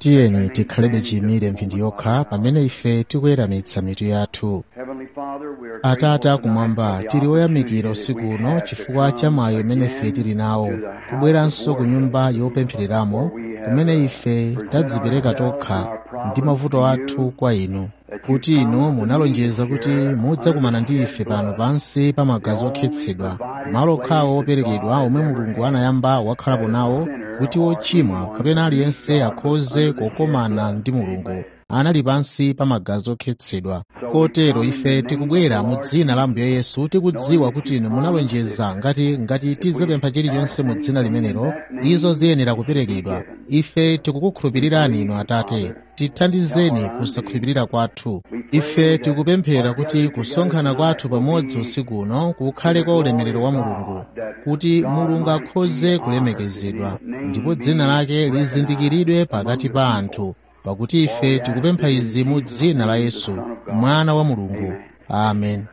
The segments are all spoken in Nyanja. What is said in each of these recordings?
tiyeni tikhalebe chiyimire mphindi yokha pamene ife tikuweramitsa mitu yathu atate akumwamba tili oyamikira usiku uno chifukwa cha mwayi umene ife tili nawo kubweranso ku nyumba yopemphereramo kumene ife tadzipereka tokha ndi mavuto athu kwa inu kuti inu munalonjeza kuti mudzakumana ndi ife pano pansi pa magazi okhetsedwa malo okhawo operekedwa omwe mulungu anayamba wakhalapo nawo kuti wochimwa kapena aliyense akhoze kukomana ndi mulungu anali pansi pa magazi okhetsedwa kotero ife tikubwera mu dzina la ambuye yesu tikudziwa kuti inu munalonjeza ngati ngati tidzapempha chilichonse mu dzina limenelo izo ziyenera kuperekedwa ife tikukukhulupirirani inu atate tithandizeni kusakhulupirira kwathu ife tikupemphera kuti kusonkhana kwathu pamodzi usiku uno kukhale kwa ulemerero wa mulungu kuti mulungu akhoze kulemekezedwa ndipo dzina lake lizindikiridwe pakati pa anthu pakuti ife tikupempha izi mu dzina la yesu mwana wa mulungu amen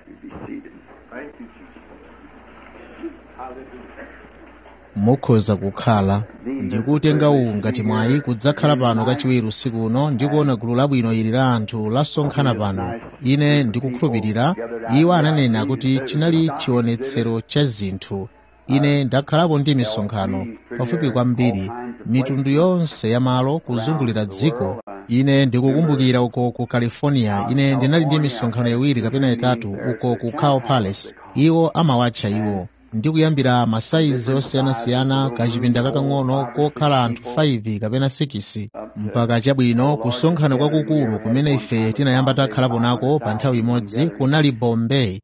mukhoza kukhala ndikutenga uwu ngati mwayi kudzakhala pano kachiwiri usiku uno ndikuona gulu labwino ili la anthu lasonkhana pano ine ndikukhulupirira iwo ananena kuti chinali chionetsero cha zinthu ine ndakhalapo ndi misonkhano pafupi kwambiri mitundu yonse ya malo kuzungulira dziko ine ndikukumbukira uko ku california ine ndinali ndi misonkhano iwiri kapena itatu uko ku cow palace iwo amawatcha iwo ndikuyambira masayizi osiyanasiyana kachipinda kakang'ono kokhala anthu 5 kapena 6 mpaka chabwino kusonkhana kwakukulu kumene ife tinayamba takhalapo nako pa nthawi imodzi kunali bombay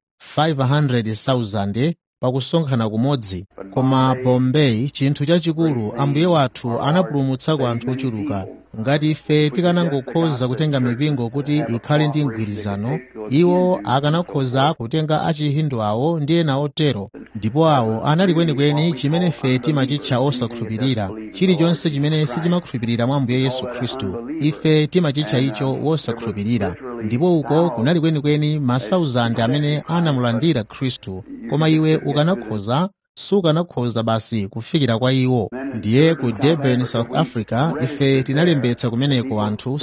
500,000 pakusonkhana kumodzi koma bombay chinthu chachikulu ambuye wathu anapulumutsako anthu ochuluka ngati ife tikanangokhoza kutenga mipingo kuti ikhale ndi mgwirizano iwo akanakhoza kutenga achihindu awo ndi ena otero ndipo awo anali kwenikweni chimene ife timachitcha osakhulupirira chilichonse chimene sitimakhulupirira mwa ambuye yesu khristu ife timachitcha icho wosakhulupirira ndipo uko kunali kwenikweni masauzandi amene anamulandira khristu koma iwe ukanakhoza sukanakhoza basi kufikira kwa iwo ndiye ku durban south africa ife tinalembetsa kumeneko anthu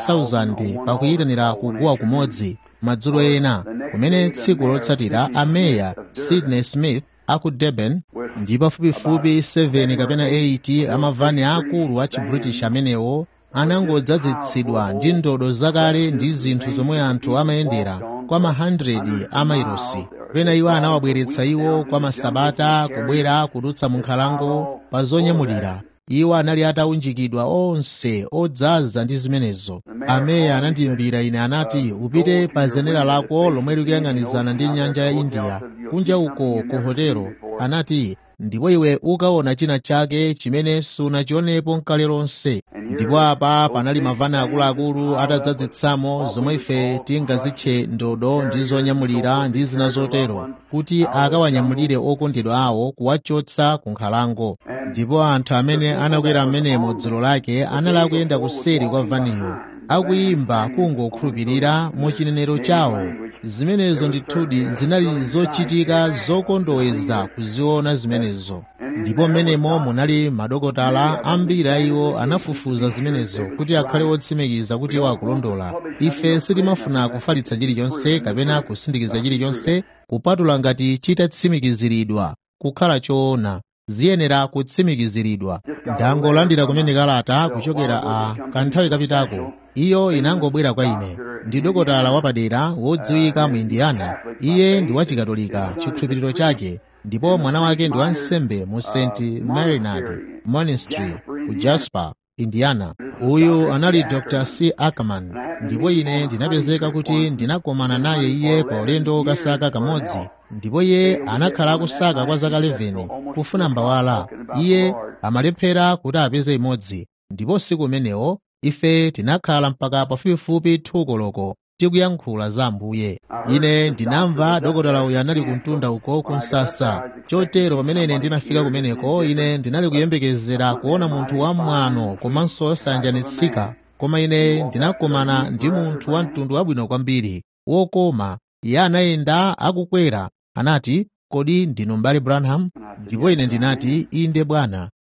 30,000 pakuyitanira kuguwa kumodzi madzulo ena kumene tsiku lotsatira ameya sydney smith aku durban ndi pafupifupi 7 kapena 8 amavani akulu a chibritish amenewo anangodzadzitsidwa ndi ndodo zakale ndi zinthu zomwe anthu amayendera kwa ma 100 a mailosi pena iwo anawabweretsa iwo kwa masabata kubwera kudutsa mu nkhalango pa zonyamulira iwo anali ataunjikidwa onse odzaza ndi zimenezo ameya anandiyimbira ine anati upite pa zenera lako lomwe likuyang'anizana ndi nyanja ya india kunja uko ku hotelo anati ndipo iwe ukaona china chake chimene sunachionepo nkale lonse ndipo apa panali mavani akuluakulu atadzadzitsamo zomwe ife tingazitche ndodo ndi zonyamulira ndi zina zotero kuti akawanyamulire okondedwa awo kuwachotsa ku nkhalango ndipo anthu amene anakwera amenemo dzulo lake anali akuyenda kuseri kwa vaniyo akuyimba kungokhulupirira mu chinenero chawo zimenezo ndithudi zinali zochitika zokondoweza kuziona zimenezo ndipo mmenemo munali madokotala ambiri a iwo anafufuza zimenezo kuti akhale otsimikiza kuti iwo akulondola ife sitimafuna kufalitsa chilichonse kapena kusindikiza chilichonse kupatula ngati chitatsimikiziridwa kukhala choona ziyenera kutsimikiziridwa ndangolandira kumene kalata kuchokera a kanthawi kapitako iyo inangobwera kwa ine ndi dokotala wapadera wodziwika mu indiana iye ndi wachikatolika chikhulupiriro chake ndipo mwana wake ndi wansembe mu st marinard monastery ku jasper indiana uyu anali dr c ackerman ndipo ine ndinapezeka kuti ndinakomana naye iye pa ulendo wokasaka kamodzi ndipo iye anakhala akusaka kwa zaka 11 kufuna mbawala iye amalephera kuti apeze imodzi ndipo siku umenewo ife tinakhala mpaka pafupifupi thukoloko tikuyankhula za ambuye ine ndinamva dokotala uyu anali kumtunda uko kumsasa chotero pamene ine ndinafika kumeneko ine ndinali kuyembekezera kuona munthu wamwano komanso osayanjanitsika koma ine ndinakomana ndi munthu wa mtundu wabwino kwambiri wokoma iye anayenda akukwera anati kodi ndinu m'bale branham ndipo ine ndinati inde bwana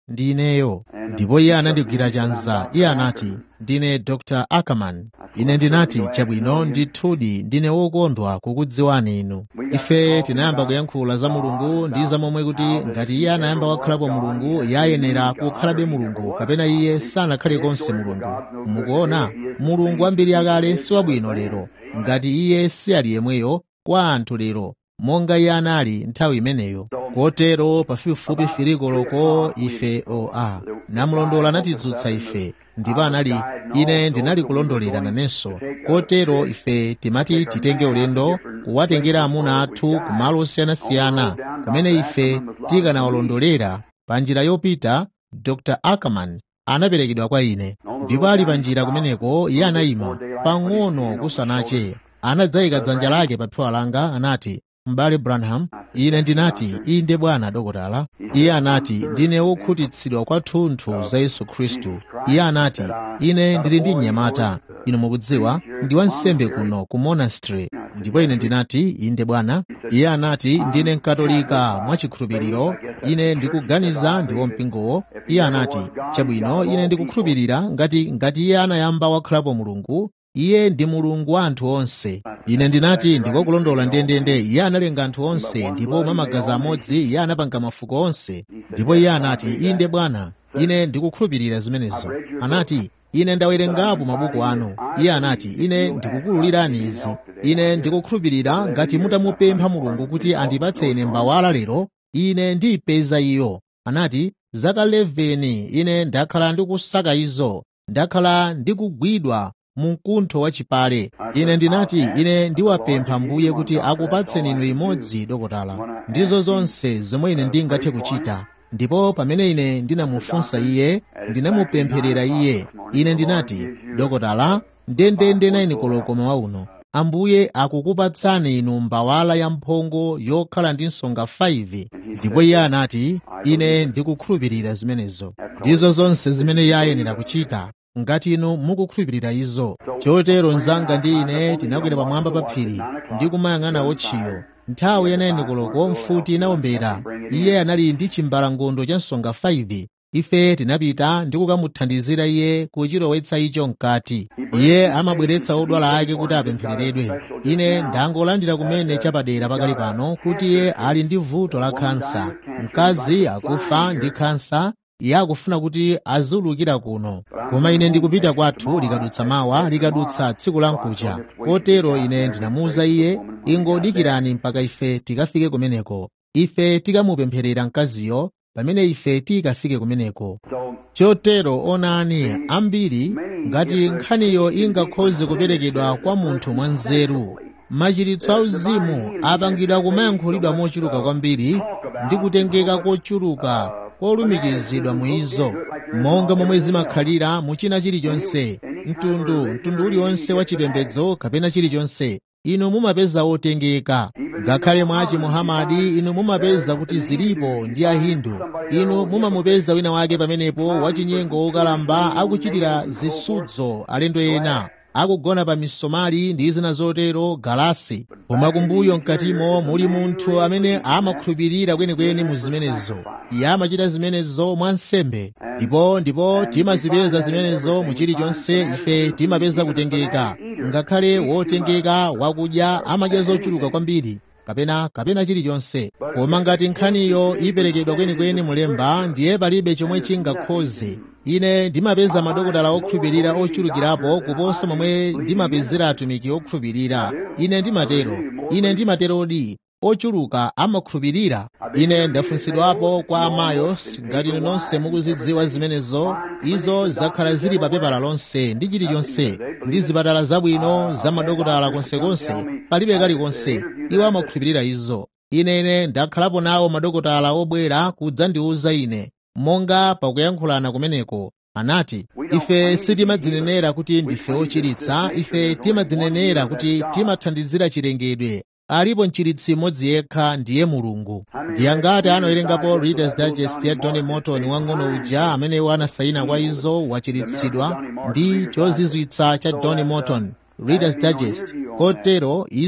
ndi ineyo ndipo iye anandigwira chanza iye anati ndine dr ackerman ine ndinati chabwino ndithudi ndine wokondwa kukudziwani inu ife tinayamba kuyankhula za mulungu ndi za momwe kuti ngati iye anayamba wakhalapo mulungu iye ayenera kukhalabe mulungu kapena iye sanakhale konse mulungu mukuona mulungu ambiri akale si wabwino lero ngati iye si ali yemweyo kwa anthu lero monga iye anali nthawi imeneyo kotero pafupifupi filikoloko ife oa namlondola anatidzutsa ife ndipo anali ine ndinali kulondolera nanenso kotero ife timati titenge ulendo kuwatengera amuna athu ku malo osiyanasiyana kumene ife tikanawalondolera pa njira yopita dr ackerman anaperekedwa kwa ine ndipo ali pa njira kumeneko iye anayima pang'ono kusanache anadzayika dzanja lake pa phewa langa anati m'bale branham ine ndinati inde bwana dokotala iye anati ndine wokhutitsidwa kwathunthu za yesu khristu iye anati ine ndili ndi mnyamata inu mukudziwa ndi wansembe kuno ku monastery ndipo ine ndinati inde bwana iye anati ndine mkatolika mwachikhulupiriro ine ndikuganiza ndi wompingowo iye anati chabwino ine ndikukhulupirira ngati ngati iye anayamba wakhalapo mulungu iye ndi mulungu wa anthu onse ine ndinati ndikokulondola ndendende iye analenga anthu onse ndipo mwa magazi amodzi iye anapanga mafuko onse ndipo iye anati inde bwana ine ndikukhulupirira zimenezo anati ine ndawerengapo mabuku anu iye anati ine ndikukuwululirani izi ine ndikukhulupirira ngati mutamupempha mulungu kuti andipatse ine mbawala lero ine ndiyipeza iyo anati zaka 11 ine ndakhala ndikusaka izo ndakhala ndikugwidwa mu mkuntho wachipale ine ndinati ine ndiwapempha mbuye kuti akupatseni inu imodzi dokotala ndizo zonse zomwe ine ndingathe kuchita ndipo pamene ine ndinamufunsa iye ndinamupempherera iye ine ndinati dokotala ndendende naini koloko mawa uno ambuye akukupatsani inu mbawala ya mphongo yokhala ndi nsonga 5 ndipo iye anati ine ndikukhulupirira zimenezo ndizo zonse zimene iye ayenera kuchita ngati inu mukukhulupirira izo chotero mnzanga ndi ine tinakwera pamwamba pa phiri ndi kumayang'ana wotchiyo nthawi yanayini koloko mfuti inawombera iye anali ndi chimbalangondo cha nsonga 5 ife tinapita ndi kukamuthandizira iye kuchilowetsa icho mkati iye amabweretsa odwala ake kuti apemphereredwe ine ndangolandira kumene chapadera pakali pano kuti iye ali ndi vuto la khansa mkazi akufa ndi khansa iye akufuna kuti aziulukira kuno koma ine ndikupita kwathu likadutsa mawa likadutsa tsiku la mkucha kotero ine ndinamuwuza iye ingodikirani mpaka ife tikafike kumeneko ife tikamupempherera mkaziyo pamene ife tikafike kumeneko chotero onani ambiri ngati nkhaniyo ingakhoze kuperekedwa kwa munthu mwanzeru machiritso auzimu apangidwa kumayankhulidwa mochuluka kwambiri ndi kutengeka kochuluka kolumikizidwa muizo monga momwe zimakhalira mu china chilichonse mtundu mtundu uliwonse wa chipembedzo kapena chilichonse inu mumapeza otengeka ngakhale mwa chimuhamadi inu mumapeza kuti zilipo ndi ahindu inu mumamupeza wina wake pamenepo wachinyengo wokalamba akuchitira zisudzo alendo ena akugona pa misomali ndi zina zotero galasi koma kumbuyo mkatimo muli munthu amene amakhulupirira kwenikweni mu zimenezo iye amachita zimenezo mwansembe ndipo ndipo timazipeza zimenezo mu chilichonse ife timapeza kutengeka ngakhale wotengeka wakudya amadya zochuluka kwambiri kapena kapena chilichonse koma ngati nkhaniyo iperekedwa kwenikweni mulemba ndiye palibe chomwe chingakhoze ine ndimapeza madokotala okhulupirira ochulukirapo kuposa momwe ndimapezera atumiki okhulupirira ine ndimatero ine ndimaterodi ochuluka amakhulupirira ine ndafunsidwapo kwa amayos ngati inu nonse mukuzidziwa zimenezo izo zakhala zili pa pepala lonse ndi chilichonse ndi zipatala zabwino za madokotala konsekonse palibe kalikonse iwo amakhulupirira izo inene ndakhalapo nawo madokotala obwera kudzandiwuza ine monga pakuyankhulana kumeneko anati ife sitimadzinenera kuti ndife ochiritsa ife timadzinenera kuti timathandizira chilengedwe alipo mchiritsi mmodzi yekha ndiye mulungu ndiye ngati anawerengapo readers digest ya tony morton wang'ono uja amene anasayina kwa izo wachiritsidwa ndi chozizwitsa cha tony morton readers digest kotero izo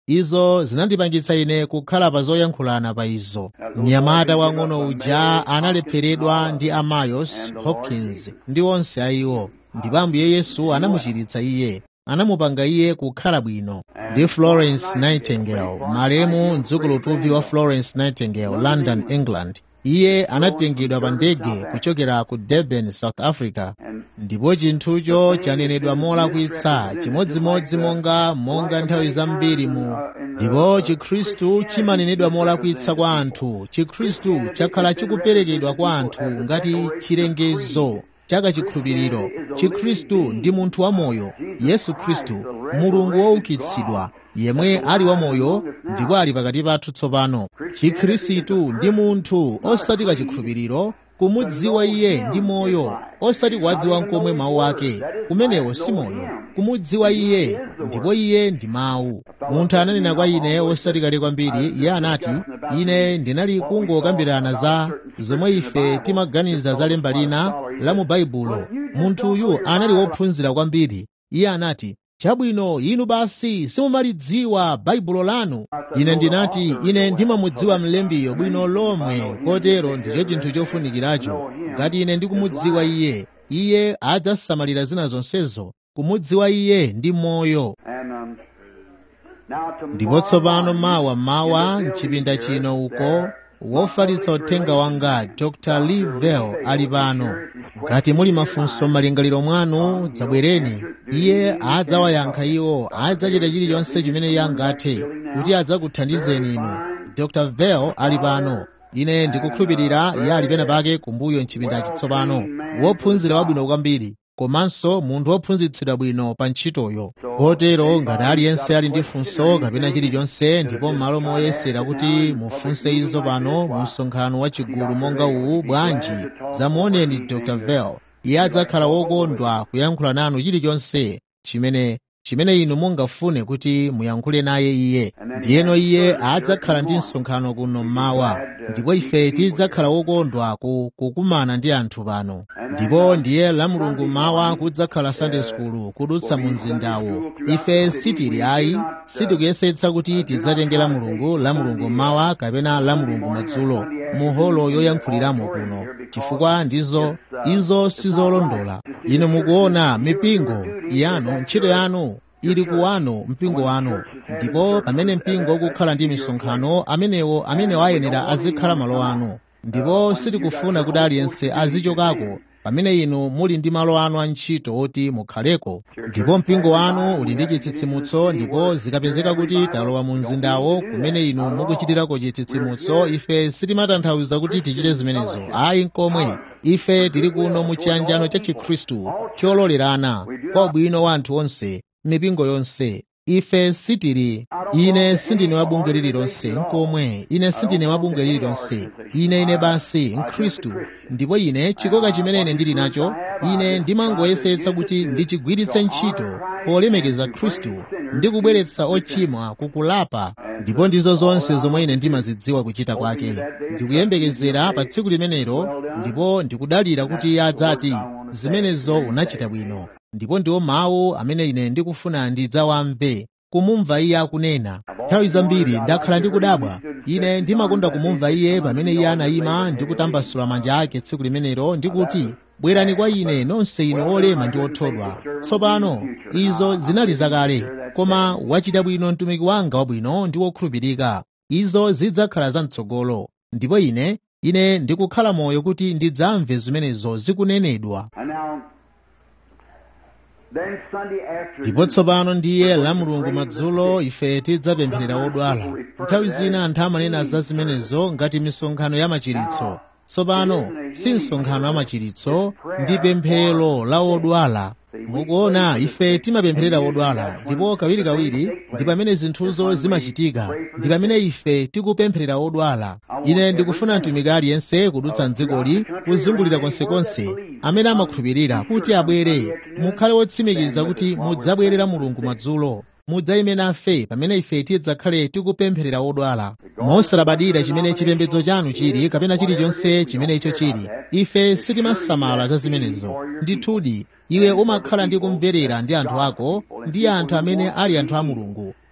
izo zinandipangitsa ine kukhala pa zoyankhulana pa izo mnyamata wang'ono uja analepheredwa ndi amayos hopkins ndi onse a iwo ndipo ambuye yesu anamuchiritsa iye anamupanga iye kukhala bwino ndi florence nightingale malemu mdzukulutuvi wa florence nightingale london england iye anatengedwa pa ndege kuchokera ku durban south africa ndipo chinthucho chanenedwa molakwitsa chimodzimodzi monga monga nthawi zambiri mu ndipo chikhristu chimanenedwa molakwitsa kwa anthu chikhristu chakhala chikuperekedwa kwa anthu ngati chilengezo chaka chikhulupiriro chikhristu ndi munthu wamoyo yesu khristu mulungu woukitsidwa yemwe ali wamoyo ndipo ali pakati pathu tsopano chikhristu ndi munthu osati kachikhulupiriro kumudziwa iye ndi moyo osati kuwadziwa nkomwe mawu ake kumenewo si moyo kumudziwa iye ndipo iye ndi mawu munthu ananena kwa ine osati kale kwambiri iye anati ine ndinali kungokambirana za zomwe ife timaganiza za lemba lina la mu baibulo munthuyu anali wophunzira kwambiri iye anati chabwino inu basi simumalidziwa baibulo lanu ine ndinati ine ndimamudziwa mlembiyo bwino lomwe kotero ndicho chinthu chofunikiracho ngati ine ndikumudziwa iye iye adzasamalira zina zonsezo kumudziwa iye ndi moyo ndipo tsopano mawa mawa mchipinda chino uko wofalitsa uthenga wanga dr lee vell ali pano ngati muli mafunso malingaliro mwanu dzabwereni iye adzawayankha iwo adzachita chilichonse chimene iye angathe kuti adzakuthandizeni inu dr vell ali pano ine ndikukhulupirira iye ali pena pake kumbuyo mchipinda chitsopano wophunzira wabwino kwambiri komanso munthu wophunzitsidwa bwino pa ntchitoyo kotero ngati aliyense ali ndi funso kapena chilichonse ndipo m'malo moyesera kuti mufunse izo pano mu msonkhano wa chigulu monga uwu bwanji zamuoneni dr vell iye adzakhala wokondwa kuyankhula nanu chilichonse chimene chimene inu mungafune kuti muyankhule naye iye ndiyeno iye adzakhala ndi msonkhano kuno mmawa ndipo ife tidzakhala wokondwa kukumana ndi anthu pano ndipo ndiye la mulungu mawa kudzakhala sunday school kudutsa mu mzindawo ife sitili ayi sitikuyesetsa kuti tidzatengera mulungu la mulungu mawa kapena la mulungu madzulo mu holo yoyankhuliramo kuno chifukwa ndizo izo sizolondola inu mukuona mipingo yanu ntchito yanu ili kuwano mpingo wanu ndipo pamene mpingo ukukhala ndi misonkhano amenewo amene ayenera azikhala malo anu ndipo sitikufuna kuti aliyense azichokako pamene inu muli ndi malo anu a ntchito oti mukhaleko ndipo mpingo wanu uli ndi chitsitsimutso ndipo zikapezeka kuti talowa mu mzindawo kumene inu mukuchitirako chitsitsimutso ife sitimatanthauza kuti tichite zimenezo ayi nkomwe ife tili kuno mu chiyanjano cha chikhristu chololerana kwa ubwino wa anthu onse mipingo yonse ife sitili ine sindine wabunge lililonse nkomwe ine sindine wabunge lililonse ine ine basi mkhristu ndipo ine chikoka chimene ine ndili nacho ine ndimangoyesetsa kuti ndichigwiritse ntchito polemekeza khristu ndi kubweretsa ochimwa kukulapa ndipo ndizo zonse zomwe ine ndimazidziwa kuchita kwake ndikuyembekezera pa tsiku limenelo ndipo ndikudalira kuti iye adzati zimenezo unachita bwino ndipo ndiwo mawu amene ine ndikufuna ndidzawamve kumumva iye akunena nthawi zambiri ndakhala ndikudabwa ine ndimakonda kumumva iye pamene iye anayima ndi kutambasula manja ake tsiku limenelo ndikuti bwerani kwa ine nonse inu olema ndi othodwa tsopano izo zinali zakale koma wachita bwino mtumiki wanga wabwino ndi wokhulupirika izo zidzakhala zamtsogolo ndipo ine ine ndikukhala moyo kuti ndidzamve zimenezo zikunenedwa ndipo tsopano ndiye la mulungu madzulo ife tidzapempherera odwala nthawi zina anthu amanena za zimenezo ngati misonkhano ya machiritso tsopano si msonkhano ya machiritso ndi pemphero la odwala mukuona ife timapempherera odwala ndipo kawirikawiri ndi pamene zinthuzo zimachitika ndi pamene ife tikupempherera odwala ine ndikufuna mtumiki aliyense kudutsa mdzikoli kuzungulira konsekonse amene amakhulupirira kuti abwere mukhale wotsimikiza kuti mudzabwerera mulungu madzulo mudzayime nafe pamene ife tidzakhale tikupempherera odwala mosalabadira chimene chipembedzo chanu chili kapena chilichonse chimene icho chili ife sitimasamala za zimenezo ndithudi iwe umakhala ndi kumverera ndi anthu ako ndi anthu amene ali anthu a mulungu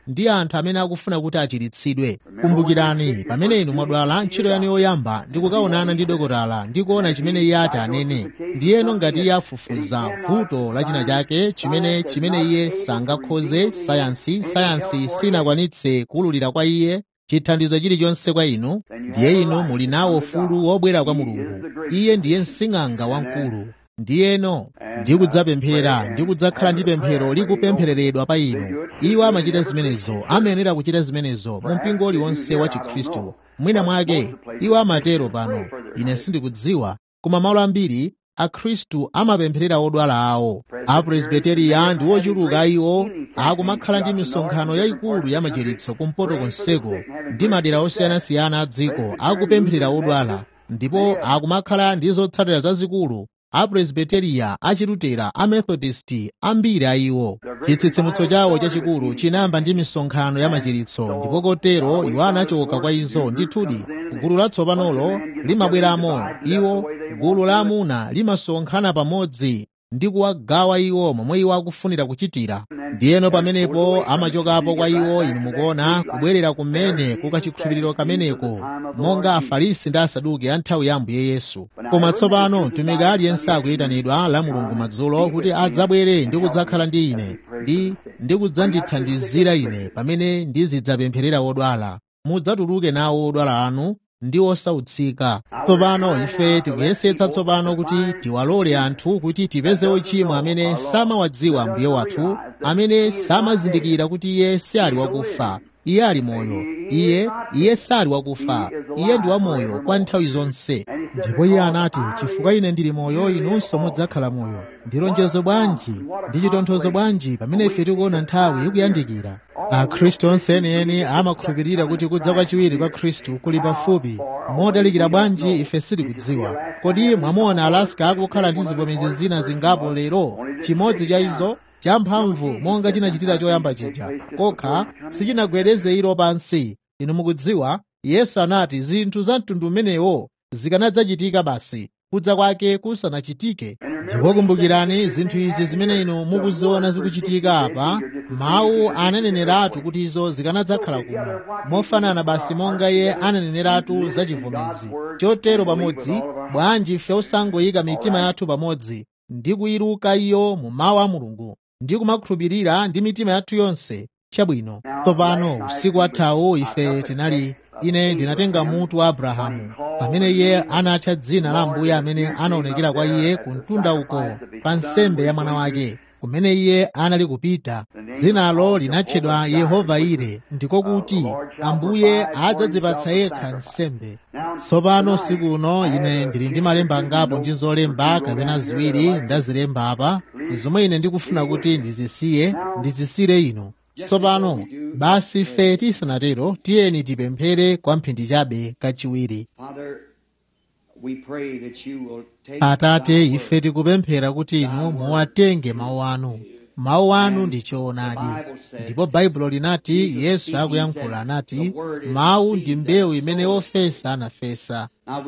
ndi anthu amene akufuna kuti achiritsidwe kumbukirani pamene inu mwadwala ntchito yanu yoyamba ndi kukaonana ndi dokotala ndi kuona chimene iye ati anene ndiyeno ngati iye afufuza vuto la china chake chimene chimene iye sangakhoze sayansi sayansi sinakwanitse kuwululira kwa iye chithandizo chilichonse kwa inu ndiye inu muli nawo ufulu wobwera kwa mulungu iye ndiye msing'anga wamkulu ndiyeno ndikudzapemphera ndikudzakhala ndi pemphero likupemphereredwa pa inu iwo amachita zimenezo amayenera kuchita zimenezo mu mpingo uliwonse wa chikhristu mwina mwake iwo amatero pano ine sindikudziwa koma malo ambiri akhristu amapempherera odwala awo apresbiteriya ndi ochuluka iwo akumakhala ndi misonkhano yayikulu ya machiritso kumpoto konseko ndi madera osiyanasiyana a dziko akupempherera odwala ndipo akumakhala ndi zotsatira zazikulu apresbiteriya achilutera amethodisti ambiri a iwo chitsitsimutso chawo chachikulu chinayamba ndi misonkhano ya machiritso ndipo kotero iwo anachoka kwa izo ndithudi gulu latsopanolo limabweramo iwo gulu la amuna limasonkhana pamodzi ndi kuwagawa iwo momwe iwo akufunira kuchitira ndiyeno pamenepo amachokapo kwa iwo inu mukuona kubwerera kumene kukachikhulupiriro kameneko monga afarisi ndi asaduki a nthawi ya ambuye yesu koma tsopano mtumiki aliyense akuyitanidwa la mulungu madzulo kuti adzabwere ndi kudzakhala ndi ine ndi ndi kudzandithandizira ine pamene ndizidzapempherera odwala mudzatuluke nawo odwala anu ndi osautsika tsopano ife tikuyesetsa tsopano kuti tiwalole anthu kuti tipeze ochimwa amene samawadziwa mbuye wathu amene samazindikira kuti iye si ali wakufa iye ali moyo iye iye sali wakufa iye ndi wamoyo kwa nthawi zonse ndipo iye anati chifukwa ine ndili moyo inunso mudzakhala moyo ndi lonjezo bwanji ndi chitonthozo bwanji pamene ife tikuona nthawi ikuyandikira akhristu onse enieni amakhulupirira kuti kudza kwachiwiri kwa khristu kuli pafupi modalikira bwanji ife sitikudziwa kodi mwamuona alaska akukhala ndi zivomezi zina zingapo lero chimodzi cha izo champhamvu monga chinachitira choyamba chija kokha sichinagwedeze ilo pansi inu mukudziwa yesu anati zinthu za mtundu umenewo zikanadzachitika basi kudza kwake kusanachitike ndipo kumbukirani zinthu izi zimene inu mukuziona zikuchitika apa mawu ananeneratu kuti izo zikanadzakhala kuno mofanana basi monga iye ananeneratu za chivomezi chotero pamodzi bwanji ife osangoyika mitima yathu pamodzi ndi kuyiruka iyo mu mawu a mulungu ndi kumakhulupirira ndi mitima yathu yonse chabwino tsopano usiku wathawu ife tinali ine ndinatenga mutu wa abrahamu pamene iye anatcha dzina la ambuye amene anaonekera kwa iye ku mtunda uko pa nsembe ya mwana wake kumene iye anali kupita dzinalo linatchedwa yehova ire ndiko kuti ambuye adzadzipatsa yekha nsembe tsopano siku uno ine ndili ndi malemba angapo ndi zolemba kapena ziwiri ndazilemba apa zomwe ine ndikufuna kuti ndizisiye ndizisire inu tsopano basi ife tisanatero tiyeni tipemphere kwa mphindi chabe kachiwiri atate ife tikupemphera kuti inu muwatenge mawu anu mawu anu ndi choonadi ndipo baibulo linati yesu akuyankhula anati mawu ndi mbewu imene ofesa anafesa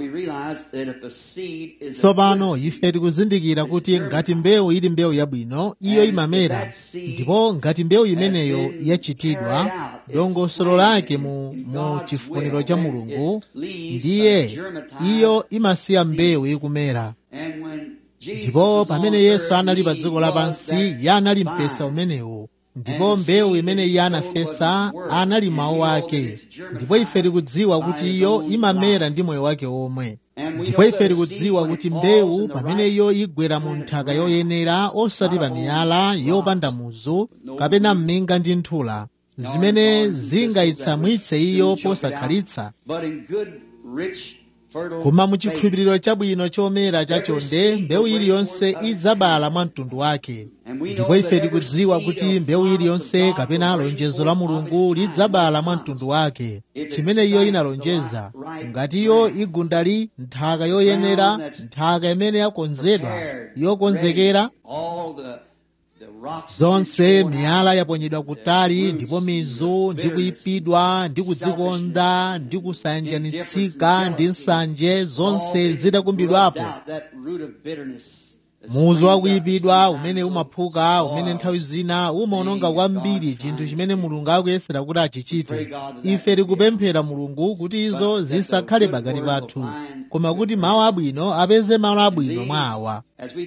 tsopano ife tikuzindikira kuti ngati mbewu ili mbewu yabwino iyo imamera ndipo ngati mbewu imeneyo yachitidwa dongosolo lake mu, mu chifuniro cha mulungu ndiye iyo imasiya mbewu ikumera ndipo pamene yesu anali pa dziko lapansi iye anali mpesa umenewo ndipo mbewu imene iye anafesa anali mawu ake ndipo ife tikudziwa kuti iyo imamera ndi moyo wake omwe ndipo ife tikudziwa kuti mbewu pamene iyo igwera mu nthaka yoyenera osati pa miyala yopanda muzu kapena mminga ndi nthula zimene zingayitsamwitse iyo posakhalitsa koma muchikhulupiriro chabwino chomera chachonde mbewu iliyonse idzabala mwa mtundu wake ndipo ife tikudziwa kuti mbewu iliyonse kapena lonjezo la mulungu lidzabala mwa mtundu wake chimene iyo inalonjeza ngati iyo igundali nthaka yoyenera nthaka imene yakonzedwa yokonzekera zonse miyala yaponyedwa kutali ndipo mizu ndi kuyipidwa ndi kudzikonda ndi kusayanjanitsika ndi nsanje zonse zitakumbidwapo muzu wakuyipidwa umene umaphuka umene nthawi zina umaononga kwambiri chinthu chimene mulungu akuyesera kuti achichite ife tikupemphera mulungu kuti izo zisakhale pakati pathu koma kuti mawu abwino apeze malo abwino mwa awa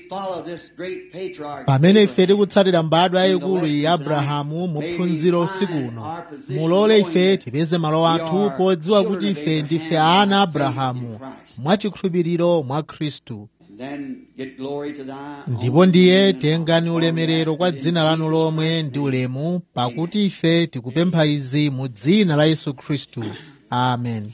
pamene ife tikutsatira mbadwa yayikulu iyi abrahamu muphunziro usiku uno mulole ife tipeze malo athu podziwa kuti ife ndife ana abrahamu mwachikhulupiriro mwa khristu ndipo ndiye tengani ulemerero kwa dzina lanu lomwe ndi ulemu pakuti ife tikupempha izi mu dzina la yesu khristu amen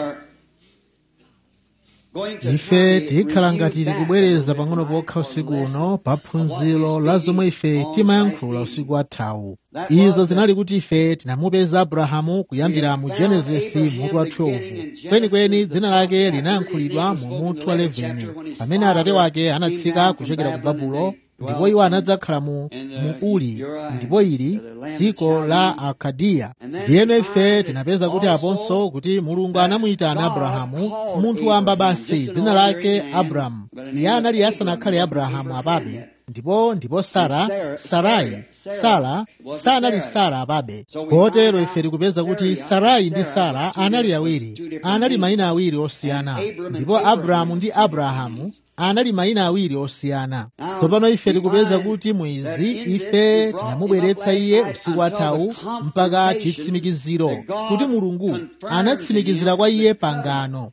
ife tikhala ngati tikubwereza pang'ono pokha usiku uno pa phunziro la zomwe ife timayankhula usiku wathawu izo zinali kuti ife tinamupeza abrahamu kuyambira mu genesisi mutu wa 12 kwenikweni dzina lake linayankhulidwa mu mutu wa 11 pamene atate wake anatsika kuchokera ku babulo ndipo iwo anadzakhala mu uri ndipo ili dziko la akadiya ndiyeno ife tinapeza kuti aponso kuti mulungu anamuyitana abrahamu munthu wamba basi dzina lake abramu iye anali asanakhale abrahamu apabe ndipo ndipo sara sarai sara sanali sara apabe kotero ife tikupeza kuti sarai ndi sara anali awiri anali mayina awiri osiyana ndipo abramu ndi abrahamu anali mayina awiri osiyana tsopano ife tikupeza kuti mwizi ife tinamubweretsa iye usiku wathawu mpaka chitsimikiziro kuti mulungu anatsimikizira kwa iye pangano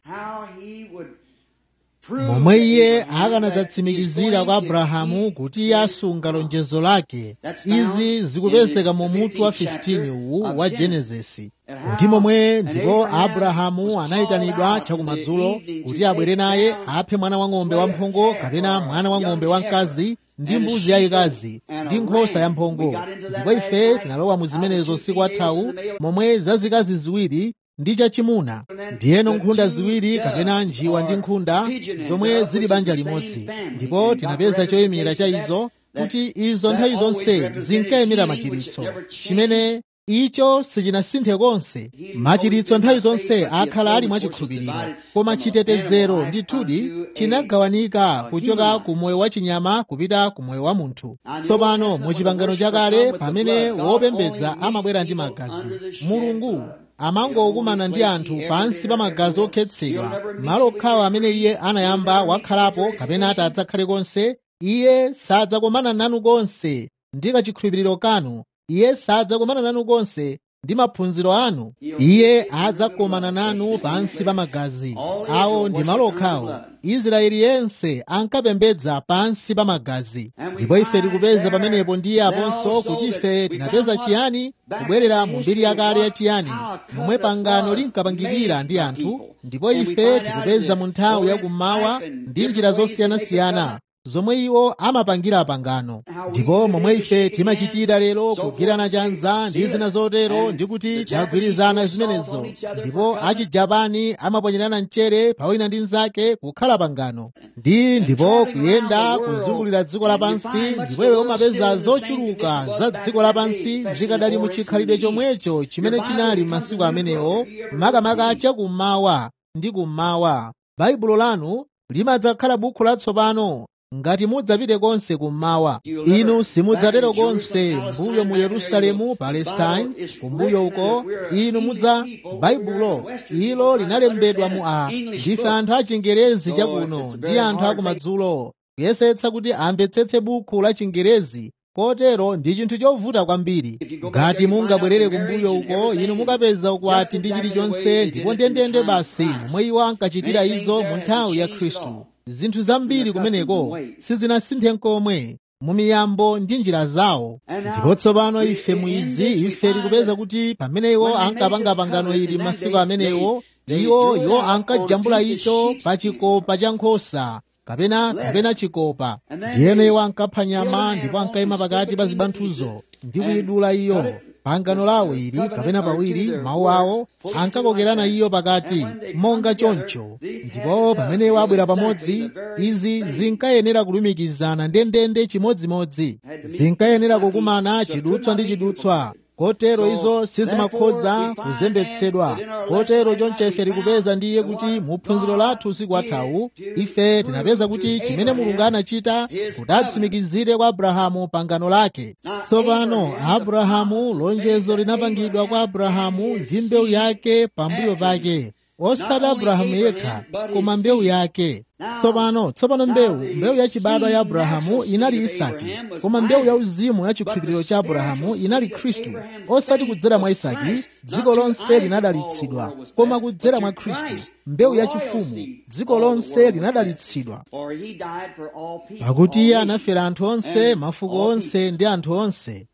momwe iye akanadzatsimikizira kwa abrahamu kuti iye asunga lonjezo lake izi zikupezeka mu mutu wa 15 uwu wa genesisi kuti momwe ndipo abrahamu anayitanidwa chakumadzulo kuti abwere naye aphe mwana wang'ombe wamphongo kapena mwana wang'ombe wamkazi ndi mbuzi yayikazi ndi nkhosa yamphongo ndipo ife tinalowa mu zimenezo usiku wathawu momwe zazikazi ziwiri ndi chachimuna ndiyeno nkhunda ziwiri kapena njiwa ndi nkhunda zomwe zili banja limodzi ndipo tinapeza choyimira cha izo kuti izo nthawi zonse zinkayimira machiritso chimene icho sichinasinthe konse machiritso nthawi zonse akhala ali mwachikhulupiriro koma chitetezero ndithudi chinagawanika kuchoka ku moyo wa chinyama kupita ku moyo wa munthu tsopano mu chipangano chakale pamene wopembedza amabwera ndi magazi mulungu amangokumana ndi anthu pansi pa magazi okhetsedwa malo okhawo amene iye anayamba wakhalapo kapena ati adzakhale konse iye sadzakomana nanu konse ndi kachikhulupiriro kanu iye sadzakomana nanu konse ndi maphunziro anu iye adzakomana nanu pansi pa magazi awo ndi malo okhawo israeli yense ankapembedza pansi pa magazi ndipo ife tikupeza pamenepo ndiye aponso kuti ife tinapeza chiyani kubwerera mu mbiri yakale ya chiyani momwe pangano linkapangikira ndi anthu ndipo ife tikupeza mu nthawi yakummawa ndi njira zosiyanasiyana zomwe iwo amapangira pangano ndipo momwe ife timachitira lero kugwirana chanza ndi zina zotero ndi kuti tagwirizana zimenezo ndipo achijapani amaponyerana mchere pawina ndi mnzake kukhala pangano ndi ndipo kuyenda kuzungulira dziko lapansi ndipo iwe umapeza zochuluka za dziko lapansi zikadali mu chikhalidwe chomwecho chimene chinali m'masiku amenewo makamaka chakummawa ndi kummawa baibulo lanu limadzakhala bukhu latsopano ngati mudzapite konse kummawa inu simudzatero konse mbuyo mu yerusalemu palestine kumbuyo uko inu mudza baibulo ilo linalembedwa mu a ndife anthu achingerezi chakuno ndi anthu akumadzulo kuyesetsa kuti amvetsetse bukhu la chingerezi kotero ndi chinthu chovuta kwambiri ngati mungabwerere kumbuyo uko inu mukapeza ukwati ndi chilichonse ndipo ndendende basi momwe iwo ankachitira izo mu nthawi ya khristu zinthu zambiri kumeneko sizinasinthe nkomwe mu miyambo ndi njira zawo ndipo tsopano ife mwizi ife tikupeza kuti pamene iwo ankapanga pangano ili masiku amenewo iwo iwo ankajambula icho pa chikopa cha nkhosa kapena kapena chikopa ndiyeno iwo ankapha nyama ndipo ankayima pakati pa zibanthuzo ndi kuyidula iyo pangano lawo ili kapena pawiri mawu awo ankakokerana iyo pakati monga choncho ndipo pamene iwo abwera pamodzi izi zinkayenera kulumikizana ndendende chimodzimodzi zinkayenera kukumana chidutswa ndi chidutswa kotero izo sizimakhoza kuzembetsedwa kotero choncho ife tikupeza ndiye kuti mu phunziro lathu usiku wathawu ife tinapeza kuti chimene mulungu anachita kuti atsimikizire kwa abrahamu pangano lake tsopano abrahamu lonjezo linapangidwa kwa abrahamu ndi mbewu yake pambuyo pake osati abrahamu yekha koma mbewu yake tsopano tsopano mbewu mbewu yachibadwa ya abrahamu inali isaki koma mbewu yauzimu ya chikhulupiriro cha abrahamu inali khristu osati kudzera mwa isaki dziko lonse linadalitsidwa koma kudzera mwa khristu mbewu yachifumu dziko lonse linadalitsidwa pakuti iye anafera anthu onse mafuko onse ndi anthu onse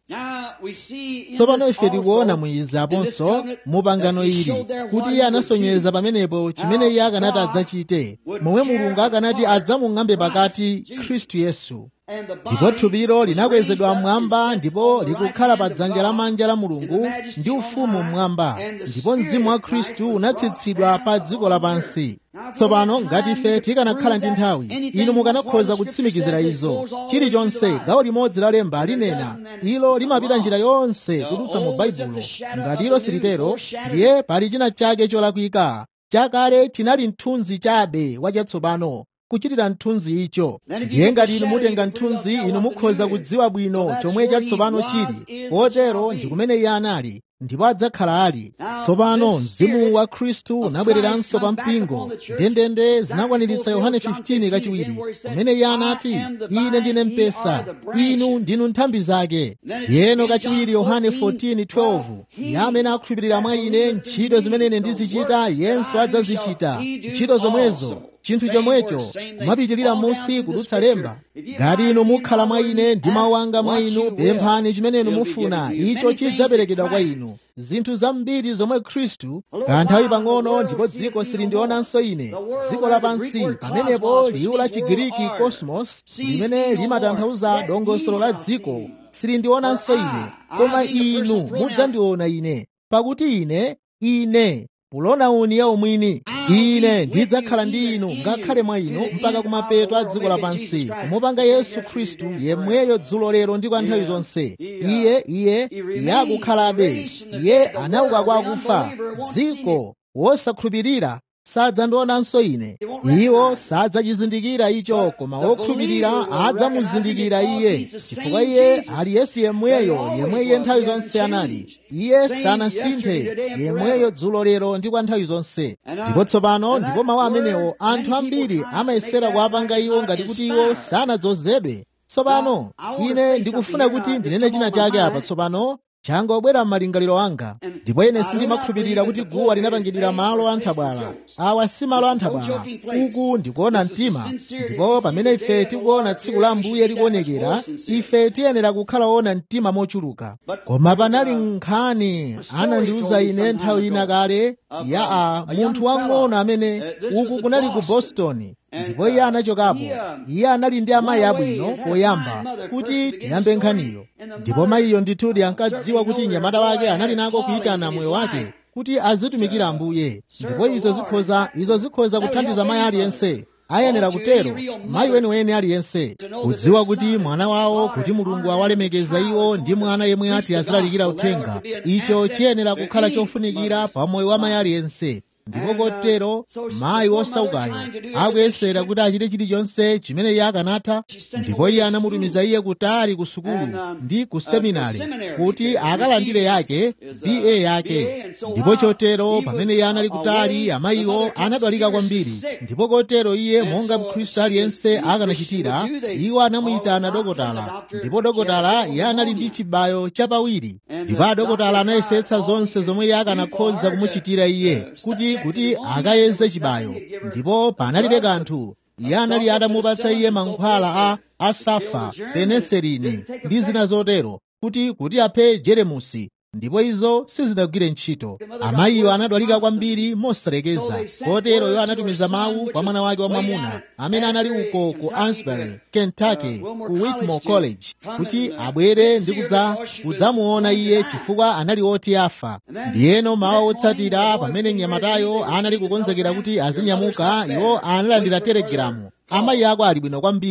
tsopano ife tikuona muizi aponso mu pangano ili kuti iye anasonyeza pamenepo chimene iye akanati adzachite momwe mulungu akanati adzamung'ambe pakati khristu yesu ndipo thupilo linakwezedwa mmwamba ndipo likukhala pa dzanja lamanja la mulungu ndi ufumu mmwamba ndipo mzimu wa khristu unatsitsidwa pa dziko lapansi tsopano ngati ife tikanakhala ndi nthawi inu mukanakhoza kutsimikizira izo chilichonse gawo limodzi la lemba linena ilo limapita njira yonse kudutsa mu baibulo ngati ilo silitero ndiye pali china chake cholakwika chakale chinali mthunzi chabe wachatsopano kuchitira mthunzi icho ndiye ngati inu mutenga mthunzi inu mukhoza kudziwa bwino chomwe chatsopano chili kotero ndi kumene iye anali ndipo adzakhala ali tsopano mzimu wa khristu unabwereranso pa mpingo ndendende zinakwaniritsa yohane 15 kachiwiri pamene iye anati ine ndine mpesa inu ndinu nthambi zake ndiyeno kachiwiri yohane 14:12 iye amene akhulupirira mwa ine ntchito zimene ine ndizichita yenso adzazichita ntchito zomwezo chinthu chomwecho kumapitirira munsi kudutsa lemba ngati inu mukhala mwa ine ndi mawu anga mwa inu pemphani chimene inu mufuna icho chidzaperekedwa kwa inu zinthu zambiri zomwe khristu kanthawi pang'ono ndipo dziko silindionanso ine dziko lapansi pamenepo liwu la chigiriki cosmos limene limatanthauza dongosolo la dziko silindionanso ine koma inu mudzandiona ine pakuti ine ine pulonauni ya umwini ine ndidzakhala ndi inu ngakhale mwa inu mpaka kumapeto a dziko lapansi kumupanga yesu khristu yemweyo dzulo lero ndi kwa nthawi zonse iye iye iye akukhalabe iye anauka kwa akufa dziko wosakhulupirira sadzandionanso ine iwo sadzachizindikira icho koma wokhulupirira adzamuzindikira iye chifukwa iye ali yesu yemweyo yemwe iye nthawi zonse anali iye sanasinthe yemweyo dzulo lero ndi kwa nthawi zonse ndipo tsopano ndipo mawu amenewo anthu ambiri amayesera kuwapanga iwo ngati kuti iwo sanadzozedwe tsopano ine ndikufuna kuti ndinene china chake apa tsopano changobwera m'malingaliro anga ndipo ine sindimakhulupirira kuti guwa linapangidwira malo anthabwala awa si malo anthabwala uku ndikuona mtima ndipo pamene ife tikuona tsiku la ambuye likuonekera ife tiyenera kukhala ona mtima mochuluka koma panali nkhani anandiuza ine nthawi ina kale ya a munthu wang'ono amene uku kunali ku boston ndipo iye anachokapo iye anali ndi amayi abwino poyamba kuti tiyambe nkhaniyo ndipo mayiyo ndithudi ankadziwa kuti mnyamata wake anali nako kuyitana moyo wake kuti azitumikira ambuye ndipo izo zikhoza izo zikhoza kuthandiza mayi aliyense ayenera kutero mayi weniweni aliyense kudziwa kuti mwana wawo kuti mulungu awalemekeza iwo ndi mwana yemwe ati azilalikira uthenga icho chiyenera kukhala chofunikira pa moyo wa mayi aliyense ndipo kotero mayi wosaukayo akuyesera kuti achite chilichonse chimene iye akanatha ndipo iye anamutumiza iye kutali ku sukulu ndi ku seminari kuti akalandire yake ba yake ndipo chotero pamene iye anali kutali amayiwo anadwalika kwambiri ndipo kotero iye monga mkhristu aliyense akanachitira iwo anamuyitana dokotala ndipo dokotala iye anali ndi chibayo chapawiri ndipo adokotala anayesetsa zonse zomwe iye akanakhoza kumuchitira iye kuti kuti akayeze chibayo ndipo panalibe kanthu iye anali atamupatsa iye mankhwala a asafa peneselini ndi zina zotero kuti kuti aphe jeremusi ndipo izo sizinagwire ntchito amayiwo anadwalika kwambiri mosalekeza kotero iwo anatumiza mawu kwa mwana wake wamwamuna amene anali uko ku ansbury kentucky ku whitmore college kuti abwere ndi kudza kudzamuona iye chifukwa anali oti afa ndiyeno mawa otsatira pamene mnyamatayo anali kukonzekera kuti azinyamuka iwo analandira telegiramu amayi ako ali bwino kwambiri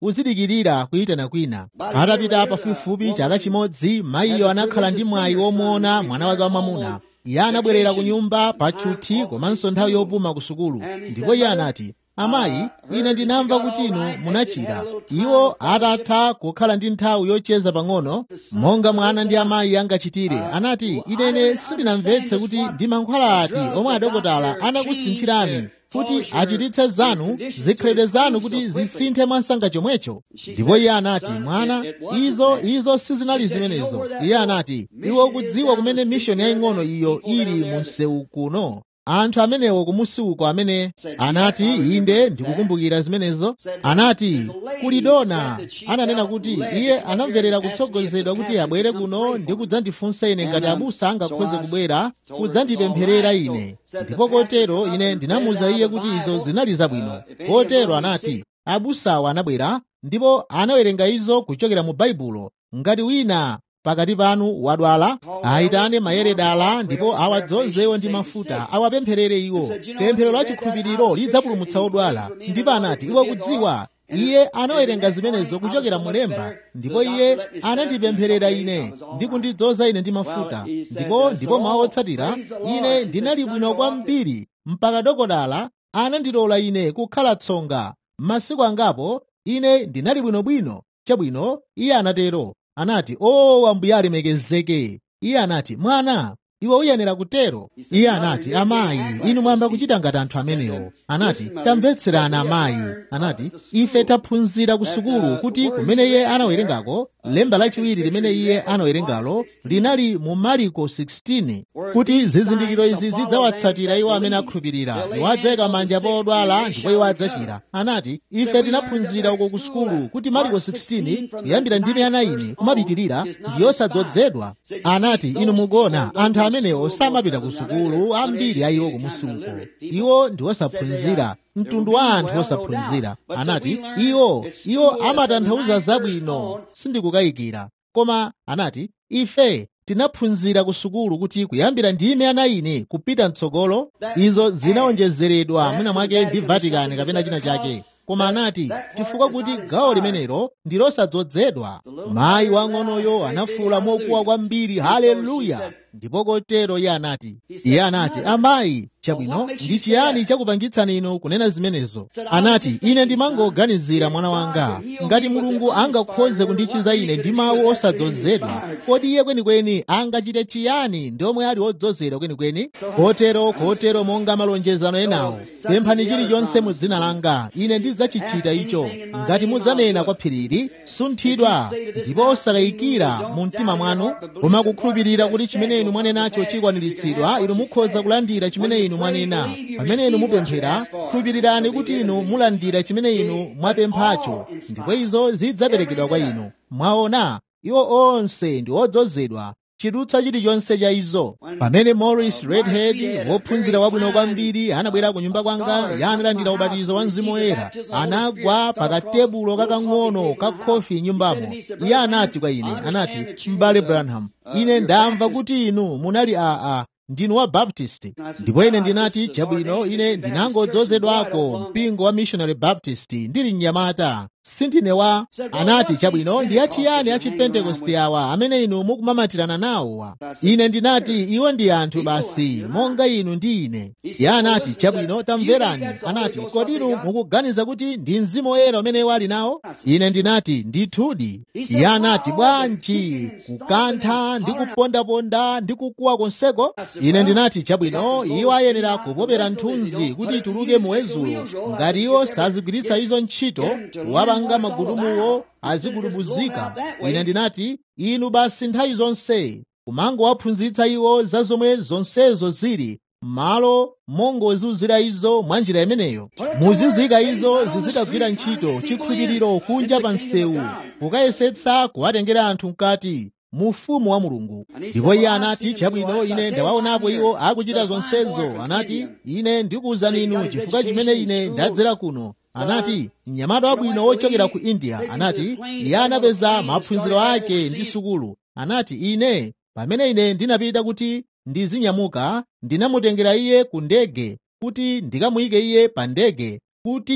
uzidikirira kuyitana kwina atapita pafupifupi chaka chimodzi mayiyo anakhala ndi mwayi womuona mwana wake wamwamuna iye anabwerera ku nyumba patchuthi komanso nthawi yopuma ku sukulu ndipo iye anati amayi ine ndinamva kuti inu munachira iwo atatha kukhala ndi nthawi yocheza pang'ono monga mwana ndi amayi angachitire anati inene sindinamvetse kuti ndi mankhwala ati omwe adokotala anakusinthirani kuti achititse zanu zikhalidwe zanu kuti zisinthe mwansanga chomwecho ndipo iye anati mwana izo izo sizinali zimenezo iye anati iwe ukudziwa kumene mishoni yaying'ono iyo ili mu msewu kuno anthu amenewo kumusi uko amene anati inde ndikukumbukira zimenezo anati kulidona ananena kuti iye anamverera kutsogozedwa kuti abwere kuno ndi kudzandifunsa ine ngati abusa angakhoze kubwera kudzandipempherera ine ndipo kotero ine ndinamuwuza iye kuti izo zinali zabwino kotero anati abusawo anabwera ndipo anawerenga izo kuchokera mu baibulo ngati wina pakati panu wadwala ayitane mayeredala ndipo awadzozewo ndi mafuta awapempherere iwo pemphero la chikhulupiriro lidzapulumutsa odwala ndipo anati iwe kudziwa iye anawerenga zimenezo kuchokera mulemba ndipo iye anandipempherera ine ndi kundidzoza ine ndi mafuta ndipo ndipo mawu otsatira ine ndinali bwino kwambiri mpaka dokotala anandilola ine kukhala tsonga masiku angapo ine ndinali bwinobwino chabwino iye anatero anati o ambuye alemekezeke iye anati mwana iwe uyenera kutero iye anati amayi inu mwamba kuchita ngati anthu amenewo anati tamvetserana amayi anati ife taphunzira ku sukulu kuti kumene iye anawerengako lemba lachiwiri limene iye anawerengalo linali mu mariko 16 kuti zizindikiro izi zidzawatsatira iwo amene akhulupirira iwo adzayika manja pa odwala ndipo iwo adzachira anati ife tinaphunzira uko ku sukulu kuti mariko 16 kuyambira ndime anayi kumapitirira ndi yosadzozedwa anati inu mugona anthu amenewo samapita ku sukulu ambiri a iwo kumusi uko iwo ndi osaphunzira mtundu wa anthu osaphunzira anati iwo iwo amatanthauza zabwino sindikukayikira koma anati ife tinaphunzira ku sukulu kuti kuyambira ndime anayi kupita mtsogolo izo zinawonjezeredwa mwina mwake ndi vatikani kapena china chake koma anati chifukwa kuti gawo limenelo ndi losadzozedwa mayi wang'onoyo anafuwula mokuwa kwambiri haleluya ndipo kotero iye anati iye anati amayi chabwino ndi chiyani chakupangitsani inu kunena zimenezo anati ine ndimangoganizira mwana wanga ngati mulungu angakhoze kundichiza ine ndi mawu osadzozedwa kodi iye kwenikweni angachite chiyani ndi omwe ali odzozedwa kwenikweni kotero kotero monga malonjezano enawo pemphani chilichonse mu dzina langa ine ndidzachichita icho ngati mudzanena kwa phirili sunthidwa ndipo osakayikira mu mtima mwanu koma kukhulupirira kuti chimene inu mwanenacho chikwaniritsidwa inu mukhoza kulandira chimene inu mwanena pamene inu mupemphera khulupirirani kuti inu mulandira chimene inu mwapemphacho ndipo izo zidzaperekedwa kwa inu mwaona iwo onse ndi odzozedwa chidutsa chilichonse cha izo pamene morris redhead wophunzira wabwino kwambiri anabwera ku nyumba kwanga yanalandira ubatizo wa mzimu woyera anagwa pakatebulo kakang'ono ka khofi nyumbamo iye anati kwa ine anati m'bale branham ine ndamva kuti inu munali aa ndinu wa baptist ndipo ine ndinati chabwino ine ndinangodzozedwako mpingo wa missionary baptist ndili mnyamata sindine wa anati chabwino ndi achiyani achipentekoste awa amene inu mukumamatirana nawowa ine ndinati iwo ndi anthu basi monga inu ndi ine iye anati chabwino tamverani anati kodi inu mukuganiza kuti ndi mzimu woyera umene wali nawo ine ndinati ndithudi iye anati bwanji kukantha ndi kupondaponda ndi kukuwa konseko ine ndinati chabwino iwo ayenera kupopera nthunzi kuti ituluke muwezulo ngati iwo sazigwiritsa izo ntchito wapanga magulumuwo azigulubuzika ine ndinati inu basi nthawi zonse kumangowaphunzitsa iwo za zomwe zonsezo zili malo mongozunzira izo mwa njira imeneyo muzizika izo zizikagwira ntchito chikhulupiriro kunja pa msewu kukayesetsa kuwatengera anthu mkati mu ufumu wa mulungu ndipo iye anati chabwino ine ndawaonapo iwo akuchita zonsezo anati ine ndikuwuzani inu chifukwa chimene ine ndadzera kuno anati mnyamata wabwino wochokera ku india anati iye anapeza maphunziro ake ndi sukulu anati ine pamene ine ndinapita kuti ndizinyamuka ndinamutengera iye ku ndege kuti ndikamuyike iye pa ndege kuti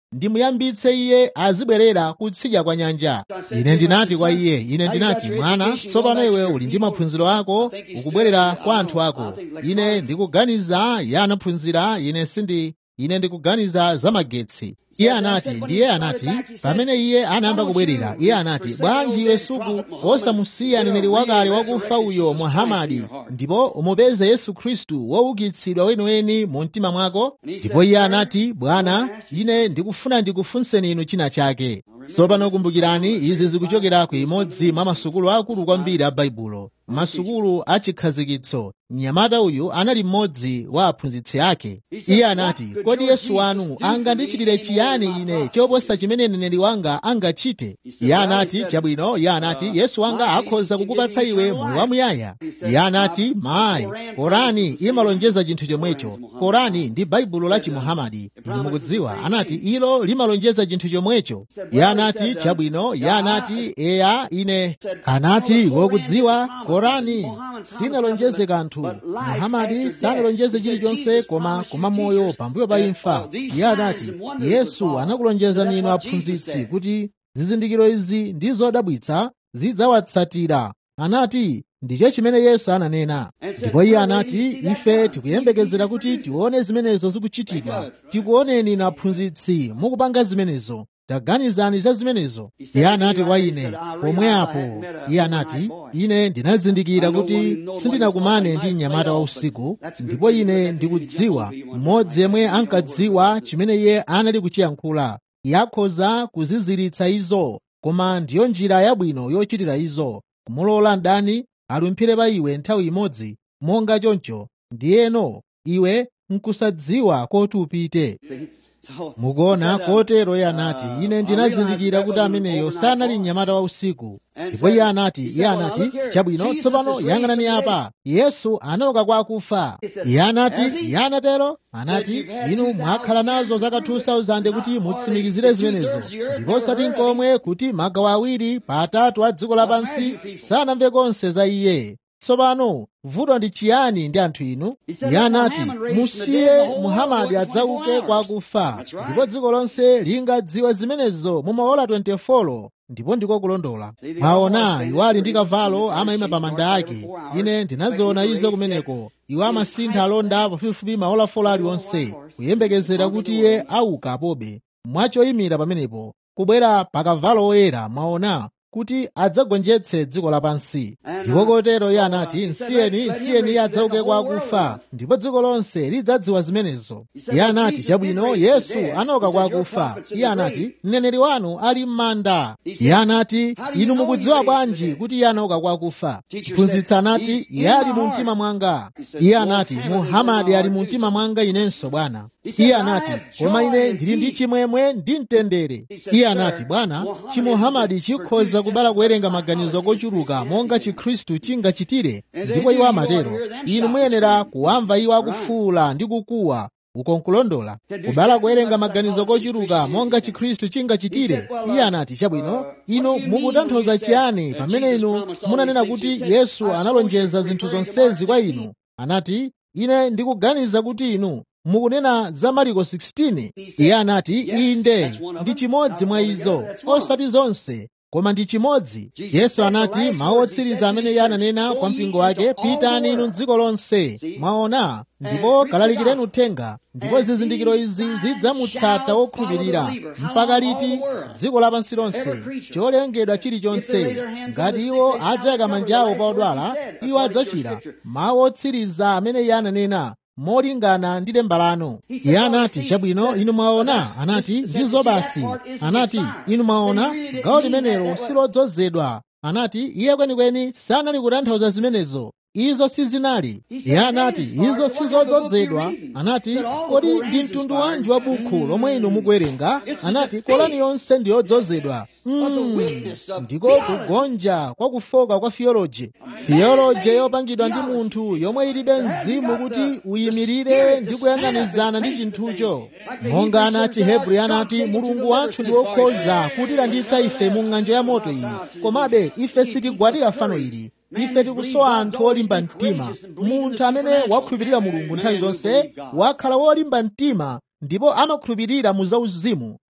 ndimuyambitse iye azibwerera kutsidya kwa nyanja ine ndinati kwa iye ine ndinati mwana tsopano iwe uli ndi maphunziro ako ukubwerera kwa anthu ako ine ndikuganiza iye anaphunzira ine sindi ine ndikuganiza za magetsi iye anati ndiye anati pamene iye anayamba kubwerera iye anati bwanji iwe suku osamusiya mneneri wakale wakufa uyo muhamadi ndipo umupeze yesu khristu woukitsidwa weniweni mu mtima mwako ndipo iye anati bwana ine ndikufuna ndikufunseni inu china chake tsopano kumbukirani izi zikuchokera ku imodzi mwa masukulu akulu kwambiri a baibulo masukulu achikhazikitso mnyamata uyu anali mmodzi wa aphunzitsi ake iye anati kodi yesu wanu angandichitire chiyani ine choposa chimene mneneri wanga angachite iye anati chabwino iye anati yesu wanga akhoza kukupatsa iwe moyo wamuyaya iye anati mayi korani imalonjeza chinthu chomwecho korani ndi baibulo la chimuhamadi inu mukudziwa anati ilo limalonjeza chinthu chomwecho iye anati chabwino iye anati eya ine anati wokudziwa korani sinalonjeze kanthu muhamadi sanalonjeze chilichonse koma koma moyo pambuyo pa imfa iye anati yesu anakulonjezani inu aphunzitsi kuti zizindikiro izi ndi zodabwitsa zidzawatsatira anati ndicho chimene yesu ananena ndipo iye anati ife tikuyembekezera kuti tione zimenezo zikuchitika tikuoneni inu aphunzitsi mukupanga zimenezo taganizani za zimenezo iye anati kwa ine pomwe apo iye anati ine ndinazindikira kuti sindinakumane ndi mnyamata wa usiku ndipo ine ndikudziwa mmodzi yemwe ankadziwa chimene iye anali kuchiyankhula yakhoza kuziziritsa izo koma ndiyo njira yabwino yochitira izo kumulola mdani alumphire pa iwe nthawi imodzi monga choncho ndiyeno iwe nkusadziwa koti upite mukuona kotero iye anati ine ndinazindikira kuti ameneyo sanali mnyamata wa usiku ndipo iye anati iye anati chabwino tsopano yang'anani apa yesu anauka kwa akufa iye anati iye anatero anati inu mwakhala nazo zaka 2000 kuti mutsimikizire zimenezo ndipo osati nkomwe kuti magawo awiri pa atatu a dziko lapansi sanamve konse za iye tsopano vuto ndi chiyani ndi anthu inu iye anati musiye muhamadi adzauke kwa akufa ndipo dziko lonse lingadziwe zimenezo mu maola 24 ndipo ndiko kulondola mwaona iwo ali ndi kavalo amayima pa manda ake ine ndinaziona izo kumeneko iwo amasintha alonda pafupifupi maola 4 aliwonse kuyembekezera kuti iye auka apobe mwachoyimira pamenepo kubwera pa kavalo oyera mwaona kuti adzagonjetse dziko lapansi ndipo kotero iye anati nsiyeni nsiyeni iye adzauke kwa akufa ndipo dziko lonse lidzadziwa zimenezo iye anati chabwino yesu anauka kwa akufa iye anati mneneri wanu ali m'manda iye anati inu mukudziwa bwanji kuti iye anauka kwa akufa mphunzitsi anati iye ali mu mtima mwanga iye anati muhamadi ali mu mtima mwanga inenso bwana iye anati koma ine ndili ndi chimwemwe ndi mtendere iye anati bwana chimuhamadi chikhoza kubala kuwerenga maganizo kochuluka monga chikhristu chingachitire ndipo iwo amatero inu muyenera kuwamva iwo akufuula ndi kukuwa uko nkulondola kubala kuwerenga maganizo kochuluka monga chikhristu chingachitire iye anati chabwino inu mukutanthauza chiyani pamene inu munanena kuti yesu analonjeza zinthu zonsezi kwa inu anati ine ndikuganiza kuti inu mukunena za mariko 16 iye anati inde ndi chimodzi mwa izo osati zonse koma ndi chimodzi yesu anati mawu otsiriza amene iye ananena kwa mpingo wake pitani inu dziko lonse mwaona ndipo kalalikireni uthenga ndipo zizindikiro izi zidzamutsata wokhulupirira mpaka liti dziko lapansi lonse cholengedwa chilichonse ngati iwo adzayika manja awo pa odwala iwo adzachira mawu otsiriza amene iye ananena molingana ndi lemba lanu iye anati chabwino inu mwaona anati ndizo basi anati inu mwaona gawo limenelo silodzozedwa anati iye kwenikweni sanali kutanthauza zimenezo izo sizinali iye anati izo sizodzozedwa anati kodi ndi mtundu wanji wa bukhu lomwe inu mukuwerenga anati kolani yonse ndi yodzozedwa mm, ndiko kugonja kwa kufoka kwa fiyoloji fiyoloji yopangidwa ndi munthu yomwe ilibe mzimu kuti uyimirire ndi kuyang'anizana ndi chinthucho monga ana chihebri anati mulungu wathu ndi wokhoza kutilanditsa ife mu ng'anjo ya moto iyi komabe ife sitigwadira fano ili ife tikusowa anthu olimba mtima munthu amene wakhulupirira mulungu nthawi zonse wakhala wolimba mtima ndipo amakhulupirira mu zauzimu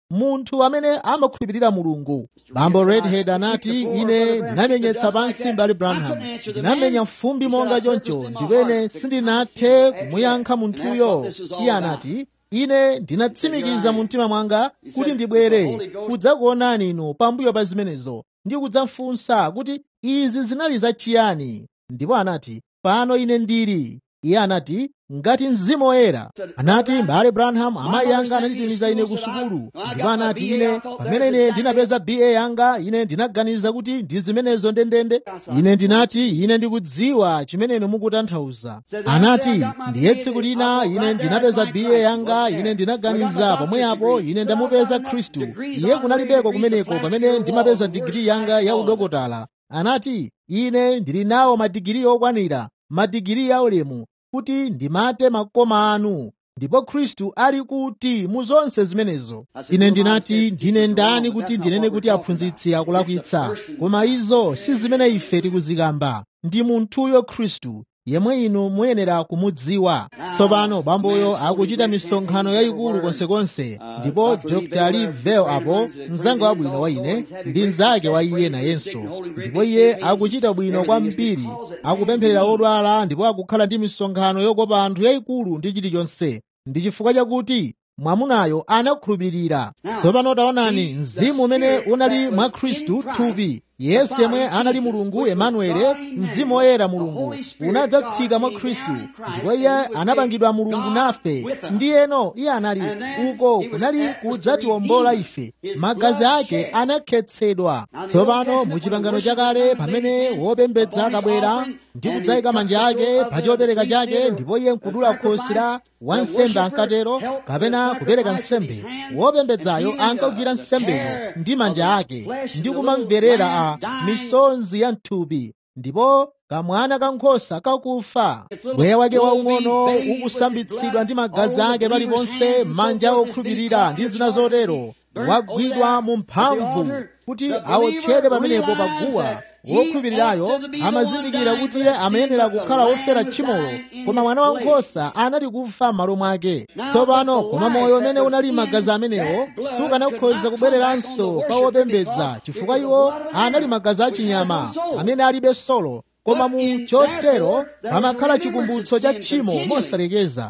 munthu amene amakhulupirira mulungu bambo redhead anati ine ndinamenyetsa pansi mbali branham ndinamenya fumbi monga choncho ndipene sindinathe kumuyankha munthuyo iye anati ine ndinatsimikiza mu mtima mwanga kuti ndibwere kudzakuonani inu pambuyo pa zimenezo ndi kudzafunsa kuti izi zinali zachiyani ndipo anati pano ine ndili iye anati ngati mzimu woyera anati mbale branham amayi anga ananditumiza ine ku sukulu ndipo anati ine pamene ine ndinapeza ba yanga ine ndinaganiza kuti ndi zimenezo ndendende ine ndinati ine ndikudziwa chimene inu mukutanthauza anati ndiye tsiku lina ine ndinapeza ba yanga ine ndinaganiza pomwepo ine ndamupeza khristu iye kunalibeko kumeneko pamene ndimapeza digiri yanga ya udokotala anati ine ndili nawo madigiri okwanira madigiri ya ulemu kuti ndimate makoma anu ndipo khristu ali kuti mu zonse zimenezo ine ndinati ndine ndani kuti ndinene kuti aphunzitsi akulakwitsa koma izo si zimene ife tikuzikamba ndi munthuyo khristu yemwe inu muyenera kumudziwa tsopano bamboyo akuchita misonkhano yayikulu konsekonse ndipo dr livel apo mzanga wabwino wa ine ndi mnzake wa iye nayenso ndipo iye akuchita bwino kwambiri akupempherera odwala ndipo akukhala ndi misonkhano yokopa anthu yayikulu ndi chilichonse ndi chifukwa chakuti mwamunayo anakhulupirira tsopano taonani mzimu umene unali mwa khristu thupi yesu yemwe anali mulungu emanuele mzimu woyera mulungu unadzatsika mwa khristu ndipo iye anapangidwa mulungu nafe ndiyeno iye anali uko kunali kudzatiwombola ife magazi ake anakhetsedwa tsopano mu chipangano chakale pamene wopembedza akabwera ndi kudzayika manja ake pa chopereka chake ndipo iye nkudula khosi la wansembe ankatero kapena kupereka nsembe wopembedzayo ankagwira nsembeyo ndi manja ake ndi kumamverera a misonzi ya mthupi ndipo kamwana kankhosa kakufa bweya wake waung'ono ukusambitsidwa ndi magazi ake paliponse manja okhulupirira ndi zina zotero wagwidwa mu mphamvu kuti awotchedwe pamenepo paguwa wokhulupirirayo amazindikira kuti iye amayenera kukhala wofera tchimolo koma mwana wankhosa anali kufa m'malo mwake tsopano koma moyo umene unali magazi amenewo sukanakhoza kubwereranso kwa wopembedza chifukwa iwo anali magazi achinyama amene alibe solo koma mu chotero pamakhala chikumbutso cha tchimo mosalekeza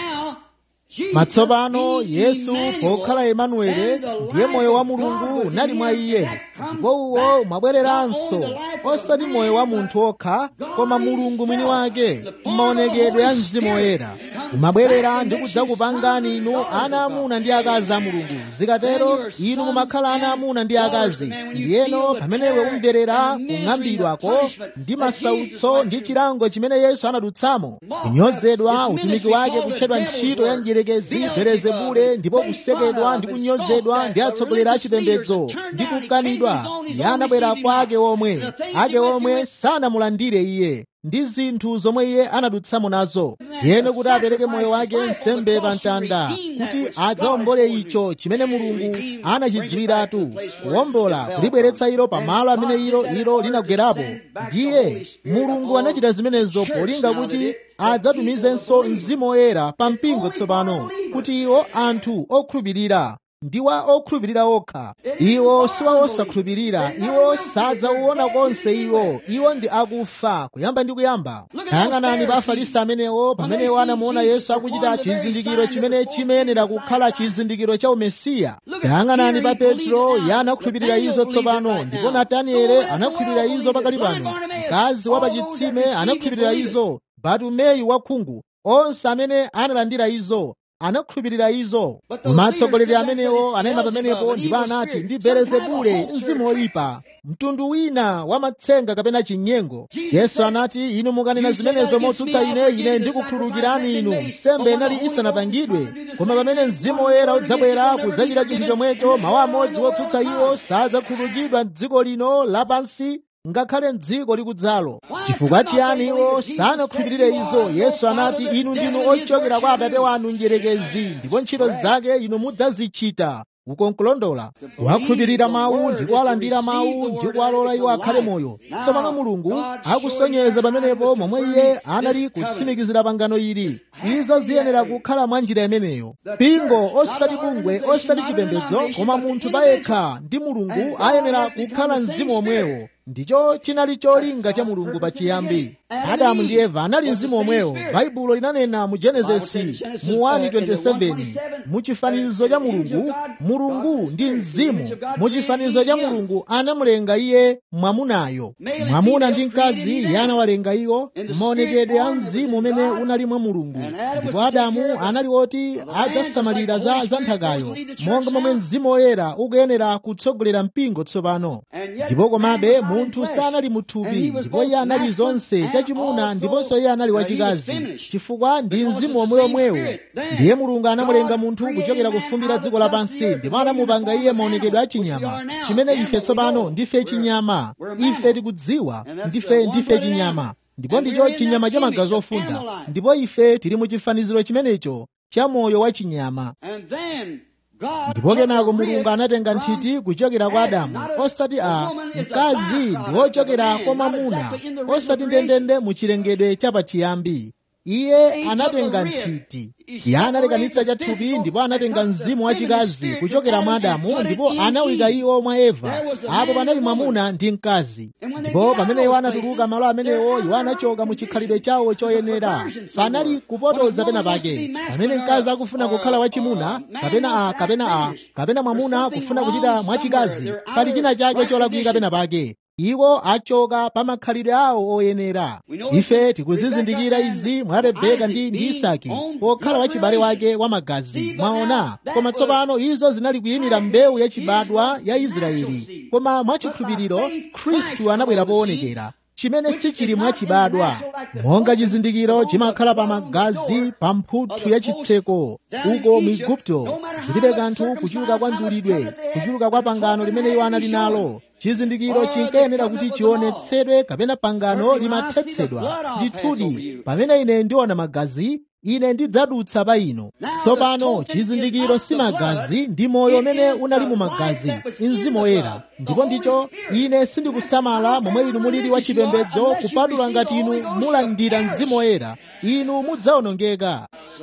matsopano yesu pokhala emanuele ndiye moyo wa mulungu unali mwa iye ndipo uwo umabwereranso osati moyo wa munthu okha koma mulungu mwini wake m'maonekedwe ya mzimu woyera umabwerera ndi kudzakupangani inu ana amuna ndi akazi a mulungu zikatero inu mumakhala ana amuna ndi akazi ndiyeno pamenewe umverera kung'ambidwako ndi masautso ndi chilango chimene yesu anadutsamo kunyozedwa utumiki wake kutchedwa ntchito ya mdierekezi belezebule ndipo kusekedwa ndi kunyozedwa ndi atsogoleri achipembedzo ndi kukanidwa iye anabwera kwa ake omwe ake omwe sanamulandire iye ndi zinthu zomwe iye anadutsamo nazo yeno kuti apereke moyo wake nsembe pa mtanda kuti adzawombole icho chimene mulungu anachidziwiratu kuwombola kulibweretsa ilo pamalo amene ilo ilo linagwerapo ndiye mulungu anachita zimenezo polinga kuti adzatumizenso mzimu woyera pa mpingo tsopano kuti iwo anthu okhulupirira ndi wa okhulupirira okha iwo si wa osakhulupirira iwo sadzauona konse iwo iwo ndi akufa kuyamba ndi kuyamba tayang'anani pa afarisi amenewo pamenewo anamuona yesu akuchita chizindikiro chimene chimayenera kukhala chizindikiro cha umesiya tayang'anani pa petro iye anakhulupirira izo tsopano ndipo nataniele anakhulupirira izo pakali pano mkazi wa pachitsime anakhulupirira izo batumeyu wakhungu onse amene analandira izo anakhulupirira izo koma atsogoleri amenewo anayima pamenepo ndipo anati ndi belezebule mzimu woyipa mtundu wina wa matsenga kapena chinyengo yesu anati inu mukanena zimenezo motsutsa ine ine ndikukhululukirani inu nsembe inali isanapangidwe koma pamene mzimu woyera udzabwera kudzachita chinthu chomwecho mawu amodzi wotsutsa iwo sadzakhululukidwa m'dziko lino lapansi ngakhale mdziko likudzalo chifukwa chiyani iwo sanakhulupirire izo yesu anati inu ndinu ochokera kwa atate wanu mdierekezi ndipo ntchito zake inu mudzazichita uko nkulondola wakhulupirira mawu ndi kuwalandira mawu ndi kuwalola iwo akhale moyo tsopano mulungu akusonyeza pamenepo momwe iye anali kutsimikizira pangano ili izo ziyenera kukhala mwa njira imeneyo mpingo osati bungwe osati chipembedzo koma munthu payekha ndi mulungu ayenera kukhala mzimu omwewo ndicho chinali cholinga cha mulungu pachiyambi adamu ndi eva anali mzimu omwewo baibulo linanena mu genesisi mu 1:27 mu chifanizo cha mulungu mulungu ndi mzimu mu chifanizo cha mulungu anamulenga iye mwamunayo mwamuna ndi mkazi iye anawalenga iwo maonekedwe a mzimu umene unali mwa mulungu ndipo adamu anali woti adzasamalira za za nthakayo monga momwe mzimu woyera ukuyenera kutsogolera mpingo tsopano ndipo komabe munthu sanali muthupi ndipo iye anali zonse chachimuna ndiponso iye anali wachikazi chifukwa ndi mzimu omweomwewo ndiye mulungu anamulenga munthu kuchokera kufumbira dziko lapansi ndipo anamupanga iye maonekedwe achinyama chimene ife tsopano ndife chinyama ife tikudziwa ndife ndife chinyama ndipo ndicho chinyama cha magazi ofunda ndipo ife tili mu chifaniziro chimenecho cha moyo wa chinyama ndipo kenako mulungu anatenga nthiti kuchokera kwa adamu osati a mkazi ndi wochokera kwa mwamuna osati ndendende mu chilengedwe chapachiyambi iye anatenga nthiti iye analekanitsa chathupi ndipo anatenga mzimu wachikazi kuchokera mwa adamu ndipo anawika iwo mwa eva apo panali mwamuna ndi mkazi ndipo pamene iwo anatuluka malo amenewo iwo anachoka mu chikhalidwe chawo choyenera panali kupotoza pena pake pamene mkazi akufuna kukhala wachimuna kapena a kapena a kapena mwamuna kufuna kuchita mwachikazi pali china chake cholakwika pena pake iwo achoka pa makhalidwe awo oyenera ife tikuzizindikira izi mwa rebeka ndi ndi isaki pokhala wachibale wake wa magazi mwaona koma tsopano izo zinali kuyimira mbewu yachibadwa ya israeli koma mwachikhulupiriro khristu anabwera poonekera chimene sichili mwachibadwa monga chizindikiro chimakhala pa magazi pa mphuthu ya chitseko uko mu igupto zilibe kanthu kuchuluka kwa mdulidwe kuchuluka kwa pangano limene iwo anali nalo chizindikiro chinkayenera kuti chionetsedwe kapena pangano limathetsedwa ndithudi pamene ine ndiona magazi ine ndidzadutsa pa ino tsopano chizindikiro si magazi ndi moyo umene unali mu magazi mzimu woyera ndipo ndicho ine sindikusamala momwe inu mulili wa chipembedzo kupatula ngati inu mulandira mzimu woyera inu mudzawonongeka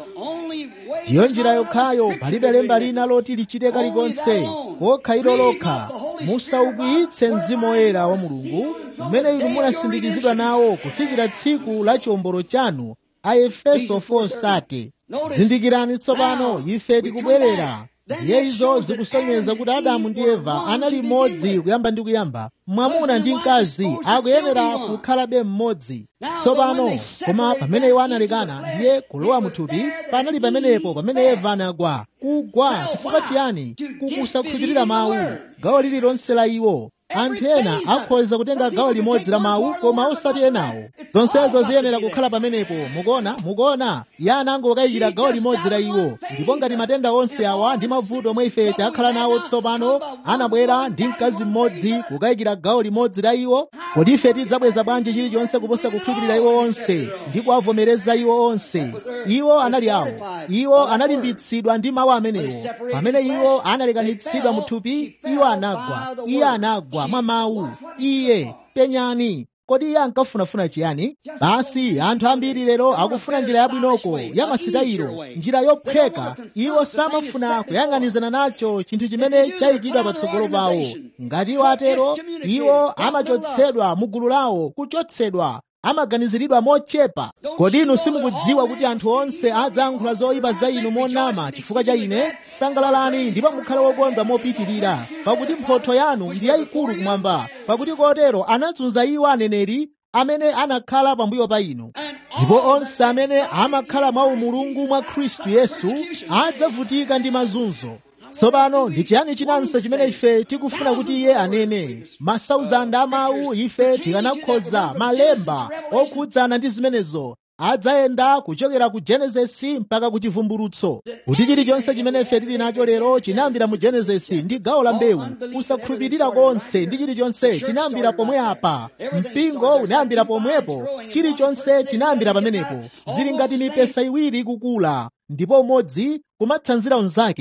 ndiyo njira yokhayo palibe lemba lina loti lichite kalikonse kokha ilo lokha musaukwiyitse mzimu woyera wa mulungu umene inu munasindikizidwa nawo kufikira tsiku la chiwombolo chanu aefeso 4:30 zindikirani tsopano ife tikubwerera ndiye izo zikusonyeza kuti adamu ndi eva anali mmodzi kuyamba ndi kuyamba mwamuna ndi mkazi akuyenera kukhalabe mmodzi tsopano koma pamene iwo analekana ndiye kulowa muthupi panali pamenepo pamene eva anagwa kugwa chifukwa chiyani kukusakhulupirira mawu gawo lililonse la iwo anthu ena akhoza kutenga gawo limodzi la mawu koma osati enawo zonsezo ziyenera kukhala pamenepo mukuona mukuona iye anangokayikira gawo limodzi la iwo ndipo ngati matenda onse awa ndi mavuto omwe ife takhala nawo tsopano anabwera ndi mkazi mmodzi kukayikira gawo limodzi la iwo kodi ife tidzabweza bwanji chilichonse kuposa kukhulupirira iwo onse ndi kuwavomereza iwo onse iwo anali awo iwo analimbitsidwa ndi mawu amenewo pamene iwo analekanitsidwa muthupi iwo anagwa iye anagwa mwa mawu iye penyani kodi iye ankafunafuna chiyani basi anthu ambiri lero akufuna njira yabwinoko ya masitayiro njira yophweka iwo samafuna kuyang'anizana nacho chinthu chimene chayikidwa patsogolo pawo ngati iwo atero iwo amachotsedwa mu gulu lawo kuchotsedwa amaganiziridwa mochepa kodi inu simukudziwa kuti anthu onse adzayankhula zoyipa za inu monama chifukwa cha ine sangalalani ndipo mukhale wokondwa mopitirira pakuti mphotho yanu ndi yayikulu kumwamba pakuti kotero anazunza iwo aneneri amene anakhala pambuyo pa inu ndipo onse amene amakhala mwa umulungu mwa khristu yesu adzavutika ndi mazunzo tsopano ndi chiyani chinanso chimene ife tikufuna kuti iye anene masauzanda amawu ife tikanakhoza malemba okhudzana ndi zimenezo adzayenda kuchokera ku genesisi mpaka ku chivumbulutso kuti chilichonse chimene ife tili nacho lero chinayambira mu genesisi ndi gawo la mbewu kusakhulupirira konse ndi chilichonse chinayambira pomwe apa mpingo unayambira pomwepo chilichonse chinayambira pamenepo zili ngati mipesa iwiri ikukula ndipo umodzi kumatsanzira unzake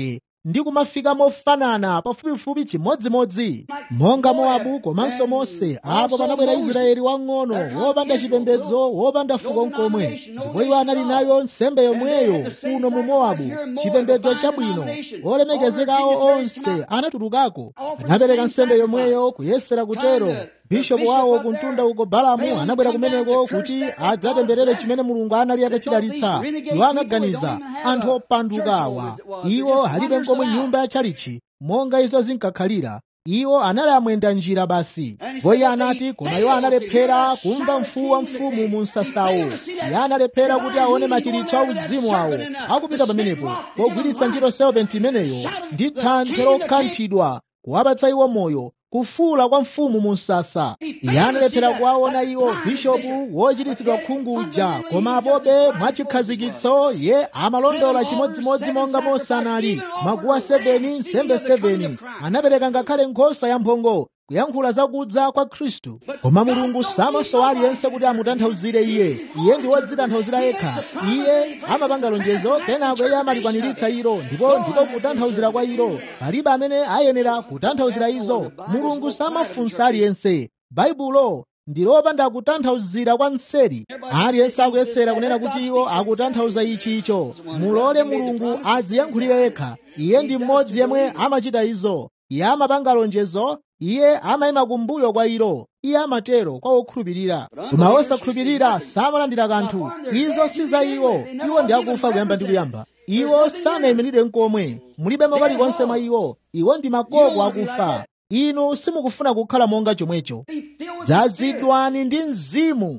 ndi kumafika mofanana pafupifupi chimodzimodzi monga mowabu komanso mose apo panabwera israeli wang'ono wopanda chipembedzo wopanda fuko nkomwe ndipo iwo anali nayo nsembe yomweyo kuno mu mowabu chipembedzo chabwino olemekezekawo onse anatulukako anapereka nsembe yomweyo kuyesera kutero bishopu wawo kumtunda uko balamu anabwera kumeneko kuti adzatemberere chimene mulungu anali atachidalitsa iwo anaganiza anthu opandukawa iwo alibe nkomwe nyumba ya chalichi monga izo zinkakhalira iwo anali amwenda njira basi iye anati koma iwo analephera kumva mfuwu wa mfumu mu msasawo iye analephera kuti aone machiritso a uzimu awo akupita pamenepo pogwiritsa ntchito serpenti imeneyo ndi thanthwe lokanthidwa kuwapatsa iwo moyo kufuula kwa mfumu mu msasa iye analephera kuwaona iwo bishopu wochititsidwa khungu uja koma apobe mwachikhazikitso ye amalondola chimodzimodzi monga mose anali maguwa 7 nsembe 7 anapereka ngakhale nkhosa ya mphongo kuyankhula zakudza kwa khristu koma mulungu samasowa aliyense kuti amutanthauzire iye iye ndi wodzitanthauzira yekha iye amapanga lonjezo kenako iye amalikwaniritsa ilo ndipo ndipo kutanthauzira kwa ilo palibe amene ayenera kutanthauzira izo mulungu samafunsa aliyense baibulo ndi lopanda kutanthauzira kwa mseri aliyense akuyesera kunena kuti iwo akutanthauza ichi icho mulole mulungu adziyankhulire yekha iye ndi mmodzi yemwe amachita izo iye amapanga lonjezo iye amayima kumbuyo kwa ilo iye amatero kwa okhulupirira koma osakhulupirira samalandira kanthu izo si za iwo iwo ndi akufa kuyamba ndi kuyamba iwo sanayimirire nkomwe mulibe kalikonse mwa iwo iwo ndi makoko akufa inu simukufuna kukhala monga chomwecho dzazidwani ndi mzimu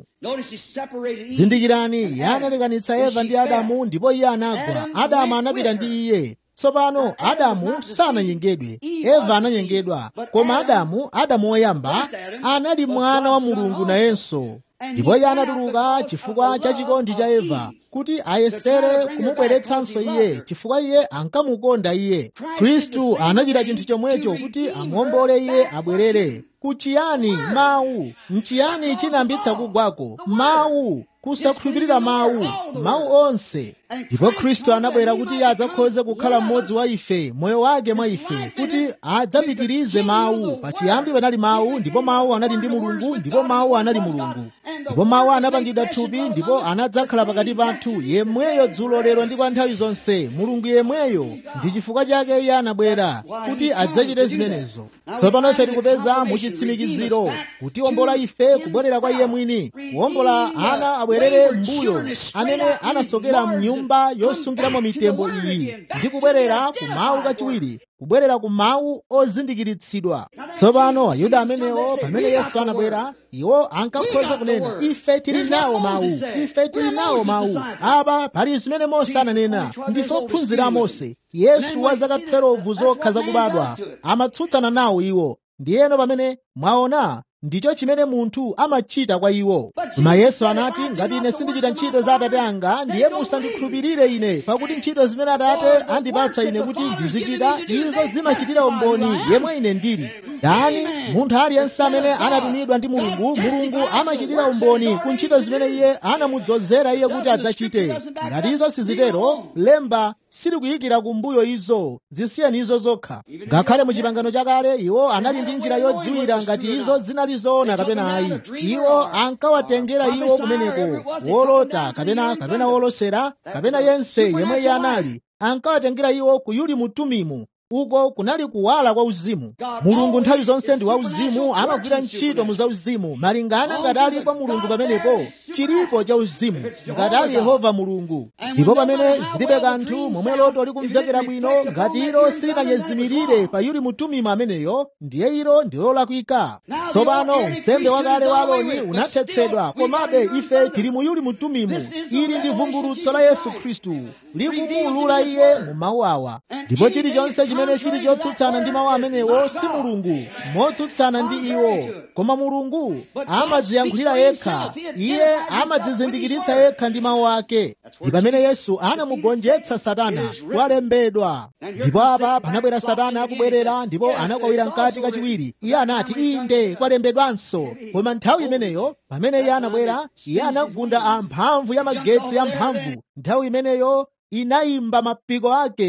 zindikirani iye analekanitsa eva ndi adamu ndipo iye anagwa adamu anapita ndi iye tsopano adamu sananyengedwe eva ananyengedwa koma adamu adamu woyamba anali mwana wa mulungu nayenso ndipo iye anatuluka chifukwa cha chikondi cha eva kuti ayesere kumubweretsanso iye chifukwa iye ankamukonda iye khristu anachita chinthu chomwecho kuti amuombole iye abwerere kuchiyani mawu nchiyani chinayambitsa kugwako mawu kusakhulupirira mawu mawu onse ndipo khristu anabwera kuti iye adzakhoze kukhala mmodzi wa ife moyo wake mwa ife kuti adzapitirize mawu pachiyambi panali mawu ndipo mawu anali ndi mulungu ndipo mawu anali mulungu ndipo mawu anapangidwa thupi ndipo anadzakhala pakati pathu yemweyo dzulo lero ndi kwa nthawi zonse mulungu yemweyo ndi chifukwa chake iye anabwera kuti adzachite zimenezo tsopano ife tikupeza muchitsimikiziro kutiwombola ife kubwerera kwa iye mwini kuwombola ana abwerere mbuyo amene anasokera mnyumba yosungiramo mitembo iyi ndi kubwerera ku mawu kachiwiri kubwerera ku mawu ozindikiritsidwa tsopano ayuda amenewo pamene yesu anabwera iwo ankakhoza kunena ife tili nawo mawu ife tili nawo mawu apa pali zimene mose ananena ndife ophunzira a mose yesu wa zaka 12 zokha zakubadwa amatsutsana nawo iwo ndiyeno pamene mwaona ndicho chimene munthu amachita kwa iwo koma yesu anati ngati ine sindichita ntchito za atate anga ndiye musandikhulupirire ine pakuti ntchito zimene atate andipatsa ine kuti ndizichita izo zimachitira umboni yemwe ine ndili dani munthu aliyense amene anatumidwa ndi mulungu mulungu amachitira umboni ku ntchito zimene iye anamudzozera iye kuti adzachite ngati izo sizitero lemba silikuyikira kumbuyo izo zisiyeni izo zokha ngakhale mu chipangano chakale iwo anali ndi njira yodziwira ngati izo zinali zoona kapena ayi iwo ankawatengera iwo kumeneko wolota kapena kapena wolosera kapena yense yemwe iye anali ankawatengera iwo ku yuli mutumimu uko kunali kuwala kwa uzimu mulungu nthawi zonse ndi wauzimu amagwira ntchito mu zauzimu malingana ngati alipo mulungu pamenepo chilipo cha uzimu ngati ali yehova mulungu ndipo pamene zilibe kanthu momwe loto likumvekera bwino ngati ilo silinanyezimirire pa yuli mutumimu ameneyo ndiye ilo ndi lolakwika tsopano nsembe wakale wa aloni unathetsedwa komabe ife tili mu yuli mutumimu ili ndi vumbulutso la yesu khristu likumuulula iye mu mawu awa ndipo chilichonse chimene chili chotsutsana ndi mawu amenewo si mulungu motsutsana ndi iwo koma mulungu amadziyankhulira yekha iye amadzizindikiritsa yekha ndi mawu ake ndi pamene yesu anamugonjetsa satana kwalembedwa ndipo apa panabwera satana akubwerera ndipo anakwawira mkati kachiwiri iye anati inde kwalembedwanso koma nthawi imeneyo pamene iye anabwera iye anagunda amphamvu ya magetsi amphamvu nthawi imeneyo inayimba mapiko ake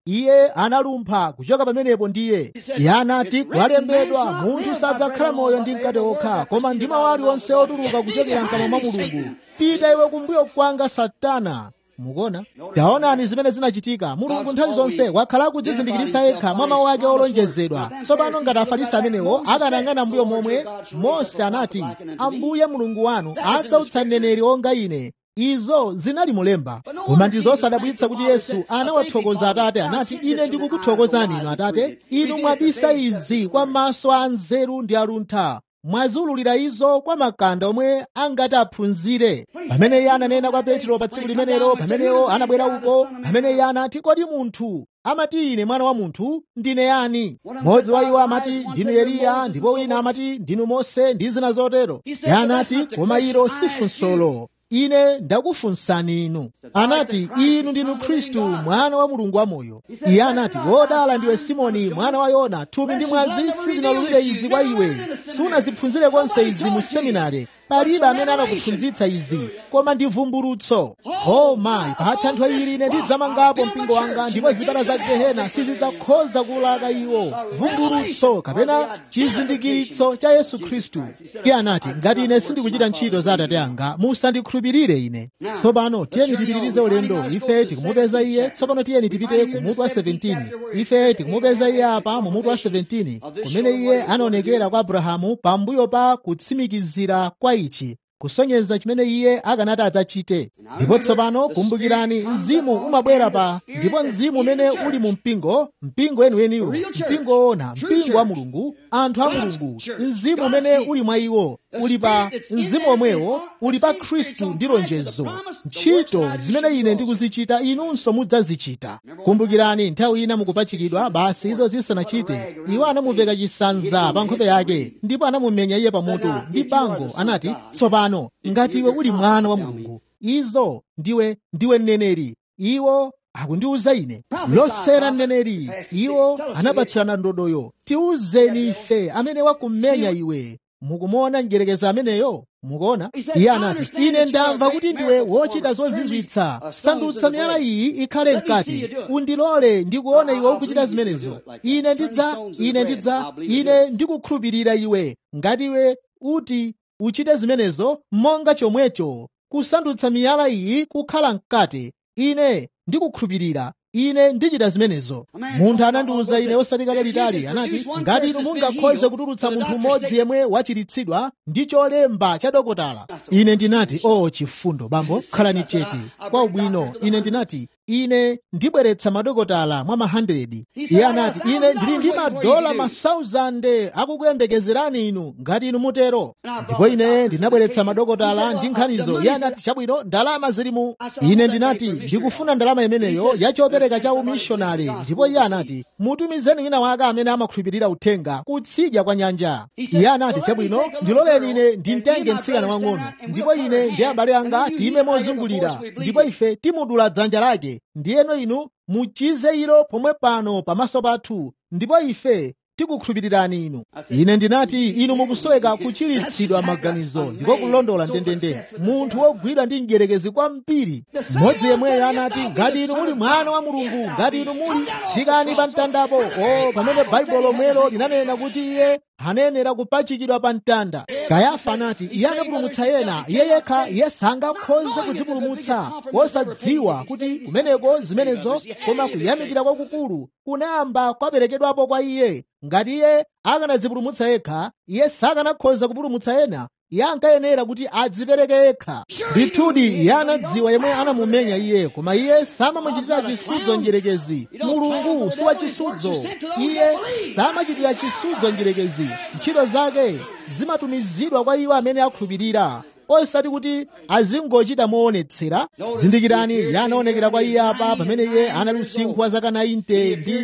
iye analumpha kuchoka pamenepo ndiye iye anati kwalembedwa munthu sadzakhala moyo ndi mkate okha koma ndi mawu aliwonse otuluka kuchokera mkamwa mwa mulungu pita iwe kumbuyo kwanga satana mukuona taonani zimene zinachitika mulungu nthawi zonse wakhala kudzizindikiritsa yekha mwa mawu ake olonjezedwa tsopano ngati afarisi amenewo akanayang'ana mbuyo momwe mose anati ambuye mulungu wanu adzautsa mneneri onga ine izo zinali mulemba koma ndi zosadabwitsa kuti yesu anawathokoza atate anati ine ndikukuthokozani inu atate inu mwabisa izi kwa maso a nzeru ndi aluntha mwaziululira izo kwa makanda omwe angati aphunzire pamene iye ananena kwa petro pa tsiku limenelo pamenewo anabwera uko pamene iye anati kodi munthu amati ine mwana wa munthu ndine yani mmodzi wa iwo amati ndinu eliya ndipo wina amati ndinu mose ndi zina zotero iye anati koma ilo si funsolo ine ndakufunsani inu anati inu ndinu khristu mwana wa mulungu wamoyo iye anati wodala ndiwe simoni mwana wa yona thupi ndi mwazi sizinalulire izi kwa iwe sunaziphunzire konse izi mu seminare palibe amene anakuphunzitsa izi koma ndi vumbulutso o mayi pa thanthwe ili ine ndidzamangapo mpingo wanga ndipo zipata za gehena sizidzakhoza kulaka iwo vumbulutso kapena chizindikiritso cha yesu khristu iye anati ngati ine sindikuchita ntchito za atate anga musandikhulupirire ine tsopano tiyeni tipitirize ulendo ife tikumupeza iye tsopano tiyeni tipite ku mutu wa 17 ife tikumupeza iye apa mu mutu wa 17 kumene iye anaonekera kwa abrahamu pambuyo pa kutsimikizira kwa ichi kusonyeza chimene iye akanati adzachite ndipo tsopano kumbukirani mzimu umabwera pa ndipo mzimu umene uli mu mpingo mpingo weniweniwo mpingo woona mpingo wa mulungu anthu a mulungu mzimu umene uli mwa iwo uli pa mzimu omwewo uli pa khristu ndi lonjezo ntchito zimene ine ndikuzichita inunso mudzazichita kumbukirani nthawi ina mukupachikidwa basi izo zisanachite iwo anamuveka chisanza pa nkhope yake ndipo anamumenya iye pamutu ndi bango anati tsopano ngati iwe uli mwana wa mulungu izo ndiwe ndiwe mneneri iwo akundiuza ine losera mneneri iwo anapatsirana ndodoyo tiuzeni ife amene wakumenya iwe mukumona mdyerekezi ameneyo mukuona iye anati ine ndamva kuti ndiwe wochita zozizwitsa sandutsa miyala iyi ikhale mkati undilole ndikuona iwe ukuchita zimenezo ine ndidza ine ndidza ine ndikukhulupirira iwe ngati iwe uti uchite zimenezo monga chomwecho kusandutsa miyala iyi kukhala mkati ine ndikukhulupirira ine ndichita zimenezo munthu anandiwuza ine osati kale litali anati ngati inu mungakhoze kutulutsa munthu mmodzi yemwe wachiritsidwa ndi cholemba cha dokotala ine ndinati o oh, chifundo bambo khalani chete kwa ubwino ine ndinati ine ndibweretsa madokotala mwa ma 100 iye anati ine ndili ndi madola ma 1000 akukuyembekezerani inu ngati inu mutero ndipo ine ndinabweretsa madokotala ndi nkhanizo iye anati chabwino ndalama zili mu ine ndinati ndikufuna ndalama imeneyo ya chopereka cha umishonari ndipo iye anati mutumizeni wina wake amene amakhulupirira uthenga kutsidya kwa nyanja iye anati chabwino ndiloleni ine ndimtenge mtsikana wang'ono ndipo ine ndi abale anga tiyime mozungulira ndipo ife timudula dzanja lake ndiyeno inu muchize ilo pomwe pano pamaso pathu ndipo ife tikukhulupirirani inu ine ndinati inu mukusoweka kuchiritsidwa maganizo ndipo kulondola ndendende munthu wogwidwa ndi mdyerekezi kwambiri mmodzi yemweyo anati ngati inu muli mwana wa mulungu ngati inu muli tsikani pa mtandapo o pamene baibulo lomwelo linanena kuti iye anayenera kupachikidwa pa mtanda kayafa anati iye anapulumutsa yena iye yekha iye sangakhoze kudzipulumutsa wosadziwa kuti kumeneko zimenezo koma kuyamikira kwakukulu kunayamba kwaperekedwapo kwa iye ngati iye akanadzipulumutsa yekha iye sakanakhoza kupulumutsa ena iye ankayenera kuti adzipereke yekha ndithudi iye anadziwa yemwe anamumenya iye koma iye samamuchitira chisudzo mdyerekezi mulungu si wachisudzo iye samachitira chisudzo mdyerekezi ntchito zake zimatumizidwa kwa iwo amene akhulupirira osati kuti azingochita moonetsera zindikirani iye anaonekera kwa iye apa pamene iye anali usinkhu wa zaka 90 ndi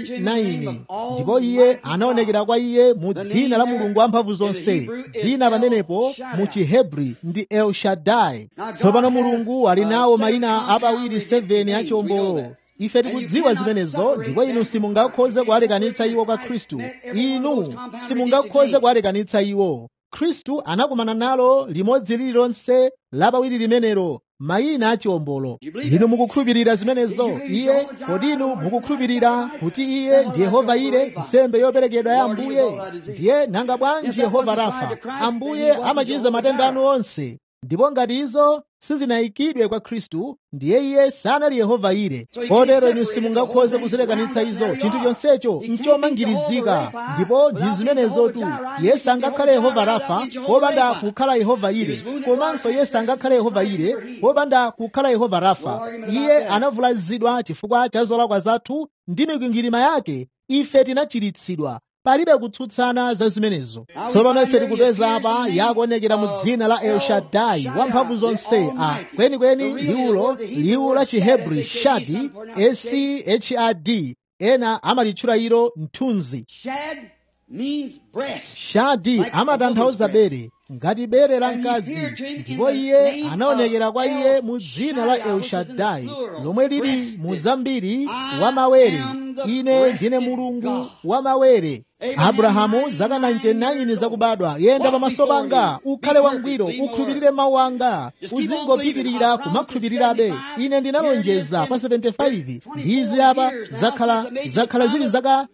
9 ndipo iye anaonekera kwa iye mu dzina la mulungu wamphamvu zonse dzina pamenepo mu chihebri ndi el shaddai tsopano mulungu ali nawo mayina apawiri 7 achiwombolo ife tikudziwa zimenezo ndipo inu simungakhoze kuwalekanitsa iwo kwa khristu inu simungakhoze kuwalekanitsa iwo khristu anakumana nalo limodzi lililonse lapawiri limenelo mayina a chiwombolo inu mukukhulupirira zimenezo iye kodi inu mukukhulupirira kuti iye ndi yehova ire nsembe yoperekedwa ya ambuye ndiye nanga bwanji yehova rafa ambuye amachiza matenda anu onse ndipo ngati izo sizinayikidwe kwa khristu ndiye iye sanali yehova ire kotero inu simungakhoze kuzilekanitsa izo chinthu chonsecho nchomangirizika ndipo ndi zimenezotu iye sangakhale yehova rafa popanda kukhala yehova ire komanso iye sangakhale yehova ire popanda kukhala yehova rafa iye anavulazidwa chifukwa cha zolakwa zathu ndi mikwingwirima yake ife tinachiritsidwa palibe kutsutsana za zimenezo tsopano ife tikupeza apa yakuonekera mu dzina la elshadai wamphamvu zonse a kwenikweni liwulo liwu la chihebri shadi schad ena amalitchula ilo mthunzi Shad means breast. shadi amatanthauza bere ngati bere la mkazi ndipo iye anaonekera kwa iye mu dzina la elshadai lomwe lili mu zambiri wa mawere ine ndine mulungu wa mawere abrahamu zaka 99 zakubadwa yenda pamaso panga ukhale wangwiro ukhulupirire mawu anga uzingopitirira kumakhulupirirabe ine ndinalonjeza pa 75 ndizi apa zakhala zakhala zili zaka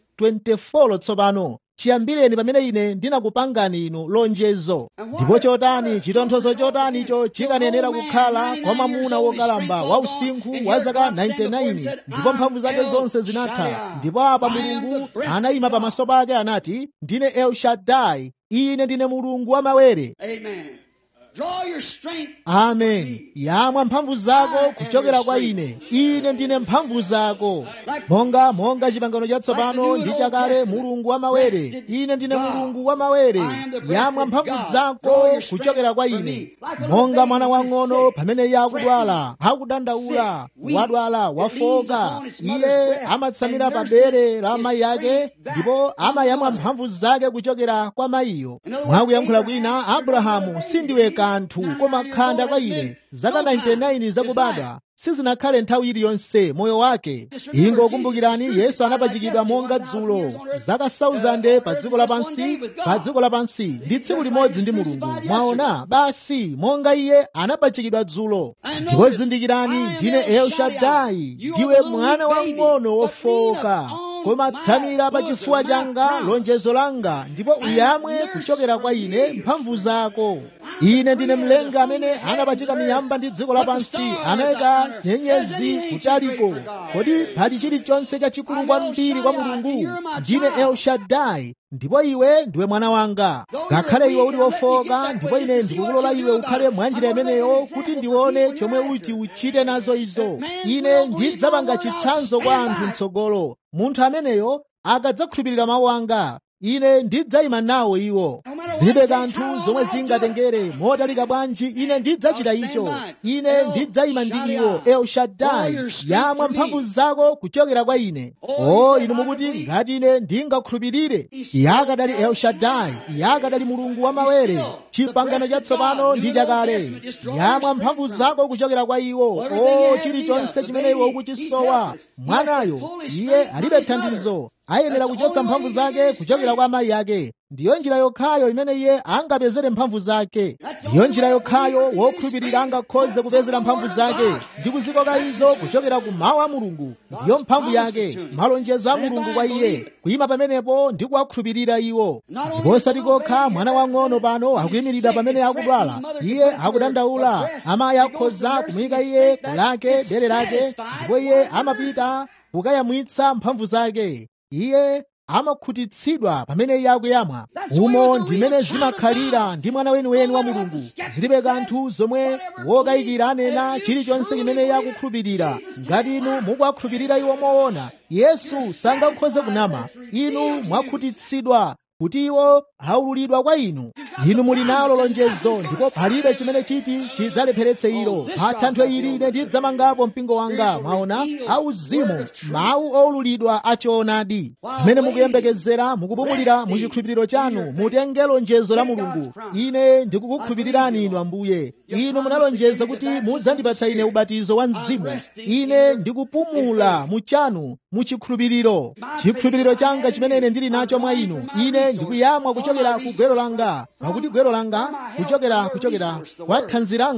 24 tsopano chiyambireni pamene ine ndinakupangani inu lonjezo ndipo chotani chitonthozo chotanicho chikanenera kukhala kwa mwamuna wokalamba wa usinkhu wa zaka 99 ndipo mphamvu zake zonse zinatha ndipo apa mulungu anayima pamaso pake anati ndine elshadai ine ndine mulungu wa mawere Amen. Draw your strength. amen yamwa mphamvu zako kuchokera kwa ine ine ndine mphamvu zako monga monga chipangano chatsopano ndi chakale mulungu wa mawere ine ndine mulungu wa mawere yamwa mphamvu zako kuchokera kwa ine monga mwana wang'ono pamene iye akudwala akudandaula wadwala wafoka iye amatsamira pa bere la mayi ake ndipo amayamwa mphamvu zake kuchokera kwa mayiyo mwakuyankhula kwina abrahamu sindiwe kanthu koma khanda kwa ine zaka 99 zakubadwa sizinakhale nthawi iliyonse moyo wake ingokumbukirani yesu anapachikidwa monga dzulo zaka 1000 pa dziko lapansi pa dziko lapansi ndi tsiku limodzi ndi mulungu mwaona basi monga iye anapachikidwa dzulo ndipo zindikirani ndine elshadai ndiwe mwana wang'ono wofoka koma tsamira pa chifuwa changa lonjezo langa ndipo uyamwe kuchokera kwa ine mphamvu zako ine ndine mlenga amene anapachika miyamba ndi dziko lapansi anayika nyenyezi kutaliko kodi pali chilichonse chachikulu kwambiri kwa mulungu ndine elshadai ndipo iwe ndiwe mwana wanga ngakhale iwe uli wofoka ndipo ine ndikukulola iwe ukhale mwanjira imeneyo kuti ndione chomwe uti uchite nazo izo ine ndidzapanga chitsanzo kwa anthu mtsogolo munthu ameneyo akadzakhulupirira mawu anga ine ndidzayima nawo iwo zilibe kanthu zomwe zingatengere motalika bwanji ine ndidzachita icho ine ndidzayima ndi iwo elshadai yamwa mphamvu zako kuchokera kwa ine o inu mukuti ngati ine ndingakhulupirire yakadali elshadai yakadali mulungu wa mawere chipangano chatsopano ndi chakale yamwa mphamvu zako kuchokera kwa iwo o chilichonse chimene iwe ukuchisowa mwanayo iye alibe thandizo ayenera kuchotsa mphamvu zake kuchokera kwa amayi ake ndiyo njira yokhayo imene iye angapezere mphamvu zake ndiyo njira yokhayo wokhulupirira angakhoze kupezera mphamvu zake ndi kuzikoka izo kuchokera ku mawu a mulungu ndiyo mphamvu yake malonjezo a mulungu kwa iye kuyima pamenepo ndi kuwakhulupirira iwo ndipo osati kokha mwana wang'ono pano akuyimiridwa pamene akudwala iye akudandaula amayi akhoza kumuyika iye kulake bere lake ndipo iye amapita kukayamwitsa mphamvu zake iye amakhutitsidwa pamene iye akuyamwa umo ndimene zimakhalira ndi mwana weniweni wa mulungu zilibe kanthu zomwe wokayikira anena chilichonse chimene iye akukhulupirira ngati inu mukuwakhulupirira iwo moona yesu sangakhoze kunama inu mwakhutitsidwa kuti iwo aululidwa kwa inu inu muli nalo lonjezo ndipo palibe chimene chiti chidzalepheretse ilo pa thanthwe ili ine ndidzamangapo mpingo wanga mwaona auzimu mawu oululidwa achoonadi pamene mukuyembekezera mukupumulira muchikhulupiriro chanu mutenge lonjezo la mulungu ine ndikukukhulupirirani inu ambuye inu munalonjeza kuti mudzandipatsa ine ubatizo wa mzimu ine ndikupumula muchanu muchikhulupiriro chikhulupiriro changa chimene ine ndili nacho mwa inu ine ndikuyamwa kuchokera ku gwero langa pakuti gwero langa kuchokera kuchokera kwa thanzi langa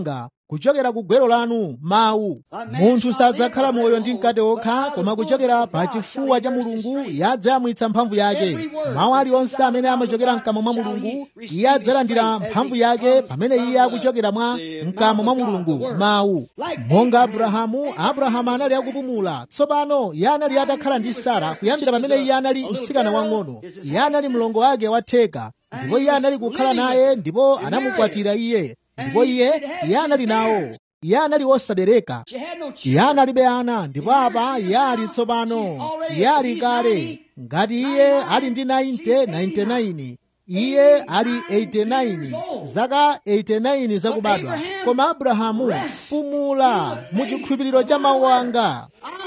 kuchokera ku gwero lanu mawu munthu sadzakhala moyo ndi mkate okha koma kuchokera pa chifuwa cha mulungu yadzayamwitsa mphamvu yake mawu aliwonse amene amachokera mkamwa mwa mulungu iye adzalandira mphamvu yake pamene iye akuchokera mwa mkamwa mwa mulungu mawu monga abrahamu abrahamu anali akupumula tsopano iye anali atakhala ndi sara kuyambira pamene iye anali mtsikana wang'ono iye anali mlongo wake watheka ndipo iye anali kukhala naye ndipo anamukwatira iye ndipo iye iye anali nawo iye anali wosabereka iye analibe ana ndipo apa iye ali tsopano iye ali kale ngati iye ali ndi 90 99 iye ali 89 zaka 89 zakubadwa koma abrahamu pumula mu chikhulupiriro cha mawu anga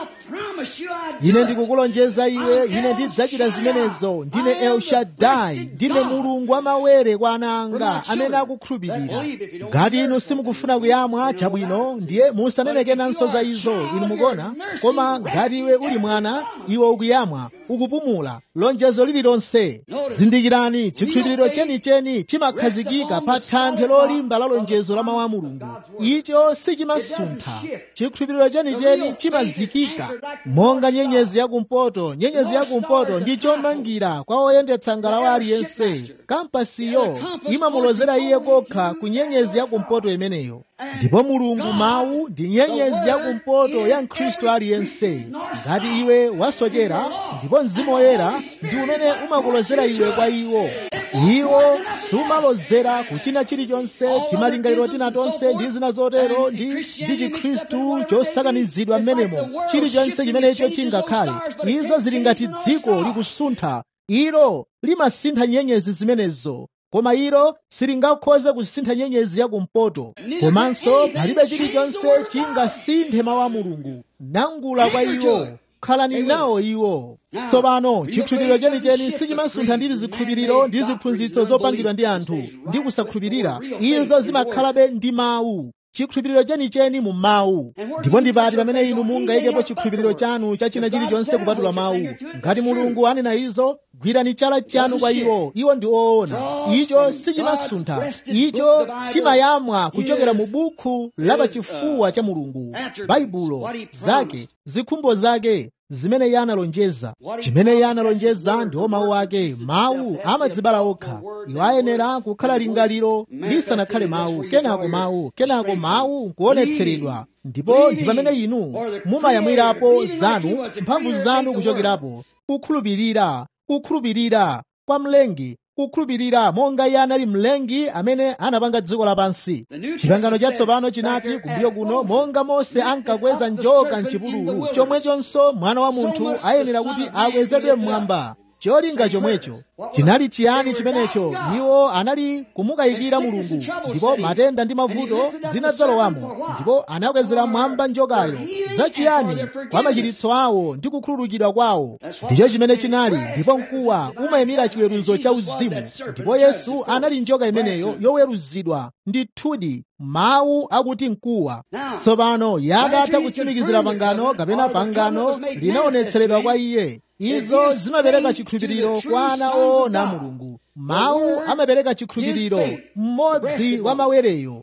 ine ndikukulonjeza iwe ine ndidzachita zimenezo ndine el shaddai ndine mulungu wamawere kwa ana anga amene akukhulupirira ngati inu simukufuna kuyamwa chabwino ndiye musanenekenanso za izo inu mukuona koma ngati iwe uli mwana iwe ukuyamwa ukupumula lonjezo lililonse zindikirani chikhulupiriro chenicheni chimakhazikika pa thanthwe lolimba la lonjezo la mawu a mulungu icho sichimasuntha chikhulupiriro chenicheni chimazikika monga nyenyezi yakumpoto nyenyezi yakumpoto ndi chomangira kwa oyendetsa ngalawa aliyense kampasiyo imamulozera iye kokha ku nyenyezi yakumpoto imeneyo ndipo mulungu mawu ndi nyenyezi yakumpoto ya mkhristu aliyense ngati iwe wasochera ndipo mzimu woyera ndi umene umakulozera iwe kwa iwo iwo sumalozera kuchina chilichonse timalingaliro tina tonse ndi zina zotero ndi ndi chikhristu chosakanizidwa m'menemo chilichonse chimenecho chingakhale izo zili ngati dziko likusuntha ilo limasintha nyenyezi zimenezo koma ilo silingakhoze kusintha nyenyezi yakumpoto komanso palibe chilichonse chingasinthe mawu a mulungu nangula kwa iwo khalani nawo iwo tsopano chikhulupiriro chenicheni sichimasuntha ndi zikhulupiriro ndi ziphunzitso zopangidwa ndi anthu ndi kusakhulupirira izo zimakhalabe ndi mawu chikhulupiriro chenicheni mu mawu ndipo ndipati pamene inu mungayikepo chikhulupiriro chanu cha china chilichonse kupatula mawu ngati mulungu anena izo gwirani chala chanu kwa iwo iwo ndi oona icho sichimasuntha icho chimayamwa kuchokera mu bukhu la pachifuwa cha mulungu baibulo zake zikhumbo zake zimene iye analonjeza chimene iye analonjeza ndiwo mawu ake mawu amadzibala okha iwo ayenera kukhala lingaliro lisanakhale mawu kenako mawu kenako mawu kuonetseredwa ndipo ndi pamene inu mumayamwirapo zanu mphamvu zanu kuchokerapo kukhulupirira kukhulupirira kwa mlengi kukhulupirira monga iye anali mlengi amene anapanga dziko lapansi chipangano chatsopano chinati kumbuyo kuno monga mose ankakweza njoka mchipululu chomwechonso mwana wa munthu ayenera kuti akwezedwe mmwamba cholinga chomwecho chinali chiyani chimenecho iwo anali kumukayikira mulungu ndipo matenda ndi mavuto zinadzalowamo ndipo anakwezera mmwamba njokayo zachiyani kwa machiritso awo ndi kukhululukidwa kwawo ndicho chimene chinali ndipo mkuwa umayimira chiweruzo cha uzimu ndipo yesu anali njoka imeneyo yoweruzidwa ndithudi mawu akuti mkuwa tsopano yadatha kutsimikizira pangano kapena pangano linaonetseredwa kwa iye izo zimapereka chikhulupiriro kwa ana oona mulungu mawu amapereka chikhulupiriro mmodzi wa mawereyo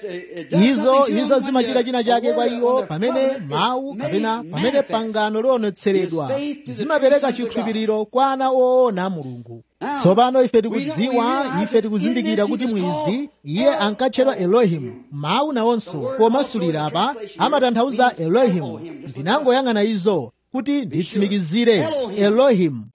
izo izo zimachita china chake kwa iwo pamene mawu kapena pamene pangano lionetseredwa zimapereka chikhulupiriro kwa ana oona mulungu tsopano ife tikudziwa ife tikuzindikira kuti mwizi iye ankatchedwa elohimu mawu nawonso pomasulira apa amatanthauza elohimu ndinangoyang'ana izo kuti nditsimikizire elohimu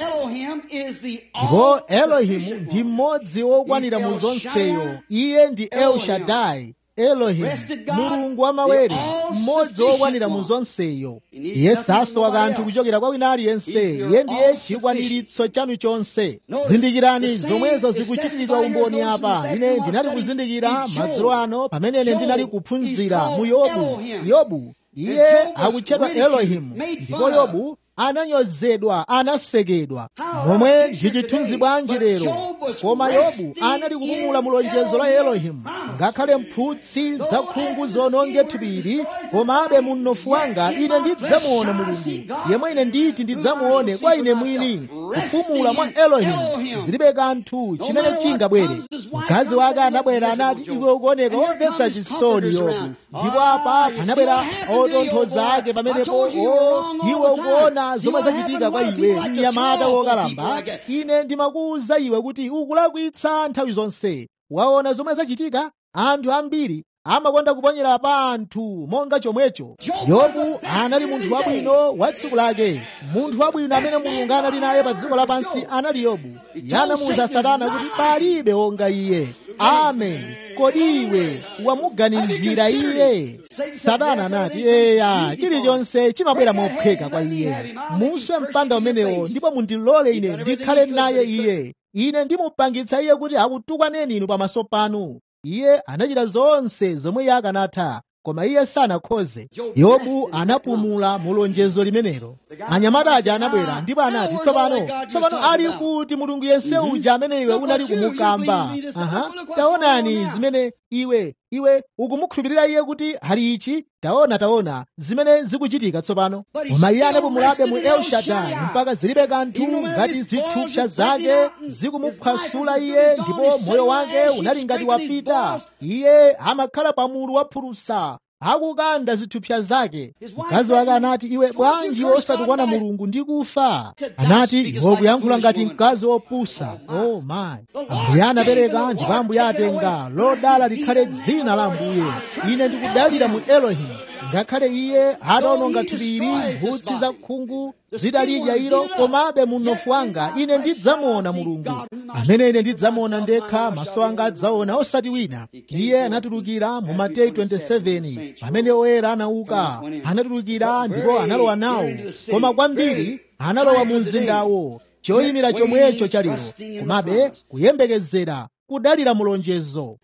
ndipo elohimu ndi mmodzi wokwanira mu zonseyo iye ndi el shaddai elohimu mulungu wamawere mmodzi wokwanira mu zonseyo iye sasowa kanthu kuchokera kwa wina aliyense iye ndiye chikwaniritso chanu chonse zindikirani zomwezo zikuchitiridwa umboni apa ine ndinali kuzindikira madzulo ano pamene ine ndinali kuphunzira mu yobu yobu iye akutchedwa elohimu ndipo yobu ananyozedwa anasekedwa momwe ndi chithunzi bwanji lero koma yobu anali kupumula mu lonjezo la elohimu ngakhale mphutsi zakhungu zononge thupiri komabe mu mnofu wanga ine ndidzamuona mulungu yemwe ine nditi ndidzamuone kwa ine mwini kupumula mwa elohimu zilibe kanthu chimene chingabwere mkazi wake anabwera anati iwe ukuoneka womvetsa chisoni yobu ndipo apa anabwera otonthoza ake pamenepo o iwe ukuona zomwe zachitika kwa iwe mnyamata wokalamba ine ndimakuwuza iwe kuti ukulakwitsa nthawi zonse waona zomwe zachitika anthu ambiri amakonda kuponyera pa anthu monga chomwecho yobu anali munthu wabwino wa tsiku lake munthu wabwino amene mulungu anali naye pa dziko lapansi anali yobu yanamuwuza satana kuti palibe wonga iye amen kodi iwe wamuganizira iye satana anati eya chilichonse chimabwera mopheka kwa iye muswe mpanda umenewo ndipo mundilole ine ndikhale naye iye ine ndimupangitsa iye kuti akutukwaneni inu pamaso panu iye anachita zonse zomwe iye akanatha koma iye sanakhoze yobu anapumula mu lonjezo limenelo anyamata aja anabwera ndipo anati tsopano tsopano ali kuti mulungu yense uja amene iwe unali kumukamba aha taonani zimene iwe iwe ukumukhulupirira iye kuti ali ichi taona taona zimene zikuchitika tsopano koma iye anapumulabe mu elshadai mpaka zilibe kanthu ngati zithupsa zake zikumuphwasula iye ndipo moyo wake unali ngati wapita iye amakhala pa mulu wa phulusa akukanda zithupsa zake mkazi wake anati iwe bwanji osatukwana mulungu ndi kufa anati iwe ukuyankhula ngati mkazi wopusa oh my ambuye anapereka ndipo ambuye atenga lodala likhale dzina la ambuye ine ndikudalira mu elohimu ngakhale iye ataononga thupi ili mphutsi za khungu zitalidya ilo komabe mu mnofu wanga ine ndidzamuona mulungu amene ine ndidzamuona ndekha maso anga adzaona osati wina iye anatulukira mu mateyu 27 pamene oyera anauka anatulukira ndipo analowa nawo koma kwambiri analowa mu mzindawo choyimira chomwecho cha lero komabe kuyembekezera kudalira mulonjezo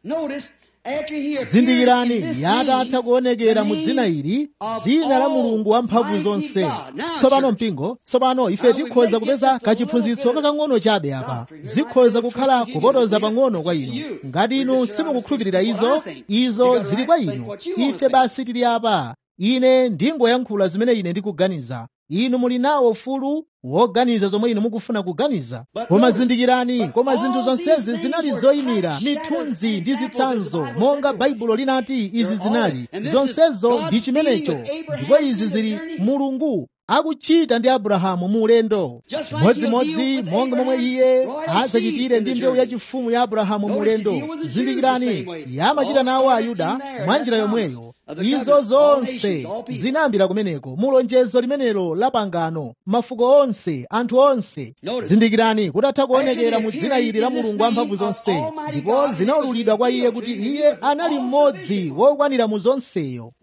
zindikirani yatatha kuonekera mu dzina ili dzina la mulungu wamphamvu zonse tsopano mpingo tsopano ife tikhoza kupeza kachiphunzitso kakang'ono chabe apa zikhoza kukhala kupotoza pang'ono kwa inu ngati inu simukukhulupirira izo izo zili kwa inu ife basi tili apa ine ndingoyankhula zimene ine ndikuganiza inu muli nawo ufulu woganiza zomwe inu mukufuna kuganiza koma zindikirani koma zinthu zonsezi zinali zoyimira mithunzi ndi zitsanzo monga baibulo linati izi zinali zonsezo ndi chimenecho ndipo izi zili mulungu akuchita ndi abrahamu mu ulendo modzimodzi monga momwe iye adzachitire ndi mbewu yachifumu ya abrahamu mu ulendo zindikirani yamachita nawo ayuda mwa njira yomweyo izo zonse zinayambira kumeneko mulonjezo limenelo la pangano mafuko onse anthu onse zindikirani kutatha kuonekera mu dzina ili la mulungu wamphamvu zonse ndipo zinaululidwa kwa iye kuti iye anali mmodzi wokwanira mu zonseyo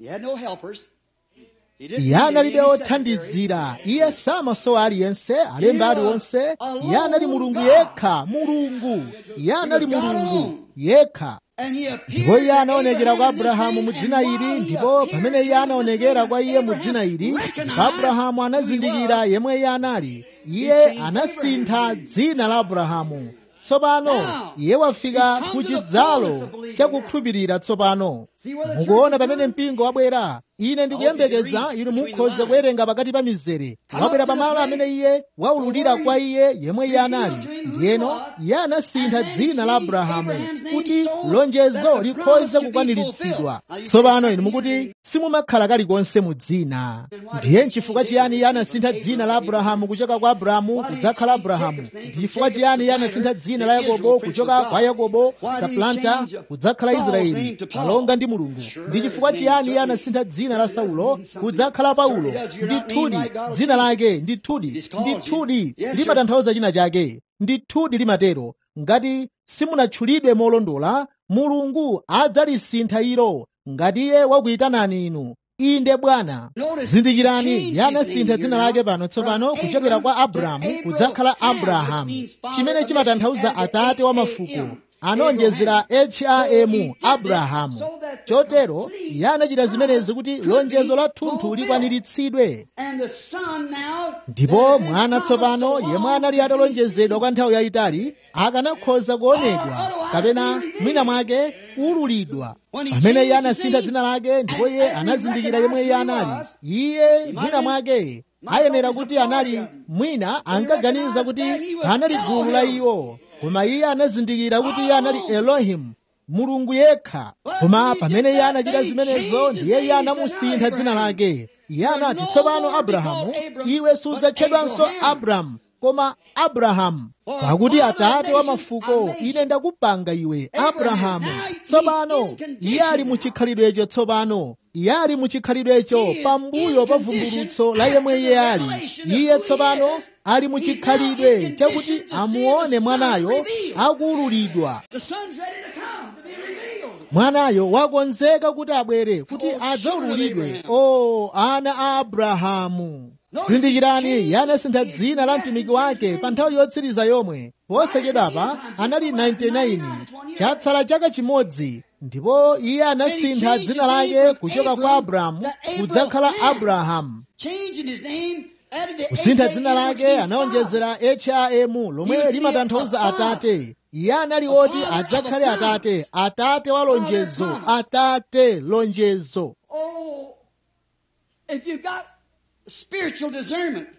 iye analibe othandizira iye samasowa aliyense alembe aliwonse iye anali mulungu yekha mulungu iye anali mulungu yekha ndipo iye anaonekera kwa abrahamu mu dzina ili ndipo pamene iye anaonekera kwa iye mu dzina ili abrahamu anazindikira yemwe iye anali iye anasintha dzina la abrahamu tsopano iye wafika ku chidzalo chakukhulupirira tsopano mukuona pamene mpingo wabwera ine ndikuyembekeza inu mukhoza kuwerenga pakati pa mizere wabwera pamalo amene iye waululira kwa iye yemwe iye anali ndiyeno iye anasintha dzina la abrahamu kuti lonjezo likhoze kukwaniritsidwa tsopano inu mukuti simumakhala kalikonse mu dzina ndiye nchifukwa chiyani iye anasintha dzina la abrahamu kuchoka kwa abrahamu kudzakhala abrahamu ndi chifukwa chiyani iye anasintha dzina la yakobo kuchoka kwa yakobo saplanta kudzakhala israeli malonga ndi mulungu ndi chifukwa chiyani iye anasintha dzina la saulo kudzakhala paulo ndithudi dzina lake ndithudi ndithudi limatanthauza china chake ndithudi limatero ngati simunatchulidwe molondola mulungu adzalisintha ilo ngati iye wakuyitanani inu inde bwana zindikirani iye anasintha dzina lake pano tsopano kuchokera kwa abrahamu kudzakhala abrahamu chimene chimatanthauza atate wa mafuko anonjezera hrm abrahamu chotero iye anachita zimenezi kuti lonjezo la thunthu likwaniritsidwe And the son now ndipo mwana tsopano yemwe anali atalonjezedwa kwa nthawi yayitali akanakhoza kuonedwa kapena mwina mwake kuululidwa pamene iye anasintha dzina lake ndipo iye anazindikira yemwe iye anali iye mwina mwake ayenera kuti anali mwina ankaganiza kuti anali gulu la iwo koma iye anazindikira kuti iye anali elohimu mulungu yekha koma pamene iye anachita zimenezo ndiye iye anamusintha dzina lake iye anati tsopano abrahamu iwe sudzatchedwanso abramu koma abrahamu pakuti atate wa mafuko ine ndakupanga iwe abrahamu tsopano iye ali mu chikhalidwecho tsopano iye ali mu chikhalidwecho pambuyo pa vumbulutso la yemwe iye ali iye tsopano ali mu chikhalidwe chakuti amuone mwanayo akuululidwa the son's ready to come to be revealed. mwanayo wakonzeka kuti abwere kuti adzaululidwe o ana a abrahamu zindikirani iye anasintha dzina la mtumiki wake pa nthawi yotsiriza yomwe posachedwapa anali 99 chatsala chaka chimodzi ndipo iye anasintha dzina lake kuchoka kwa abrahamu kudzakhala abrahamu Changing his name out of the kusintha dzina H.A.M., which lake means anawonjezera hrm lomwe limatanthauza atate iye anali woti adzakhale atate atate wa lonjezo atate lonjezo Oh, if you've got spiritual discernment,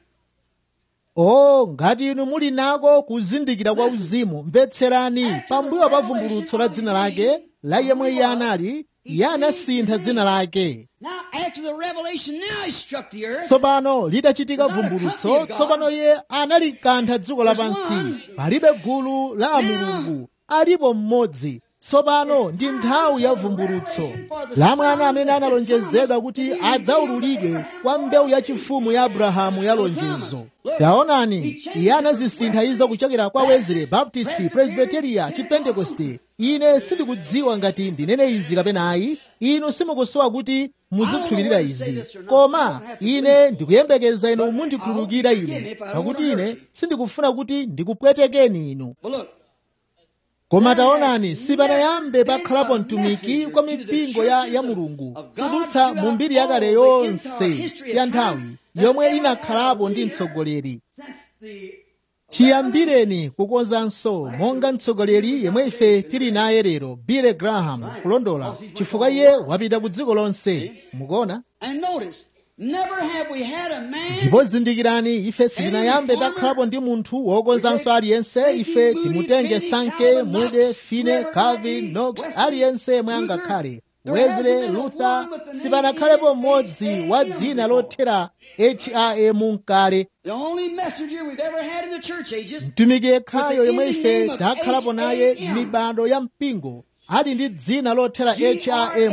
o ngati inu muli nako kuzindikira kwa uzimu mvetserani pambuyo pa vumbulutso la dzina lake la yemwe iye anali iye anasintha dzina lake now after the revelation, now he struck the earth. tsopano litachitika vumbulutso tsopano iye analikantha dziko lapansi palibe gulu la amulungu alipo mmodzi tsopano ndi nthawi ya vumbulutso la mwana amene analonjezedwa kuti adzaululidwe kwa mbewu yachifumu ya abrahamu ya lonjezo taonani iye anazisintha izo kuchokera kwa wesley baptist presbyteria chipentekoste ine sindikudziwa ngati ndinene izi kapena ayi inu simukusowa kuti muzikhulupirira izi koma ine ndikuyembekeza inu mundikhululukira ine pakuti ine sindikufuna kuti ndikupwetekeni inu But look, koma taonani sipanayambe pakhalapo mtumiki kwa mipingo ya, ya mulungu kudutsa mu mbiri yakale yonse ya nthawi yomwe inakhalapo ndi mtsogoleri since the chiyambireni kukonzanso monga mtsogoleri yemwe ife tili naye lero billy graham kulondola chifukwa iye wapita ku dziko lonse mukuona and notice, never have we had a man ndipo zindikirani ife sitinayambe takhalapo ndi munthu wokonzanso aliyense ife timutenge sanke mude fine calvin knox aliyense yemwe angakhale wesley luther sipanakhalepo mmodzi wa dzina lothera ham mkale The only messenger we've ever had in the church ages mtumiki yekhayo yemwe ife takhalapo naye m'mibado ya mpingo ali ndi dzina lothera ham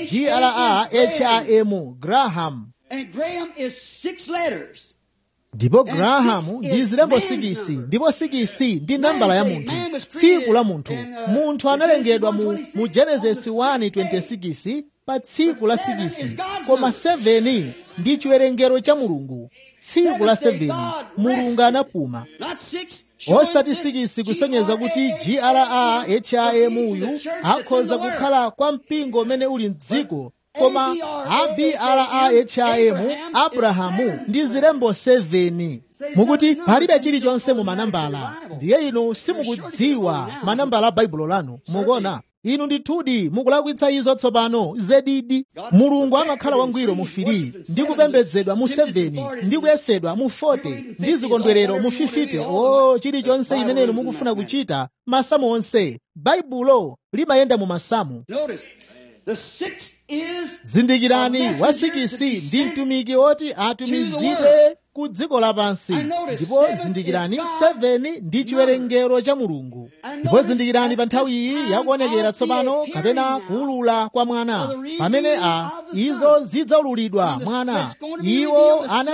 graham graham and Graham is six letters. ndipo grahamu ndi zilembo sikisi ndipo sikisi ndi nambala ya munthu tsiku la munthu munthu analengedwa mu, mu genesis 1:26 pa tsiku la sikisi koma 7 ndi chiwerengero cha mulungu tsiku la 7 mulungu anapuma Not six. showing osati this sikisi kusonyeza kuti graham uyu akhoza kukhala kwa mpingo umene uli mdziko koma abraham abrahamu ndi zilembo 7 mukuti palibe chilichonse mu manambala ndiye inu simukudziwa manambala a baibulo lanu mukuona inu ndithudi mukulakwitsa izo tsopano zedidi mulungu amakhala wangwiro mu 3 ndi kupembedzedwa mu 7 ndi kuyesedwa mu 40 ndi zikondwerero mu 50 o chilichonse imene inu mukufuna kuchita masamu onse baibulo limayenda mu masamu Notice, the sixth is zindikirani wasikisi ndi mtumiki woti atumizidwe ku dziko lapansi ndipo zindikirani 7 ndi chiwerengero cha mulungu ndipo zindikirani pa nthawi iyi yakuonekera tsopano kapena kuulula kwa mwana pamene a izo zidzaululidwa mwana iwo anali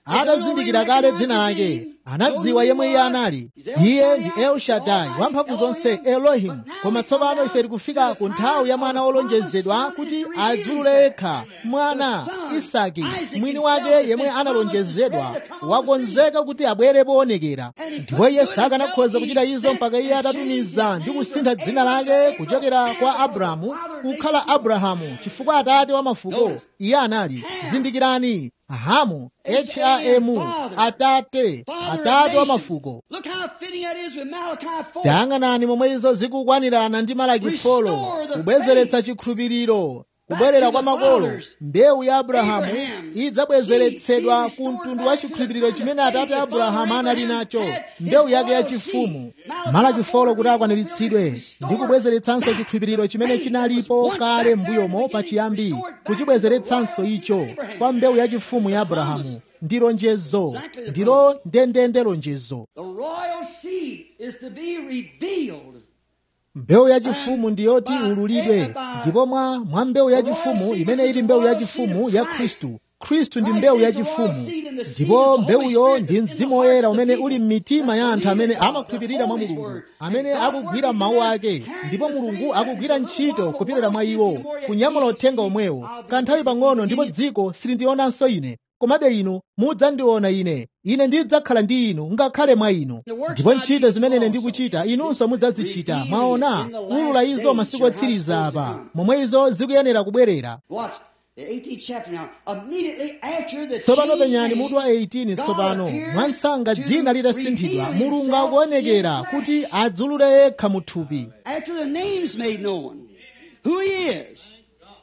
atazindikira kale dzina lake anadziwa yemwe iye anali iye ndi el shaddai wamphamvu zonse elohim koma tsopano ife tikufika ku nthawi ya mwana wolonjezedwa kuti adzulule yekha mwana isaki mwini wake yemwe analonjezedwa wakonzeka kuti abwere poonekera ndipo iye sakanakhoza kuchita izo mpaka iye atatumiza ndi kusintha dzina lake kuchokera kwa abrahamu kukhala abrahamu chifukwa atate wa mafuko iye anali zindikirani hamu hamu atate atate wa mafuko Look how fitting that is with Malachi 4. tayang'anani momwe izo zikukwanirana ndi malaki folo kubwezeretsa chikhulupiriro kubwerera kwa makolo mbewu ya abrahamu idzabwezeretsedwa ku mtundu wa chikhulupiriro chimene atate abrahamu anali nacho mbewu yake yachifumu malaki folo kuti akwaniritsidwe ndi kubwezeretsanso chikhulupiriro chimene chinalipo kale m'mbuyomo pachiyambi kuchibwezeretsanso icho kwa mbewu yachifumu ya abrahamu ndi lonjezo ndilo ndendende lonjezo The royal seed is to be revealed. mbewu yachifumu ndiyoti ululidwe ndipo mwa mwa mbewu yachifumu imene ili mbewu yachifumu ya khristu khristu ndi mbewu yachifumu ndipo mbewuyo ndi mzimu woyera umene uli m'mitima ya anthu amene amakhulupirira mwa mulungu amene akugwira mawu ake ndipo mulungu akugwira ntchito kupirira mwa iwo kunyamula uthenga omwewo kanthawi pang'ono ndipo dziko silindionanso ine komabe inu mudzandiona ine ine ndidzakhala ndi inu ngakhale mwa inu ndipo ntchito zimene ine ndikuchita inunso mudzazichita mwaona ulula izo masiku otsiriza apa momwe izo zikuyenera kubwerera Watch the 18th chapter now. Immediately after the tsopano change penyani made, mutu wa 18 tsopano mwansanga dzina litasinthidwa mulungu akuonekera kuti adzulule yekha mu thupi after the name's made known, who he is.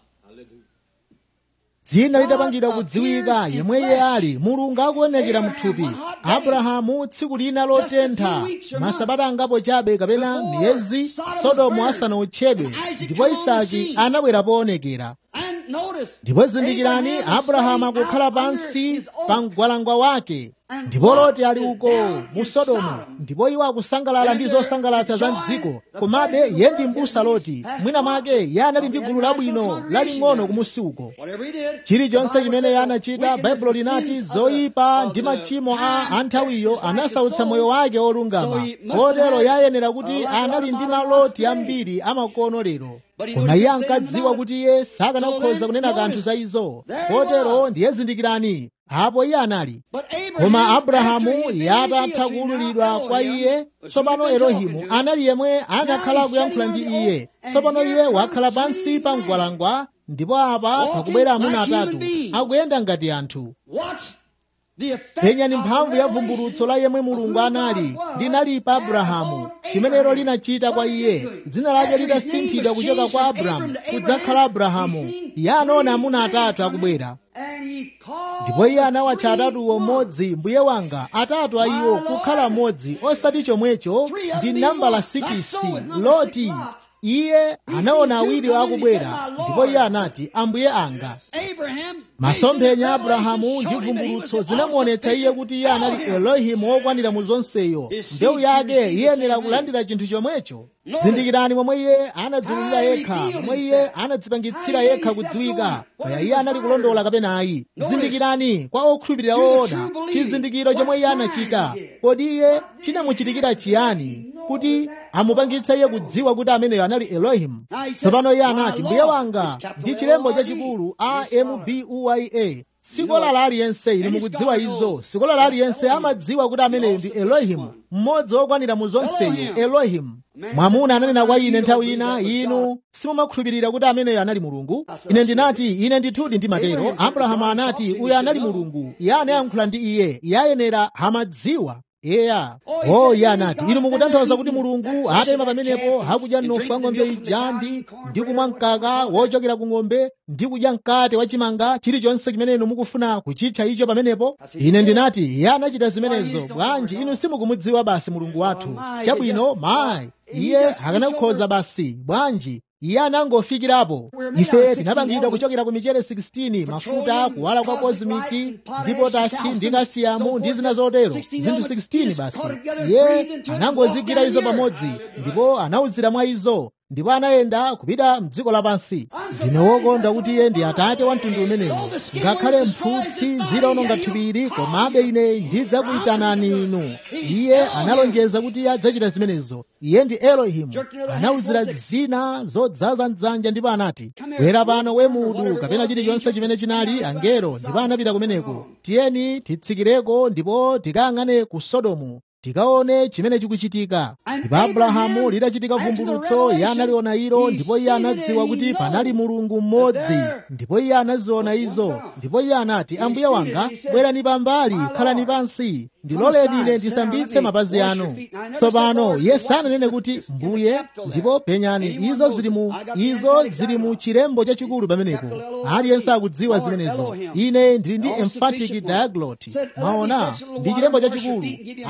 dzina lidapangidwa kudziwika yemwe iye ali mulungu akuonekera mu thupi abrahamu tsiku lina lotentha masabata angapo chabe kapena miyezi sodomu asanawotchedwe ndipo isaki anabwera poonekera And notice, ndipo zindikirani abrahamu akukhala pansi pa mgwalangwa wake ndipo loti ali uko mu sodomu ndipo iwo akusangalala ndi zosangalatsa za mdziko komabe ye ndi m'busa loti mwina mwake iye anali ndi gulu labwino laling'ono kumusi uko whatever he did, chilichonse chimene iye anachita baibulo linati zoyipa ndi machimo a anthawiyo anasautsa moyo wake olungama kotero yayenera kuti anali ndi maloti ambiri amakono lero koma iye ankadziwa kuti iye sakanakhoza kunena kanthu za izo kotero ndiye zindikirani apo iye anali but Abraham, koma abrahamu after he had been yatatha revealed to kuwululidwa not kwa Elohim, iye was tsopano speaking to elohimu him. anali yemwe anakhala kuyankhula ndi iye tsopano iye wakhala pansi pa mgwalangwa ndipo apa pakubwera amuna atatu akuyenda ngati anthu Watch the effect penyani of mphamvu the ya revelation vumbulutso la yemwe mulungu anali linali pa abrahamu chimenero linachita kwa iye dzina lake litasinthidwa kuchoka kwa abrahamu kudzakhala abrahamu iye anaona amuna atatu akubwera And he called ndipo iye the anawatcha three atatuwo one. mmodzi mbuye wanga atatu a iwo kukhala mmodzi osati chomwecho ndi nambala 6 loti iye anaona awiri akubwera ndipo iye anati ambuye anga Abraham's masomphenya a abrahamu ndi vumbulutso zinamuonetsa iye kuti iye anali elohimu wokwanira mu zonseyo mbewu yake iyenera kulandira chinthu chomwecho zindikirani momwe iye anadziwulira yekha momwe iye anadzipangitsira yekha kudziwika kaya iye anali kulondola kapena ayi zindikirani kwa okhulupirira oona chizindikiro chomwe iye anachita kodi iye chinamuchitikira chiyani kuti amupangitse iye kudziwa kuti ameneyo anali elohimu tsopano iye anati mbuye wanga ndi chilembo chachikulu ambuya sikola la aliyense ili mukudziwa izo sikola la aliyense amadziwa kuti ameneyo ndi elohimu mmodzi wokwanira mu zonseyo elohimu mwamuna ananena kwa ine nthawi ina inu simumakhulupirira kuti ameneyo anali mulungu ine ndinati ine ndithudi ndimatero abrahamu anati uyo anali mulungu iye anayankhula ndi iye iye ayenera amadziwa eya o iye anati inu mukutanthauza kuti mulungu atayima pamenepo akudya mnofu wa ng'ombe ija ndi ndi kumwa mkaka wochokera ku ng'ombe ndi kudya mkate wachimanga chilichonse chimene inu mukufuna kuchitcha icho pamenepo ine ndinati iye anachita zimenezo bwanji inu simukumudziwa basi mulungu wathu chabwino mayi iye akanakhoza basi bwanji iye anangofikirapo ife tinapangidwa kuchokera ku michere 16 mafuta kuwala kwa kozimiki ndi potashi ndi kasiyamu ndi zina zotero zinthu 16 basi iye anangozigwira izo pamodzi ndipo anawuzira mwa izo ndipo anayenda kupita mdziko lapansi ndine wokonda kuti iye ndi atate wa mtundu umenewo ngakhale mphutsi zilawononga thupiri komabe ine ndidzakuyitanani inu iye analonjeza kuti iye adzachita zimenezo iye ndi elohimu anawuzira zina zodzaza mdzanja ndipo anati bwera pano we mudu kapena chilichonse chimene chinali angelo ndipo anapita kumeneko tiyeni titsikireko ndipo tikayang'ane ku sodomu tikaone chimene chikuchitika ndipo abrahamu litachitika vumbulutso iye analiona ilo ndipo iye anadziwa kuti panali mulungu mmodzi ndipo iye anaziona izo ndipo iye anati ambuye wanga bwerani pambali khalani pansi ndiloleni ine ndisambitse mapazi anu tsopano iye sananene kuti mbuye ndipo penyani izo zili mu izo zili mu chilembo chachikulu pamenepo aliyense akudziwa zimenezo ine ndili ndi emphatic diaglot mwaona ndi chilembo chachikulu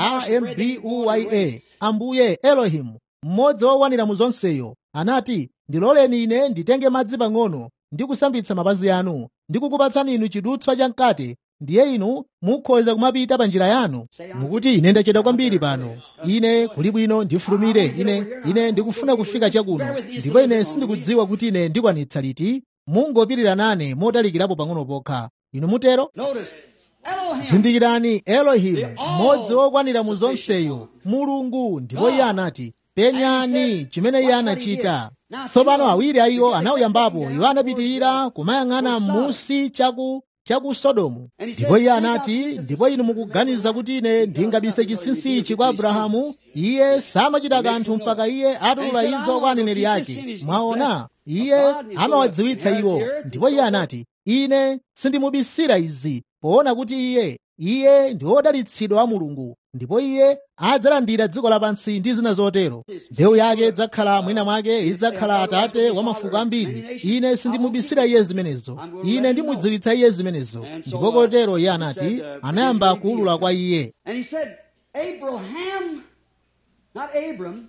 ambuya ambuye elohimu mmodzi wokwanira mu zonseyo anati ndiloleni ine nditenge madzi pang'ono ndi kusambitsa mapazi anu ndi kukupatsani inu chidutswa chamkate ndiye inu mukhoza kumapita pa njira yanu mukuti ine ndachedwa kwambiri pano ine kuli bwino ndifulumire ine ine ndikufuna kufika chakuno ndipo ine sindikudziwa kuti ine ndikwanitsa liti mungopirira nane motalikirapo pang'ono pokha inu mutero Notice, Elohim. zindikirani elohimu mmodzi wokwanira mu zonseyo mulungu ndipo iye anati penyani chimene iye anachita tsopano awiri a iwo anawuyambapo iwo anapitirira kumayang'ana m'musi chaku chaku sodomu ndipo iye anati ndipo inu mukuganiza kuti ine ndingabise chinsinsi ichi kwa abrahamu iye samachita kanthu mpaka iye atulula izo kwa aneneri ake mwaona iye amawadziwitsa iwo ndipo iye anati ine sindimubisira izi poona kuti iye iye ndi wodalitsidwa wa mulungu ndipo iye adzalandira dziko lapansi ndi zina zotero mbewu yake idzakhala mwina mwake idzakhala atate wa mafuko ambiri ine sindimubisira iye zimenezo ine ndimudziwitsa iye zimenezo ndipo kotero iye anati anayamba kuwulula kwa iye And he said, Abraham, not Abram,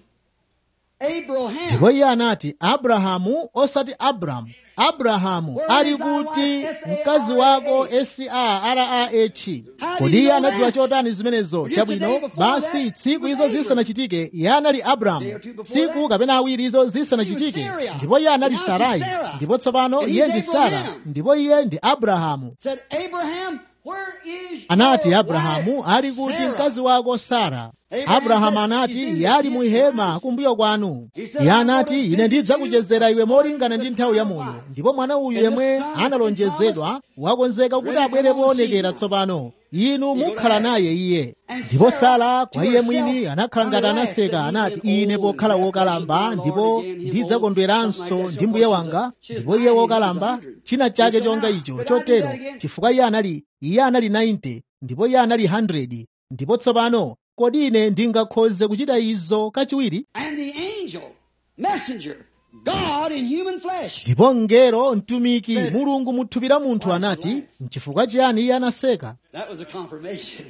Abraham. ndipo iye anati abrahamu osati abramu abrahamu ali kuti mkazi wako sarah kodi iye anadziwa chotani zimenezo chabwino basi tsiku izo zisanachitike iye anali abramu tsiku kapena awiri izo zisanachitike ndipo iye anali sarai ndipo tsopano iye ndi sara ndipo iye ndi abrahamu said, Abraham, where is anati your abrahamu wife, ali kuti Sarah? mkazi wako sara Abraham abrahamu said, anati "She's in iye ali the muhema kumbuyo kwanu He said, iye "I'm anati gonna ine visit ndidzakuchezera you iwe molingana ndi according to nthawi ya the moyo time of ndipo mwana uyu And the yemwe son has been analonjezedwa wakonzeka kuti ready to abwere come on poonekera scene. tsopano inu You go mukhala to naye iye And ndipo Sarah, sara kwa to iye herself, mwini anakhala ngati relaxed anaseka and he anati said, ine "Oh, pokhala that wokalamba precious my ndipo Lord again, him ndidzakondweranso old, something like ndi that, mbuye so wanga she's ndipo iye 90, wokalamba she's 100. china chake And so chonga now, icho could I do chotero that again? chifukwa iye anali iye anali 90 ndipo iye anali 100 ndipo tsopano kodi ine ndingakhoze kuchita izo kachiwiri And the angel, messenger, God in human flesh. ndipo mngelo mtumiki Said, mulungu muthupi la munthu "Why anati so mchifukwa chiyani iye anaseka That was a confirmation.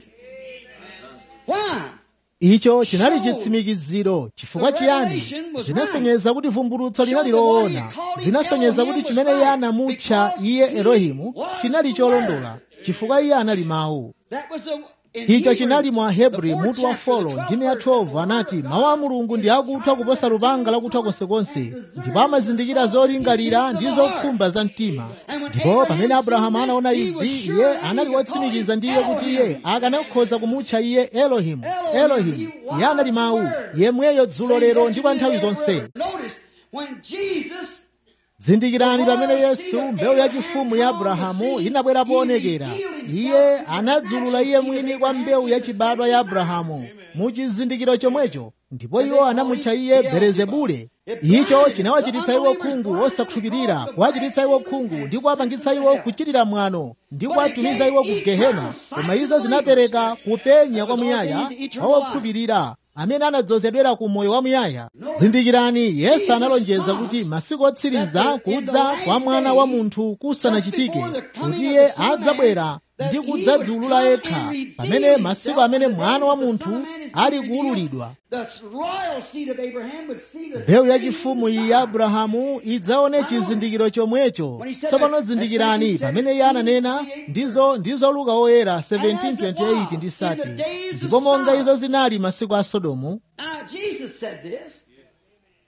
Why? icho chinali Show. chitsimikiziro chifukwa The chiyani revelation was zinasonyeza kuti vumbulutso Show linali the what he loona called him zinasonyeza Elohim kuti was chimene iye right, anamutcha because iye he elohimu was chinali the cholondola Word. chifukwa iye anali mawu That was a, in icho Hebrews, chinali mwa hebri the fourth mutu wa chapter, the folo 12th ndime ya verse, 12 anati mawu a mulungu ndi akuthwa kuposa lupanga lakuthwa konsekonse ndipo amazindikira zolingalira ndi zokhumba za mtima ndipo pamene abrahamu anaona izi iye anali wotsimikiza ndiye kuti iye akanakhoza kumutcha iye elohimu elohimu iye anali mawu yemweyo dzulo lero ndi kwa nthawi zonse Notice, when Jesus zindikirani pamene yesu mbewu yachifumu ya abrahamu inabwera poonekera iye anadzulula iye mwini kwa mbewu yachibadwa ya abrahamu mu chizindikiro chomwecho ndipo iwo anamutcha iye belezebule icho chinawachititsa iwo khungu osakhulupirira kuwachititsa iwo khungu ndi kuwapangitsa iwo kuchitira mwano ndi kuwatumiza iwo ku gehena koma izo zinapereka kupenya kwamuyaya kwa wokhulupirira amene anadzozedwera ku moyo wamuyaya zindikirani yesu analonjeza kuti masiku otsiriza kudza kwa mwana wa munthu kusanachitike kuti iye adzabwera ndi kudzadziulula yekha pamene masiku amene mwana wa munthu ali kuwululidwa The royal seed of Abraham would see the mbewu same yachifumu iyi ya abrahamu idzaone chizindikiro chomwecho tsopano zindikirani pamene iye ananena ndizo ndizo luka oyera 1728 ndi sati ndipo monga izo zinali masiku a sodomu Now, Jesus said this.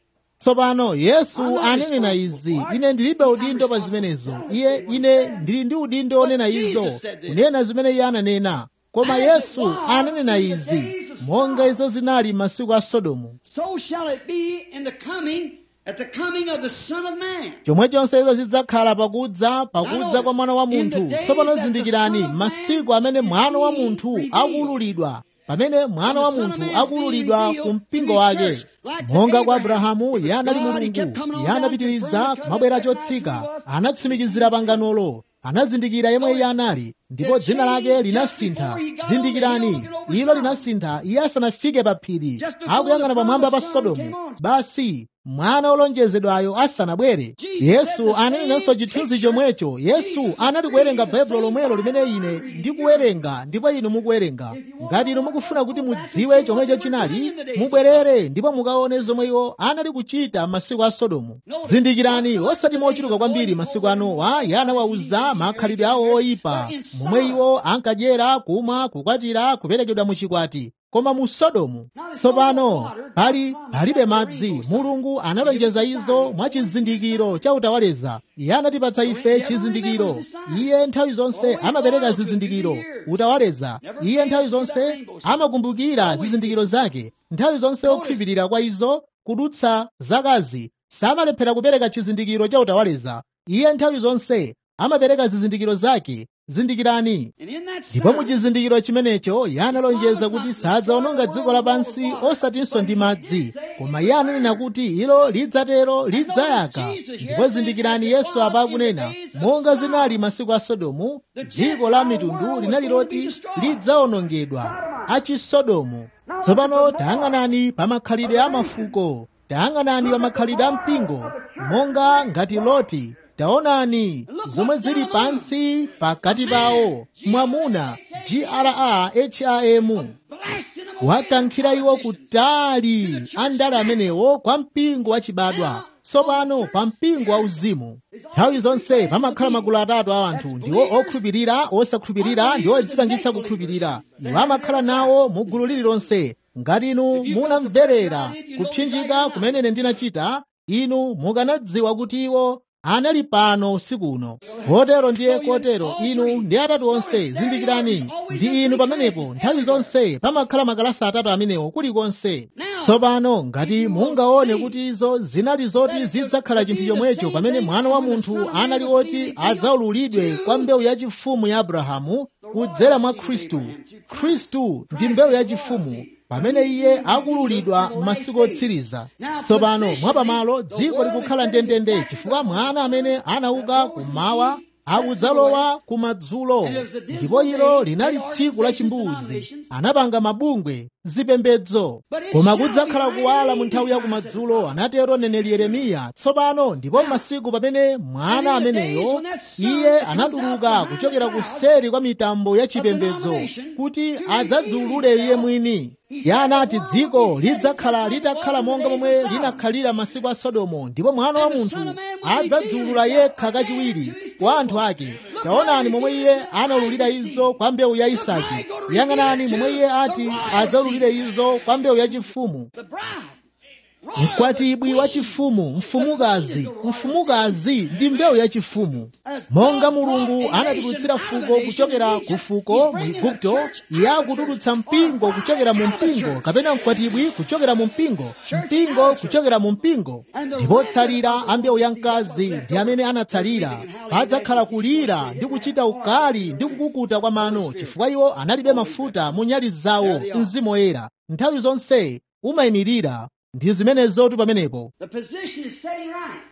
tsopano yesu ananena izi ine ndilibe udindo pa zimenezo iye ine ndili ndi udindo onena izo kunena zimene iye ananena koma yesu ananena izi monga izo zinali masiku a sodomu So shall it be in the coming, at the coming of the Son of Man. chomwechonso izo zidzakhala pakudza pakudza kwa mwana wa munthu tsopano zindikirani masiku amene mwana wa munthu akuululidwa pamene mwana wa munthu akuululidwa ku mpingo wake monga kwa abrahamu iye anali mulungu iye anapitiriza kumabwera chotsika anatsimikizira panganolo anazindikira yemwe iye anali ndipo dzina lake linasintha zindikirani ilo linasintha iye asanafike pa phiri akuyang'ana pamwamba pa sodomu basi mwana wolonjezedwayo asanabwere yesu ananenanso chithunzi chomwecho yesu anati kuwerenga baibulo lomwelo limene ine ndikuwerenga ndipo inu mukuwerenga ngati inu mukufuna kuti mudziwe chomwecho chinali mubwerere ndipo mukaone zomwe iwo anali kuchita masiku a sodomu zindikirani osati mochuluka kwambiri masiku a nowa iye anawawuza makhalidwe awo oyipa momwe iwo ankadyera kumwa kukwatira kuperekedwa muchikwati koma mu sodomu tsopano pali palibe madzi mulungu analonjeza izo mwa chizindikiro cha utawaleza iye anatipatsa ife chizindikiro iye nthawi zonse amapereka zizindikiro utawaleza iye nthawi zonse amakumbukira zizindikiro zake nthawi zonse okhulupirira kwa izo kudutsa zakazi samalephera kupereka chizindikiro cha utawaleza iye nthawi zonse amapereka zizindikiro zake zindikirani And in that ndipo mu sign, chizindikiro chimenecho iye analonjeza kuti sadzawononga dziko lapansi osatinso ndi madzi koma iye ananena kuti ilo lidzatero lidzayaka ndipo zindikirani yesu apa akunena monga zinali masiku a sodomu dziko la mitundu linali loti lidzawonongedwa achisodomu tsopano tayang'anani pa makhalidwe a mafuko tayang'anani pa makhalidwe a mpingo monga ngati loti taonani zomwe zili pansi pakati pawo mwamuna graham blasting them away. wakankhira iwo kutali andale amenewo kwa mpingo wachibadwa tsopano pa mpingo wauzimu nthawi zonse pamakhala magulu atatu a anthu ndiwo okhulupirira osakhulupirira ndi odzipangitsa kukhulupirira iwo amakhala nawo mu gulu lililonse ngati inu munamverera kupsinjika kumene ine ndinachita inu mukanadziwa kuti iwo anali pano usiku uno kotero ndiye kotero inu ndi atatu onse zindikirani ndi inu pamenepo nthawi zonse pamakhala makalasa atatu amenewo kulikonse tsopano ngati mungaone kuti izo zinali zoti zidzakhala chinthu chomwecho pamene mwana wa munthu anali oti adzaululidwe kwa mbewu yachifumu ya abrahamu kudzera mwa khristu khristu ndi mbewu yachifumu pamene iye akululidwa m'masiku otsiriza tsopano mwapamalo dziko likukhala ndendende chifukwa mwana amene anauka kummawa akudzalowa kumadzulo ndipo ilo linali tsiku la chimbuzi anapanga mabungwe zipembedzo koma kudzakhala kuwala mu nthawi ya kumadzulo anatero mneneri yeremiya tsopano ndipo m'masiku pamene mwana ameneyo iye anatuluka kuchokera kuseri kwa mitambo ya chipembedzo kuti adzadziulule iye mwini iye anati dziko lidzakhala litakhala monga momwe linakhalira masiku a sodomu ndipo mwana wa munthu adzadziulula yekha kachiwiri kwa anthu ake taonani momwe iye anaululira izo kwa mbewu ya isaki yang'anani momwe iye ati adzaululire izo kwa mbewu yachifumu The bride. mkwatibwi wa chifumu mfumukazi mfumukazi ndi mbewu yachifumu monga mulungu anatulutsira fuko kuchokera ku fuko mu igupto iye akutulutsa mpingo kuchokera mu mpingo kapena mkwatibwi kuchokera mu mpingo mpingo kuchokera mu mpingo ndipo tsalira a mbewu ya mkazi ndi amene anatsalira padzakhala kulira ndi kuchita ukali ndi kukukuta kwa mano chifukwa iwo analibe mafuta mu nyali zawo mzimu woyera nthawi zonse umayimirira ndi zimenezotu pamenepo The position is setting right.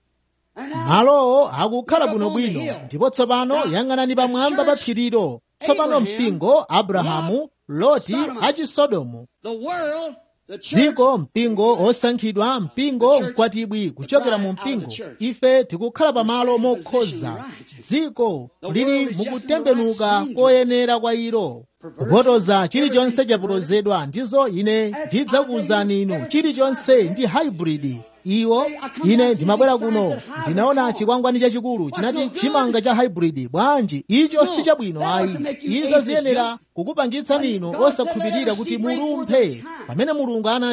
And now, malowo akukhala bwinobwino ndipo tsopano yang'anani pamwamba pa phirilo tsopano mpingo abrahamu loti achisodomu the world, the church, dziko mpingo osankhidwa mpingo mkwatibwi kuchokera mu mpingo ife tikukhala pamalo mokhoza dziko lili mukutembenuka koyenera kwa ilo kupotoza chilichonse chapotozedwa ndizo ine ndidzakuwuzani inu chilichonse ndi hybrid iwo ine ndimabwera kuno ndinaona chikwangwani chachikulu chinati chimanga cha hybrid bwanji icho si chabwino ayi izo ziyenera kukupangitsani inu osakhulupirira kuti mulumphe pamene mulungu anati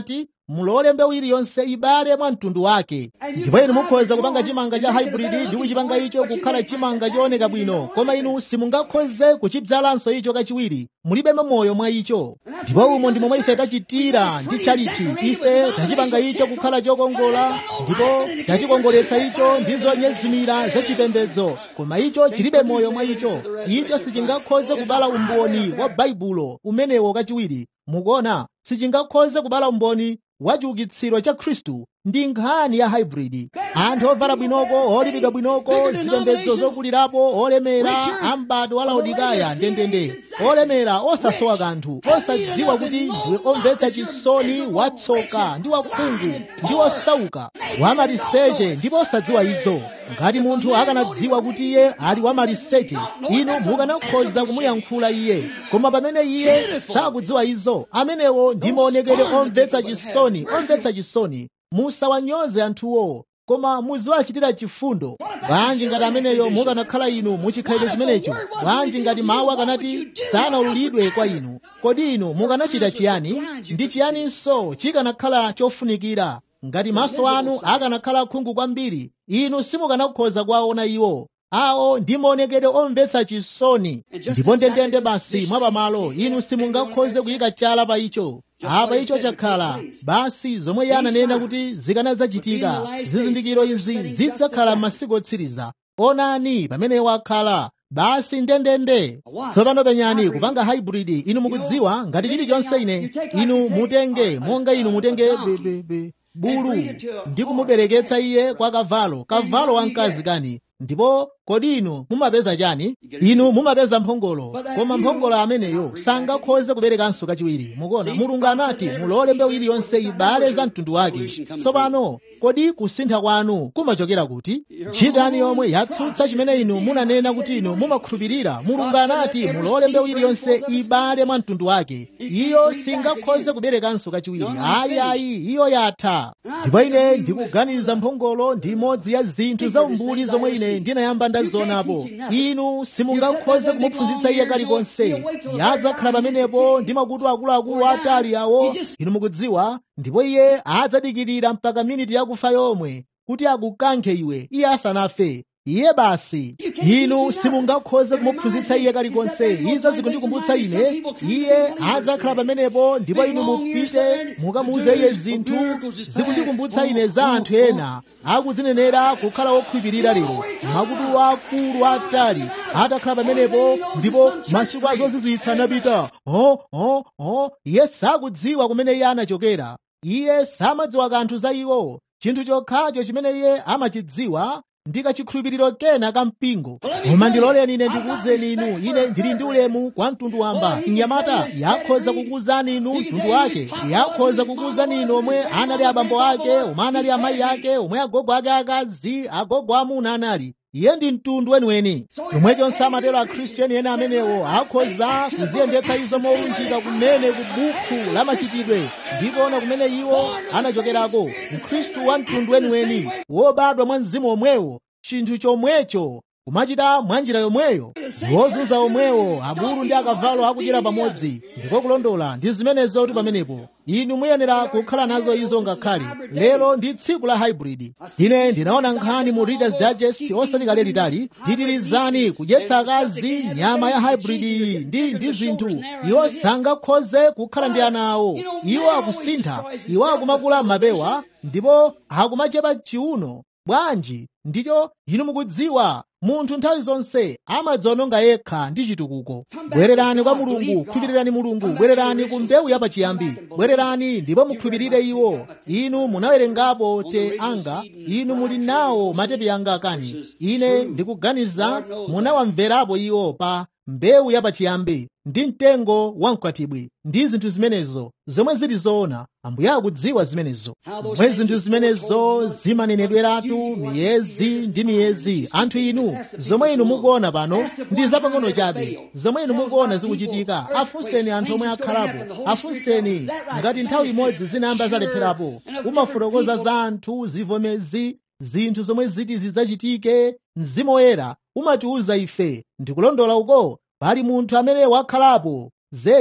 mulole mbewu iliyonse ibale mwa mtundu wake ndipo inu mukhoza kupanga chimanga cha hybrid ndi kuchipanga icho kukhala chimanga chooneka bwino koma inu simungakhoze kuchibzalanso icho kachiwiri mulibemo moyo mwa icho ndipo umo ndi momwe ife tachitira ndi charity ife tachipanga icho kukhala chokongola ndipo tachikongoletsa icho ndi zonyezimira zachipembedzo koma icho chilibe moyo mwa icho icho sichingakhoze kubala umboni wa baibulo umenewo kachiwiri mukuona sichingakhoze kubala umboni wa chiukitsiro cha khristu ndi nkhani ya hybrid anthu ovala bwinoko olipidwa bwinoko zipembedzo zokulirapo olemera ambado wa laodikaya ndendende olemera osasowa kanthu osadziwa kuti ndiwe omvetsa chisoni watsoka ndi wakhungu ndi osauka wamaliseche ndipo osadziwa izo ngati munthu akanadziwa kuti iye ali wamaliseche inu mukanakhoza kumuyankhula iye koma pamene iye sakudziwa izo amenewo ndi maonekero omvetsa chisoni omvetsa chisoni musawanyoze anthuwo koma muziwachitira chifundo bwanji ngati ameneyo mukanakhala inu muchikhalidwe chimenecho bwanji ngati mawu akanati sanaululidwe kwa inu kodi inu mukanachita chiyani ndi chiyaninso chikanakhala chofunikira ngati maso anu akanakhala khungu kwambiri inu simukanakhoza kuwaona iwo awo ndi maonekedwe omvetsa chisoni ndipo ndendende basi mwapamalo inu simungakhoze kuyika chala pa icho apa icho chakhala basi zomwe iye ananena kuti zikanadzachitika zizindikiro izi zidzakhala m'masiku otsiriza onani pamene wakhala basi ndendende tsopano penyani kupanga hybrid inu mukudziwa ngati chilichonse ine inu mutenge monga inu mutenge be, be, be, bulu ndi kumubereketsa iye kwa kavalo kavalo wamkazi kani ndipo kodi inu mumapeza chani inu mumapeza mphongolo koma mphongolo ameneyo sangakhoze kuberekanso kachiwiri mukuona mulungu anati mulole mbewu iliyonse ibale za mtundu wake tsopano kodi kusintha kwanu kumachokera kuti ntchitani yomwe yatsutsa chimene inu munanena kuti inu mumakhulupirira mulungu anati mulole mbewu iliyonse ibale mwa mtundu wake iyo singakhoze kuberekanso kachiwiri ayi ayi iyo yatha ndipo ine ndikuganiza mphongolo ndi imodzi ya zinthu za umbuli zomwe ine ndinayamba ndazionapo inu simungakhoze kumuphunzitsa iye kalikonse yadzakhala pamenepo ndi makutu akuluakulu atali awo inu mukudziwa ndipo iye adzadikirira mpaka miniti yakufa yomwe kuti akukankhe iwe iye asanafe iye basi inu simungakhoze kumuphunzitsa iye kalikonse izo zikundikumbutsa ine iye adzakhala pamenepo ndipo inu mupite mukamuuze iye zinthu zikundikumbutsa ine za anthu ena akudzinenera kukhala wokhulupirira lero makutu akulu atali atakhala pamenepo ndipo masiku azozizwitsa anapita oh, oh, oh. iye sakudziwa kumene iye anachokera iye samadziwa kanthu za iwo chinthu chokhacho chimene iye amachidziwa ndi kachikhulupiriro kena ka mpingo koma ndiloleni ine ndikuwuzeni inu ine ndili ndi ulemu kwa mtundu wamba mnyamata yakhoza kukuwuzani inu mtundu wake yakhoza kukuwuzani inu omwe anali abambo ake omwe anali amayi ake omwe agogo ake akazi agogo amuna anali iye ndi mtundu weniweni chomwechonso amatero akhristu eni ena amenewo akhoza kuziyendetsa izo molunjika kumene ku bukhu la machitidwe ndikuona kumene iwo anachokerako mkhristu wa mtundu weniweni wobadwa mwa mzimu omwewo chinthu chomwecho kumachita mwanjira yomweyo wozunza omwewo abulu ndi akavalo akudyera pamodzi ndiko kulondola ndi zimenezo kuti pamenepo inu muyenera kukhala nazo izo ngakhale lero ndi tsiku la hybrid ine ndinaona nkhani mu readers digest osati kale litali pitirizani kudyetsa akazi nyama ya hybrid iyi ndi ndi zinthu iwo sangakhoze kukhala ndi ana awo iwo akusintha iwo akumakula mapewa ndipo akumachepa chiuno bwanji ndicho inu mukudziwa munthu nthawi zonse amadziononga yekha ndi chitukuko bwererani kwa mulungu khulupirirani mulungu bwererani ku mbewu yapachiyambi bwererani ndipo mukhulupirire iwo inu munawerengapo te anga inu muli nawo matepi anga kani ine ndikuganiza munawamverapo iwo pa mbewu yapachiyambi ndi mtengo wamkwatibwi ndi zinthu zimenezo zomwe zili zoona ambuye akudziwa zimenezo mwe zinthu zimenezo zimanenedweratu miyezi ndi miyezi anthu inu zomwe inu mukuona pano ndi zapang'ono chabe zomwe inu mukuona zikuchitika afunseni anthu omwe akhalapo afunseni ngati nthawi imodzi zinayamba zalepherapo umafotokoza za anthu zivomezi zinthu zomwe ziti zidzachitike mzimu woyera umatiwuza ife ndikulondola uko pali munthu amene wakhalapo zedi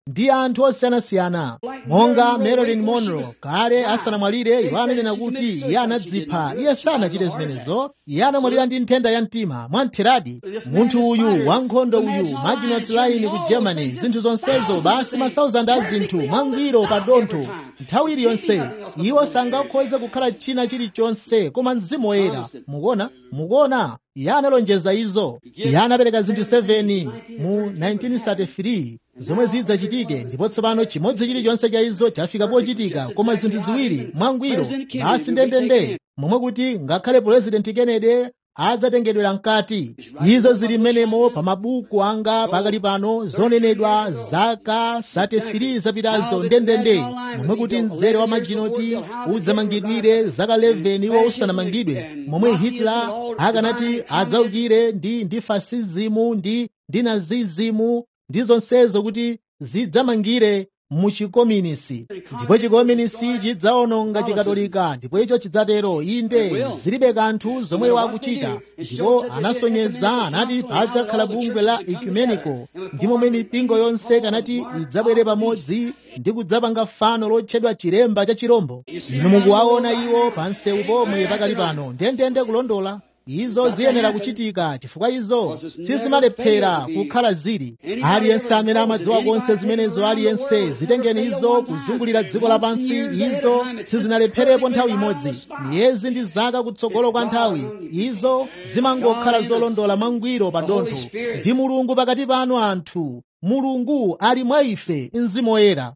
ndi anthu osiyanasiyana monga marilyn monroe kale asanamwalire iwo ananena kuti iye anadzipha iye sanachite zimenezo iye anamwalira ndi nthenda ya mtima mwamtheradi munthu uyu wankhondo uyu maginot line ku germany zinthu zonsezo basi masauzandi a zinthu mwangwiro pa dontho nthawi iliyonse iwo sangakhoze kukhala china chilichonse koma mzimu woyera mukuona mukuona iye analonjeza izo iye anapereka zinthu 7 mu 1933 zomwe zidzachitike ndipo tsopano chimodzi chilichonse cha izo chafika pochitika koma zinthu ziwiri mwangwiro basi ndendende momwe kuti ngakhale purezidenti kennedy adzatengedwera mkati izo zili mmenemo pa mabuku anga pakali pano zonenedwa zaka 33 zapitazo ndendende momwe kuti mzere wa maginoti udzamangidwire zaka 11 iwo usanamangidwe momwe hitler akanati adzaukire ndi ndi fasizimu ndi ndi nazizimu ndi zonsezo kuti zidzamangire mu chikominisi ndipo chikominisi chidzawononga chikatolika ndipo icho chidzatero inde zilibe kanthu zomwe wakuchita ndipo anasonyeza anati padzakhala bungwe la ecumenico ndi momwe mipingo yonse kanati idzabwere pamodzi ndi kudzapanga fano lotchedwa chilemba cha chirombo inu mukuwaona iwo pa msewu pomwe pakali pano ndendende kulondola izo ziyenera kuchitika chifukwa izo sizimalephera kukhala zili aliyense amene amadziwa konse zimenezo aliyense zitengeni izo kuzungulira dziko lapansi izo sizinalepherepo nthawi imodzi miyezi ndi zaka kutsogolo kwa nthawi izo zimangokhala zolondola mwangwiro pa dontho ndi mulungu pakati panu anthu mulungu ali mwa ife mzimu woyera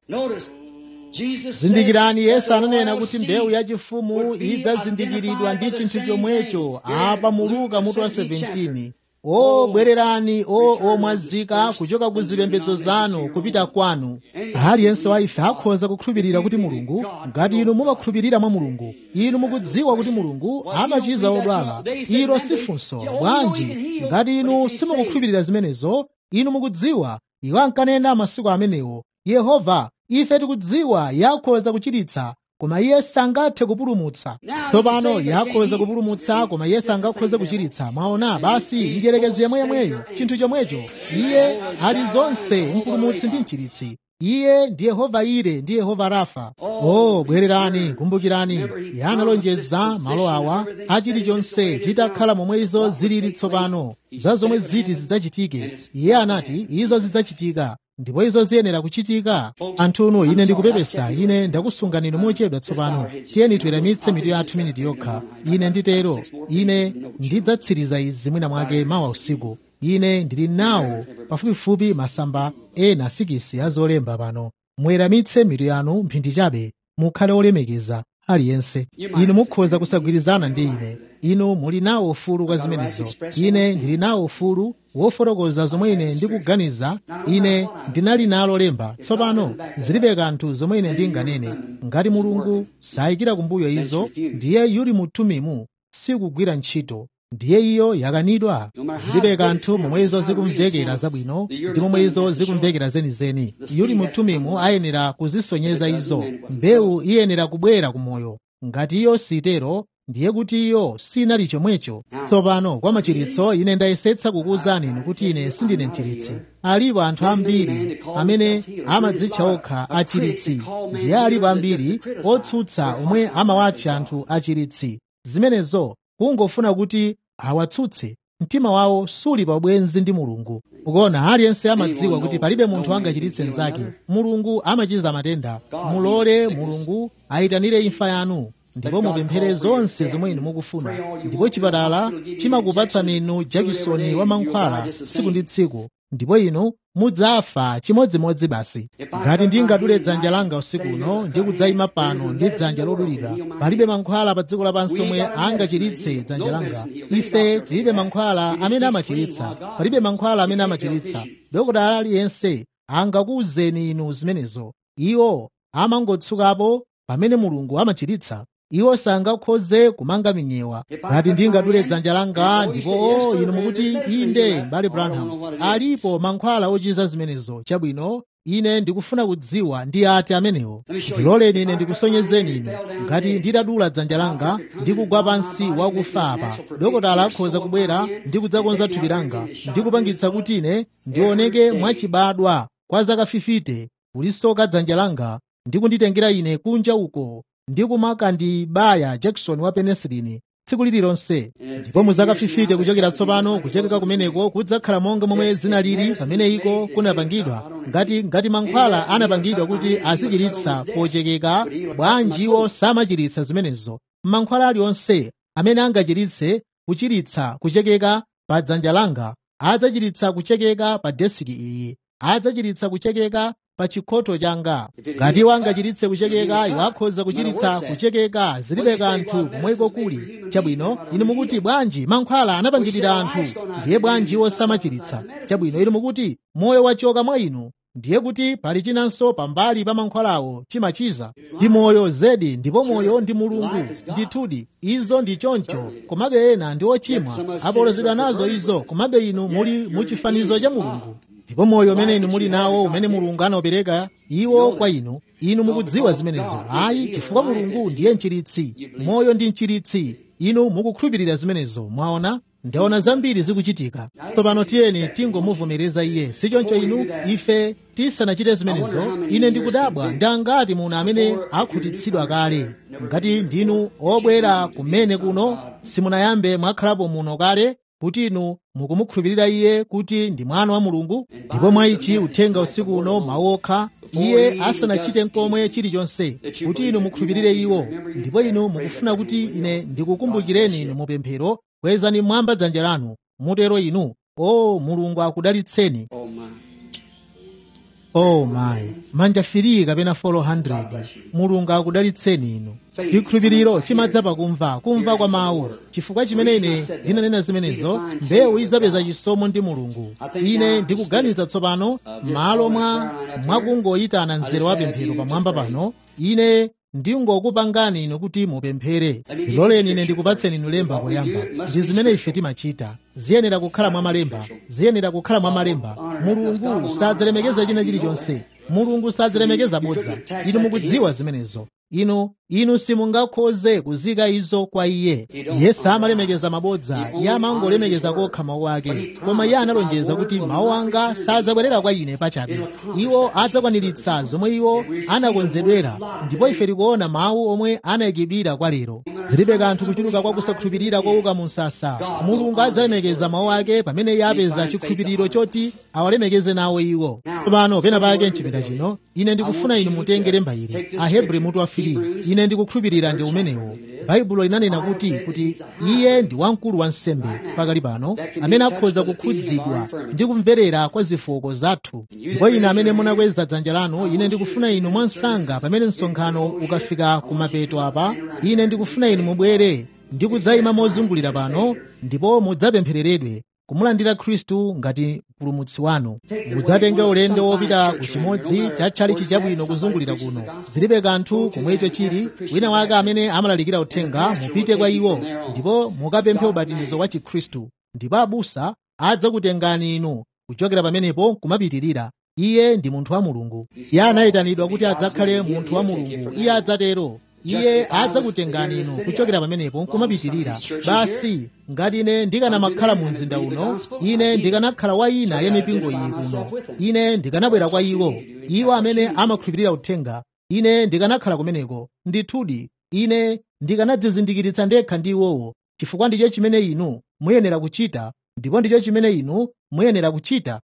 zindikirani yesu ananena kuti mbewu yachifumu idzazindikiridwa ndi chinthu chomwecho apa mu luka mutu wa 17 o bwererani o omwazika kuchoka ku zipembedzo zanu kupita kwanu aliyense wa ife akhoza kukhulupirira kuti mulungu ngati inu mumakhulupirira mwa mulungu inu mukudziwa kuti mulungu amachiza odwala ilo si funso bwanji ngati inu simukukhulupirira zimenezo inu mukudziwa iwo ankanena masiku amenewo yehova ife tikudziwa yakhoza kuchiritsa koma iye sangathe kupulumutsa tsopano yakhoza kupulumutsa koma iye sangakhoze kuchiritsa mwaona basi njerekezi yemweyemweyo chinthu chomwecho iye ali zonse mpulumutsi ndi mchiritsi iye ndi yehova ire ndi yehova rafa o bwererani kumbukirani iye analonjeza malo awa achilichonse chitakhala momwe izo zilili tsopano za zomwe ziti zidzachitike iye anati izo zidzachitika ndipo izo ziyenera kuchitika anthunu ine ndikupepesa ine ndakusungani inu mochedwa tsopano tiyeni tiweramitse mitu yathu miniti yokha ine nditero ine ndidzatsiriza izi mwina mwake mawa usiku ine ndili nawo pafupifupi masamba ena sikisi azolemba pano muweramitse mitu yanu mphindi chabe mukhale olemekeza aliyense inu mukhoza kusagwirizana ndi ine inu muli nawo ufulu kwa zimenezo ine ndili nawo ufulu wofotokoza zomwe ine ndikuganiza ine ndinali nalo lemba tsopano zilibe kanthu zomwe ine ndinganene ngati mulungu sayikira kumbuyo izo ndiye yuli mutumimu sikugwira ntchito ndiye iyo yakanidwa zilibe kanthu momwe izo zikumvekera zabwino ndi momwe izo zikumvekera zenizeni yuli mutumimu ayenera kuzisonyeza izo mbewu iyenera kubwera kumoyo ngati iyo sitero ndiye kuti iyo sinali chomwecho tsopano kwa machiritso ine ndayesetsa kukuwuzani inu kuti ine sindine mchiritsi alipo anthu ambiri amene amadzitcha okha achiritsi ndiye alipo ambiri otsutsa omwe amawatcha anthu achiritsi zimenezo kungofuna kuti awatsutse mtima wawo suli pabwenzi ndi mulungu ukuona aliyense amadziwa kuti palibe munthu angachiritse mnzake mulungu amachiza matenda mulole mulungu ayitanire imfa yanu ndipo mupemphere zonse zomwe inu mukufuna ndipo chipatala chimakupatsani inu jakisoni wa mankhwala tsiku ndi tsiku ndipo inu mudzafa chimodzimodzi basi ngati ndingadule dzanja langa usiku uno ndi kudzayima pano ndi dzanja lodulidwa palibe mankhwala pa dziko lapansi omwe angachiritse dzanja langa ife tilibe mankhwala amene amachiritsa palibe mankhwala amene amachiritsa dokotala aliyense angakuwuzeni inu zimenezo iwo amangotsukapo pamene mulungu amachiritsa iwo sangakhoze kumanga minyewa ngati ndingadule dzanja langa ndipo o inu mukuti inde mbale branham alipo mankhwala ochiza zimenezo chabwino ine ndikufuna kudziwa ndi ati amenewo ndiloleni ine ndikusonyezeni inu ngati nditadula dzanja langa ndikugwa pansi wakufa apa dokotala akhoza kubwera ndi kudzakonza thupi langa ndi kupangitsa kuti ine ndioneke mwachibadwa kwa zaka 50 kulisoka dzanja langa ndi kunditengera ine kunja uko ndi kumakandibaya jackson wa penesilini tsiku lililonse ndipo muzaka 50 kuchokera tsopano kuchekeka kumeneko kudzakhala monga momwe zinalili pamene iko kunapangidwa ngati ngati mankhwala anapangidwa kuti azichiritsa pochekeka bwanji iwo samachiritsa zimenezo mankhwala aliwonse amene angachiritse kuchiritsa kuchekeka pa dzanja langa adzachiritsa kuchekeka pa desiki iyi adzachiritsa kuchekeka pa chikhoto changa ngati iwo angachiritse kuchekeka iwo akhoza kuchiritsa kuchekeka zilibe kanthu komweko kuli chabwino inu mukuti bwanji mankhwala anapangidwira anthu ndiye bwanji iwo samachiritsa chabwino inu mukuti moyo wachoka mwa inu ndiye kuti pali chinanso pambali pa mankhwalawo chimachiza ndi moyo zedi ndipo moyo ndi mulungu ndithudi izo ndi choncho komabe ena ndi ochimwa apolozedwa nazo izo komabe inu muli muchifanizo cha mulungu ndipo moyo umene inu muli nawo umene mulungu anaopereka iwo kwa inu inu mukudziwa zimenezo ayi chifukwa mulungu ndiye mchiritsi moyo ndi mchiritsi inu mukukhulupirira zimenezo mwaona ndaona zambiri zikuchitika tsopano tiyeni tingomuvomereza iye sichoncho inu ife tisanachite zimenezo ine ndikudabwa ndangati muno amene akhutitsidwa kale ngati ndinu obwera kumene kuno simunayambe mwakhalapo muno kale kuti inu mukumukhulupirira iye kuti ndi mwana wa mulungu ndipo mwa ichi uthenga usiku uno mawu okha iye asanachite nkomwe chilichonse kuti inu mukhulupirire iwo ndipo inu mukufuna kuti ine ndikukumbukireni inu mupemphero kwezani mwamba dzanja lanu mutero inu o mulungu akudalitseni Oh my. oh my manja 3 kapena 400 mulungu akudalitseni inu chikhulupiriro chimadza pakumva kumva kwa mawu chifukwa chimene ine ndinanena zimenezo mbewu idzapeza chisomo ndi mulungu ine ndikuganiza tsopano m'malo mwa mwakungoyitana mzere wa pemphero pamwamba pano ine ndingokupangani inu kuti mupemphere ndiloleni ine ndikupatseni inu lemba poyamba ndi zimene ife timachita ziyenera kukhala mwa malemba ziyenera kukhala mwa malemba mulungu sadzalemekeza china chilichonse mulungu sadzalemekeza bodza inu mukudziwa zimenezo inu inu simungakhoze kuzika izo kwa iye iye samalemekeza mabodza iye amangolemekeza kokha mawu ake koma iye analonjeza kuti mawu anga sadzabwerera kwa ine pachabe iwo adzakwaniritsa zomwe iwo anakonzedwera ndipo ife tikuona mawu omwe anayikidwira kwa lero zilibe kanthu kuchuluka kwa kusakhulupirira kowuka mu msasa mulungu adzalemekeza mawu ake pamene iye apeza chikhulupiriro choti awalemekeze nawo iwo tsopano pena pake mchipinda chino ine ndikufuna inu mutenge lemba ili ahebri mutu wa 3 ine ndikukhulupirira ndi umenewo baibulo linanena kuti kuti iye ndi wamkulu wa nsembe pakali pano amene akhoza kukhudzidwa ndi kumverera kwa zofooka zathu ndipo ine amene munakweza dzanja lanu ine ndikufuna inu mwansanga pamene msonkhano ukafika kumapeto apa ine ndikufuna inu mubwere ndi kudzayima mozungulira pano ndipo mudzapemphereredwe kumulandira khristu ngati mpulumutsi wanu mudzatenge ulendo wopita ku chimodzi cha tchalichi chabwino kuzungulira kuno zilibe kanthu komwecho chili wina wake amene amalalikira uthenga mupite kwa iwo ndipo mukapemphe ubatizo wa chikhristu ndipo abusa adzakutengani inu kuchokera pamenepo kumapitirira iye ndi munthu wa mulungu iye anayitanidwa kuti adzakhale munthu wa mulungu iye adzatero iye adzakutengani inu kuchokera pamenepo nkumapitirira basi ngati ine ndikanamakhala mu mzinda uno ine ndikanakhala wa ina ya mipingo iyi kuno ine ndikanabwera kwa iwo iwo amene amakhulupirira uthenga ine ndikanakhala kumeneko ndithudi ine ndikanadzizindikitsa ndekha ndi iwowo chifukwa ndicho chimene inu muyenera kuchita ndipo ndicho chimene inu muyenera kuchita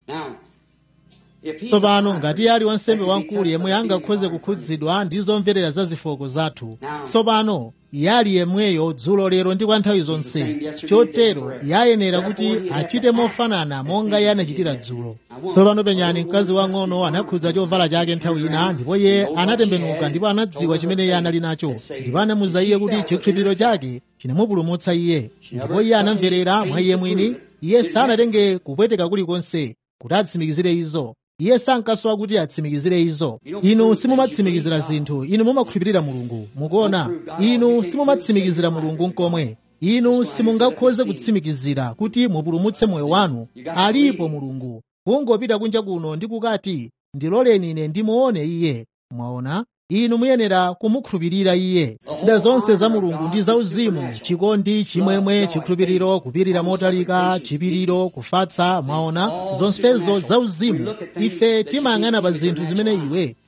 Now, if he's tsopano ngati ali wansembe wamkulu yemwe angakhoze kukhudzidwa ndi zomverera za zofooka zathu tsopano yali yemweyo dzulo lero ndi kwa nthawi zonse chotero yayenera kuti achite mofanana monga iye anachitira dzulo tsopano penyani mkazi wang'ono anakhudza chovala chake nthawi ina ndipo iye anatembenuka ndipo anadziwa chimene iye anali nacho ndipo anamuza iye kuti chikhulupiriro chake chinamupulumutsa iye ndipo iye anamverera mwa iye mwini iye sanatenge kupweteka kulikonse kuti atsimikizire izo iye sankasowa kuti atsimikizire izo inu simumatsimikizira zinthu inu mumakhulupirira mulungu mukuona inu simumatsimikizira mulungu nkomwe inu simungakhoze kutsimikizira kuti mupulumutse moyo wanu alipo mulungu kungopita kunja kuno ndi kukati ndiloleni ine ndimuone iye mwaona inu muyenera kumukhulupirira iye zida zonse za mulungu ndi zauzimu chikondi chimwemwe chikhulupiriro kupirira motalika chipiriro kufatsa mwaona zonsezo zauzimu ife timayang'ana pa zinthu zimene iwe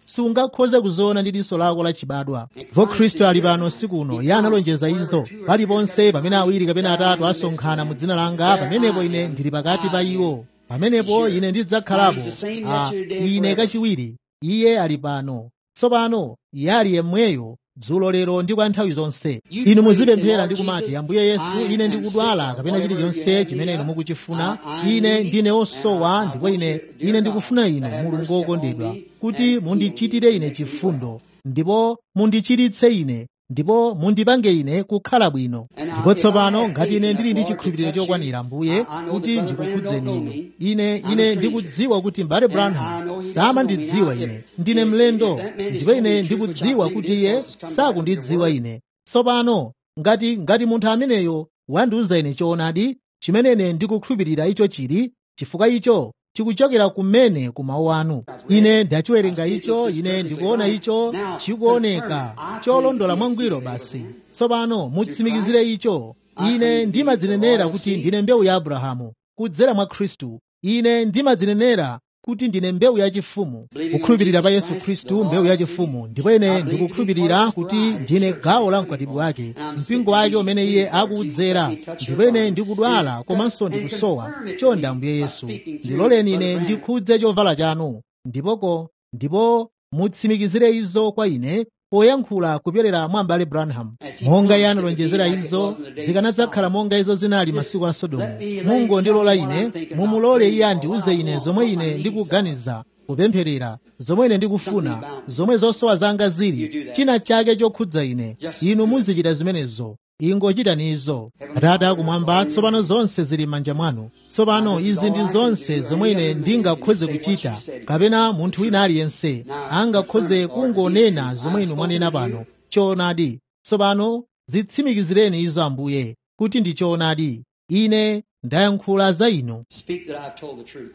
sungakhoze kuziona ndi diso lako lachibadwa ndipo khristu ali pano usiku uno iye analonjeza izo paliponse pamene awiri kapena atatu asonkhana mu dzina langa pamenepo ine ndili pakati pa iwo pamenepo ine ndidzakhalapo a ine kachiwiri iye ali pano tsopano iye ali yemweyo dzulo lero ndi kwa nthawi zonse inu muzipemphera ndi kumati ambuye yesu ine ndikudwala kapena chilichonse chimene inu mukuchifuna ine ndine osowa ndipo ine ine ndikufuna inu mulungu wokondedwa kuti mundichitire ine chifundo ndipo mundichiritse ine ndipo mundipange ine kukhala bwino ndipo tsopano ngati ine ndili ndi chikhulupiriro chokwanira mbuye kuti ndikukhudzeni inu ine ine ndikudziwa kuti mbale branham samandidziwa ine ndine mlendo ndipo ine ndikudziwa kuti iye sakundidziwa ine tsopano ngati ngati munthu ameneyo wandiuza ine choonadi chimene ine ndikukhulupirira icho chili chifukwa icho chikuchokera kumene ku mawu anu ine ndachiwerenga icho ine ndikuona icho chikuoneka cholondola mwangwiro basi tsopano mutsimikizire icho ine ndimadzinenera kuti ndine mbewu ya abrahamu kudzera mwa khristu ine ndimadzinenera kuti ndine mbewu yachifumu kukhulupirira pa yesu khristu mbewu yachifumu ndipo ine ndikukhulupirira kuti ndine gawo la mkwatibwi wake mpingo wake umene iye akuudzera ndipo ine ndikudwala komanso ndikusowa chonde ambuye yesu ndiloleni ine ndikhudze chovala chanu ndipoko ndipo mutsimikizire izo kwa ine poyankhula kupyolera mwa mbale branham monga iye analonjezera izo zikanadzakhala monga izo zinali masiku a sodomu mungondilola ine mumulole iye andiuze ine zomwe ine ndikuganiza kupempherera zomwe ine ndikufuna zomwe zosowa zanga zili china chake chokhudza ine inu muzichita zimenezo ingochitani izo atate akumwamba tsopano zonse zili m'manja mwanu tsopano izi ndi zonse zomwe ine ndingakhoze kuchita kapena munthu wina aliyense angakhoze kungonena zomwe inu mwanena pano choonadi tsopano zitsimikizireni izo ambuye kuti ndi choonadi ine ndayankhula za inu Speak that I've told the truth.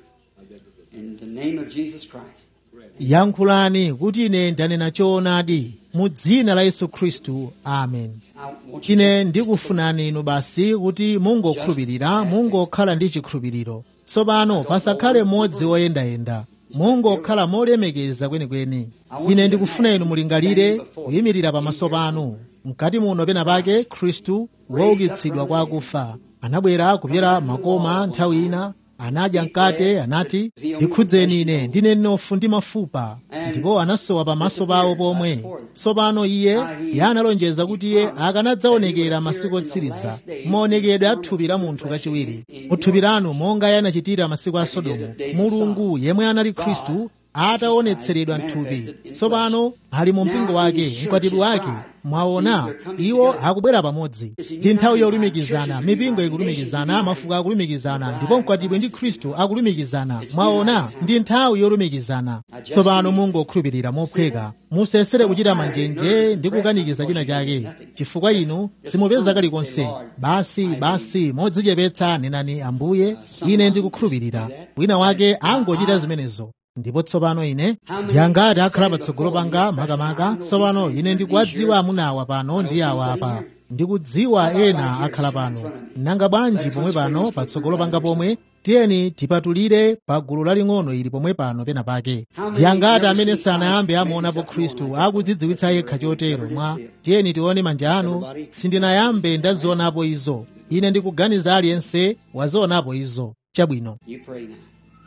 In the name of Jesus Christ. yankhulani kuti ine ndanena choonadi mu dzina la yesu khristu amen I want you to ine ndikufunani inu basi kuti mungokhulupirira mungokhala ndi chikhulupiriro tsopano pasakhale mmodzi woyendayenda mungokhala molemekeza kwenikweni ine ndikufuna inu mulingalire kuyimirira pamaso panu mkati muno pena pake khristu woukitsidwa kwa akufa anabwera kupyera makoma nthawi ina anadya mkate anati ndikhudzeni ine ndine mnofu ndi mafupa ndipo anasowa pamaso pawo pomwe tsopano iye iye analonjeza kuti iye akanadzaonekera masiku otsiriza maonekedwe a thupi la munthu kachiwiri muthupi lanu monga iye anachitira masiku a sodomu mulungu yemwe anali khristu ataonetseredwa mthupi tsopano ali mu mpingo wake mkwatibwi wake mwaona iwo akubwera pamodzi ndi nthawi yolumikizana mipingo ikulumikizana mafuko akulumikizana ndipo mkwatibwi ndi khristu akulumikizana mwaona ndi nthawi yolumikizana tsopano mungokhulupirira mophweka musesere kuchita manjenje ndi kukanikiza china chake chifukwa inu simupeza kalikonse basi basi modzichepetsa nenani ambuye ine ndikukhulupirira wina wake angochita zimenezo ndipo tsopano ine ndiyangati akhala patsogolo panga makamaka tsopano ine ndikuwadziwa amunawa pano ndi awa apa ndikudziwa ena akhala pano nanga bwanji pomwe pano patsogolo panga pomwe tiyeni tipatulire pa gulu laling'ono ili pomwe pano pena pake ndiyangati amene sanayambe amuonapo khristu akudzidziwitsa yekha chotero mwa tiyeni tione manja anu sindinayambe ndazionapo izo ine ndikuganiza aliyense wazionapo izo chabwino You pray now.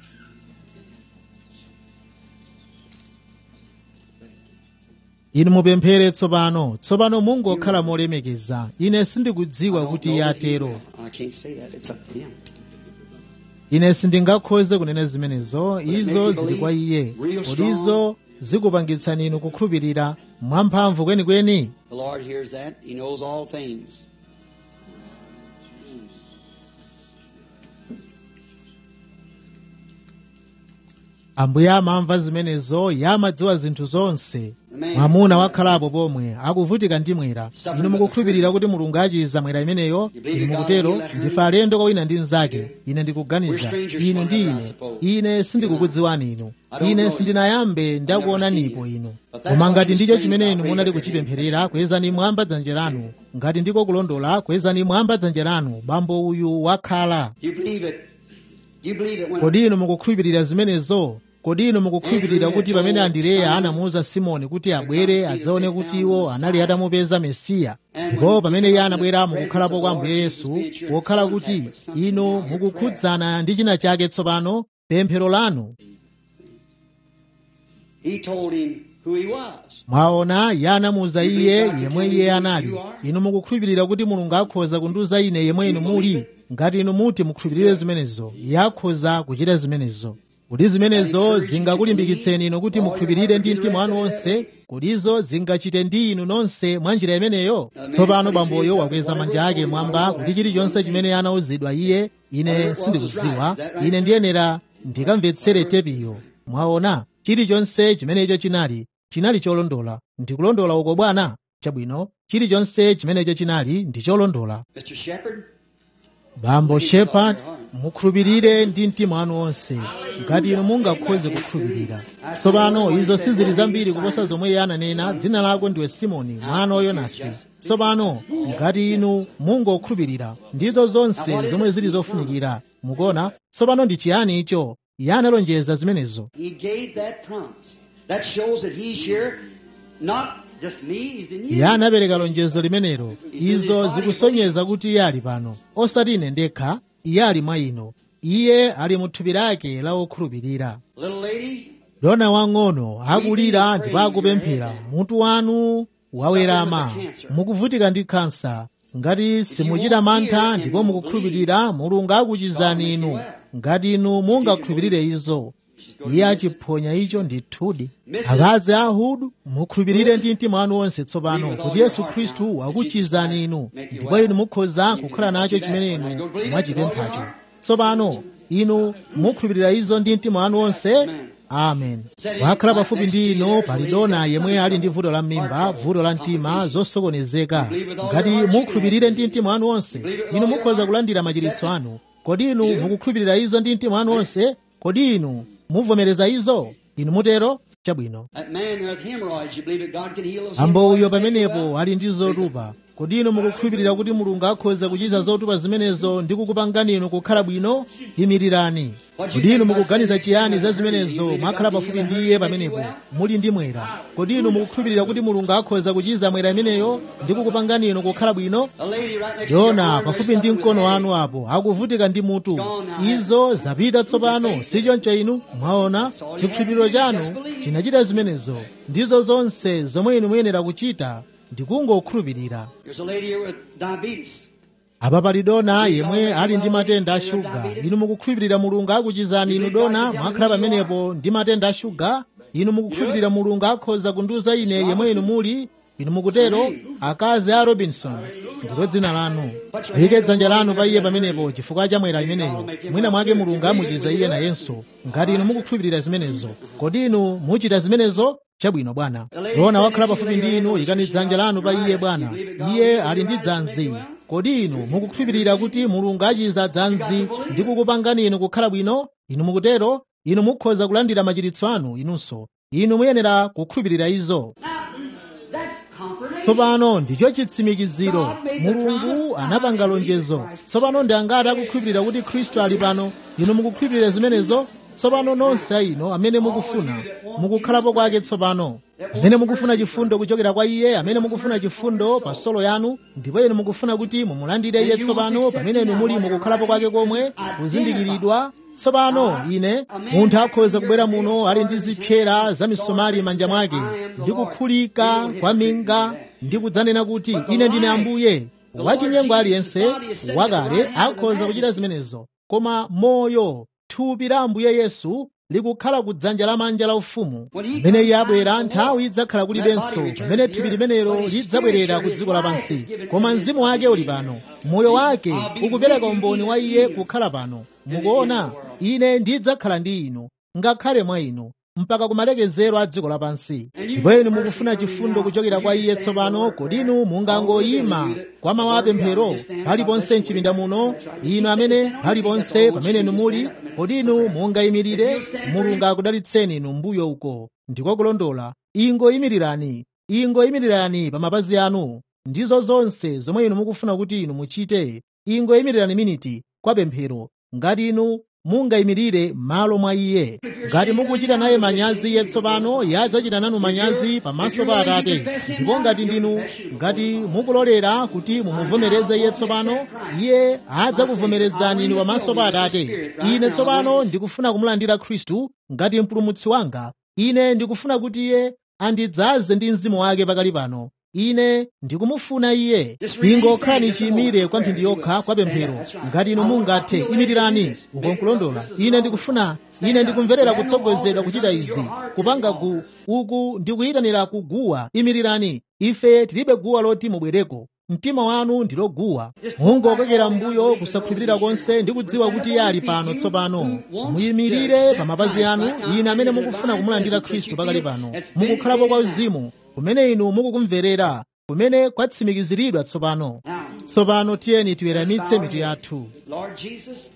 inu mupemphere tsopano tsopano mungokhala molemekeza ine sindikudziwa kuti iye atero I can't say that. It's up to him. ine sindingakhoze kunena zimenezo izo zili kwa iye kodi izo zikupangitsani inu kukhulupirira mwamphamvu kwenikweni The Lord hears that. He knows all things. ambuye amamva zimenezo yamadziwa zinthu zonse mwamuna wakhalapo pomwe akuvutika ndi mwera inu mukukhulupirira kuti mulungu achiza mwera imeneyo inu mukutero ndife alendo kwa wina ndi mnzake ine ndikuganiza inu ndi ine ine sindikukudziwani inu ine sindinayambe ndakuonanipo inu koma ngati ndicho chimene inu munali kuchipempherera kwezani mwamba dzanja lanu ngati ndiko kulondola kwezani mwamba dzanja lanu bambo uyu wakhala You believe it. You believe it when kodi inu mukukhulupirira zimenezo kodi inu mukukhulupirira kuti pamene andireya anamuwuza simoni kuti abwere adzaone kuti iwo anali atamupeza mesiya ndipo pamene iye anabwera mukukhalapo kwa ambuye yesu pokhala kuti inu mukukhudzana ndi china chake tsopano pemphero lanu He told him who he was. mwaona iye anamuwuza iye yemwe iye anali inu mukukhulupirira kuti mulungu akhoza kundiwuza ine yemwe inu muli ngati inu muti mukhulupirire zimenezo iye akhoza kuchita zimenezo kuti zimenezo zingakulimbikitseni inu kuti mukhulupirire ndi mtima wanu wonse kutizo zingachite ndi inu nonse mwa njira imeneyo tsopano bamboyo wakweza manja ake mwamba kuti chilichonse chimene anawuzidwa iye ine sindikudziwa ine ndiyenera ndikamvetsere tepiyo mwaona chilichonse chimenecho chinali chinali cholondola ndikulondola uko bwana chabwino chilichonse chimenecho chinali ndi cholondola Mr. Shepherd, bambo shepard mukhulupirire ndi mtima wanu wonse ngati inu mungakhoze kukhulupirira tsopano izo sizili zambiri kuposa zomwe iye ananena dzina lako ndiwe simoni mwana wa yonasi tsopano ngati inu mungokhulupirira ndizo zonse zomwe zili zofunikira mukuona tsopano ndi chiyani icho iye analonjeza zimenezo he gave that promise. That shows that he's here, not just me, he's in you. iye anapereka lonjezo limenelo izo zikusonyeza kuti iye ali pano osati ine ndekha iye ali mwa inu iye ali mu thupi lake la okhulupirira Little lady, dona wang'ono akulira ndipo akupemphera mutu wanu wawerama mukuvutika ndi khansa ngati simuchita mantha ndipo mukukhulupirira mulungu akuchizani inu ngati inu mungakhulupirire izo iye achiphonya icho ndithudi akazi ahudu mukhulupirire ndi mtima wanu wonse tsopano kuti yesu khristu wakuchizani inu ndipo inu mukhoza kukhala nacho chimene inu mwachipemphacho tsopano inu mukhulupirira izo ndi mtima wanu wonse amen wakhala pafupi ndi inu pali dona yemwe ali ndi vuto la mimba vuto la mtima zosokonezeka ngati mukhulupirire ndi mtima wanu wonse inu mukhoza kulandira machiritso anu kodi inu mukukhulupirira izo ndi mtima wanu wonse kodi inu muvomereza izo inu mutero chabwino that man there with hemorrhoids, you believe that God can heal those ambo uyo hemorrhoids? Make you pamenepo well? ali ndi zotupa kodi inu mukukhulupirira kuti mulungu akhoza kuchiza zotupa zimenezo ndi kukupangani inu kukhala bwino yimirirani kodi inu mukuganiza chiyani za zimenezo mwakhala pafupi ndi iye pamenepo muli ndi mwera kodi inu mukukhulupirira kuti mulungu akhoza kuchiza mwera imeneyo ndi kukupangani inu kukhala bwino A lady right next to your yona arm, pafupi there's ndi something mkono with wanu apo akuvutika ndi mutu izo zapita tsopano sichoncho inu mwaona chikhulupiriro chanu chinachita zimenezo ndizo zonse zomwe inu muyenera kuchita ndikungokhulupirira There's a lady here with diabetes. apa pali dona yemwe ali ndi matenda a shuga inu mukukhulupirira mulungu akuchizani inu dona mwakhala pamenepo ndi matenda a shuga inu mukukhulupirira mulungu akhoza kundiwuza ine yemwe inu muli inu mukutero akazi a robinson ndilo dzina lanu yike dzanja lanu pa iye pamenepo chifukwa cha mwera imeneyo mwina mwake mulungu amuchiza iye nayenso ngati inu mukukhulupirira zimenezo kodi inu muchita zimenezo chabwino bwana dona wakhala pafupi ndi inu ikani dzanja lanu pa iye bwana iye ali ndi dzanzi kodi inu mukukhulupirira kuti mulungu achiza dzanzi ndi kukupangani inu kukhala bwino inu mukutero inu mukhoza kulandira machiritso anu inunso inu muyenera kukhulupirira izo That's confirmation. tsopano ndicho chitsimikiziro mulungu anapanga lonjezo tsopano ndi angati akukhulupirira kuti khristu ali pano inu mukukhulupirira zimenezo tsopano nonse ino amene mukufuna mukukhalapo kwake tsopano amene mukufuna chifundo kuchokera kwa iye amene mukufuna chifundo pa solo yanu ndipo inu mukufuna kuti mumulandire iye tsopano pamene inu muli mukukhalapo kwake komwe kuzindikiridwa tsopano ine munthu akhoza kubwera muno ali ndi zipyera za misomali manja mwake ndi kukhulika kwa minga ndi kudzanena kuti ine ndine ambuye wachinyengo aliyense wakale akhoza kuchita zimenezo koma moyo thupi la ambuye yesu likukhala ku dzanja lamanja la ufumu pamene iye abwera nthawi idzakhala kulibenso pamene thupi limenelo lidzabwerera ku dziko lapansi koma mzimu wake uli pano moyo wake ukupereka umboni wa iye kukhala pano mukuona ine ndidzakhala ndi inu ngakhale mwa inu mpaka kumalekezero a dziko lapansi ndipo inu mukufuna chifundo kuchokera kwa iye tsopano kodi inu mungangoyima kwa mawu apemphero paliponse mchipinda muno inu amene paliponse pamene inu muli kodi inu mungayimirire mulungu akudalitseni inu mbuyo uko ndiko kulondola ingoyimirirani ingoyimirirani pa mapazi anu ndizo zonse zomwe inu mukufuna kuti inu muchite ingoyimirirani miniti kwa pemphero ngati inu mungayimirire malo mwa iye ngati mukuchita naye manyazi iye tsopano iye adzachita nanu manyazi pamaso pa atate ndipo ngati ndinu ngati mukulolera kuti mumuvomereze iye tsopano iye adzakuvomerezani inu pamaso pa atate ine tsopano ndikufuna kumulandira khristu ngati mpulumutsi wanga ine ndikufuna kuti iye andidzaze ndi mzimu wake pakali pano ine ndikumufuna iye ingokhalani chiyimire kwa mphindi yokha kwa pemphero ngati inu mungathe imirirani ukonkulondola ine ndikufuna ine ndikumverera kutsogozedwa kuchita izi kupanga gu uku ndikuyitanira kuguwa imirirani ife tilibe guwa loti mubwereko mtima wanu ndilo guwa mungokokera mbuyo kusakhulupirira konse ndi kudziwa kuti iye ali pano tsopano muyimirire pa mapazi anu ine amene mukufuna kumulandira khristu pakali pano mukukhalapo kwa uzimu kumene inu mukukumverera kumene kwatsimikiziridwa tsopano tsopano tiyeni tiweramitse mitu yathu Lord Jesus,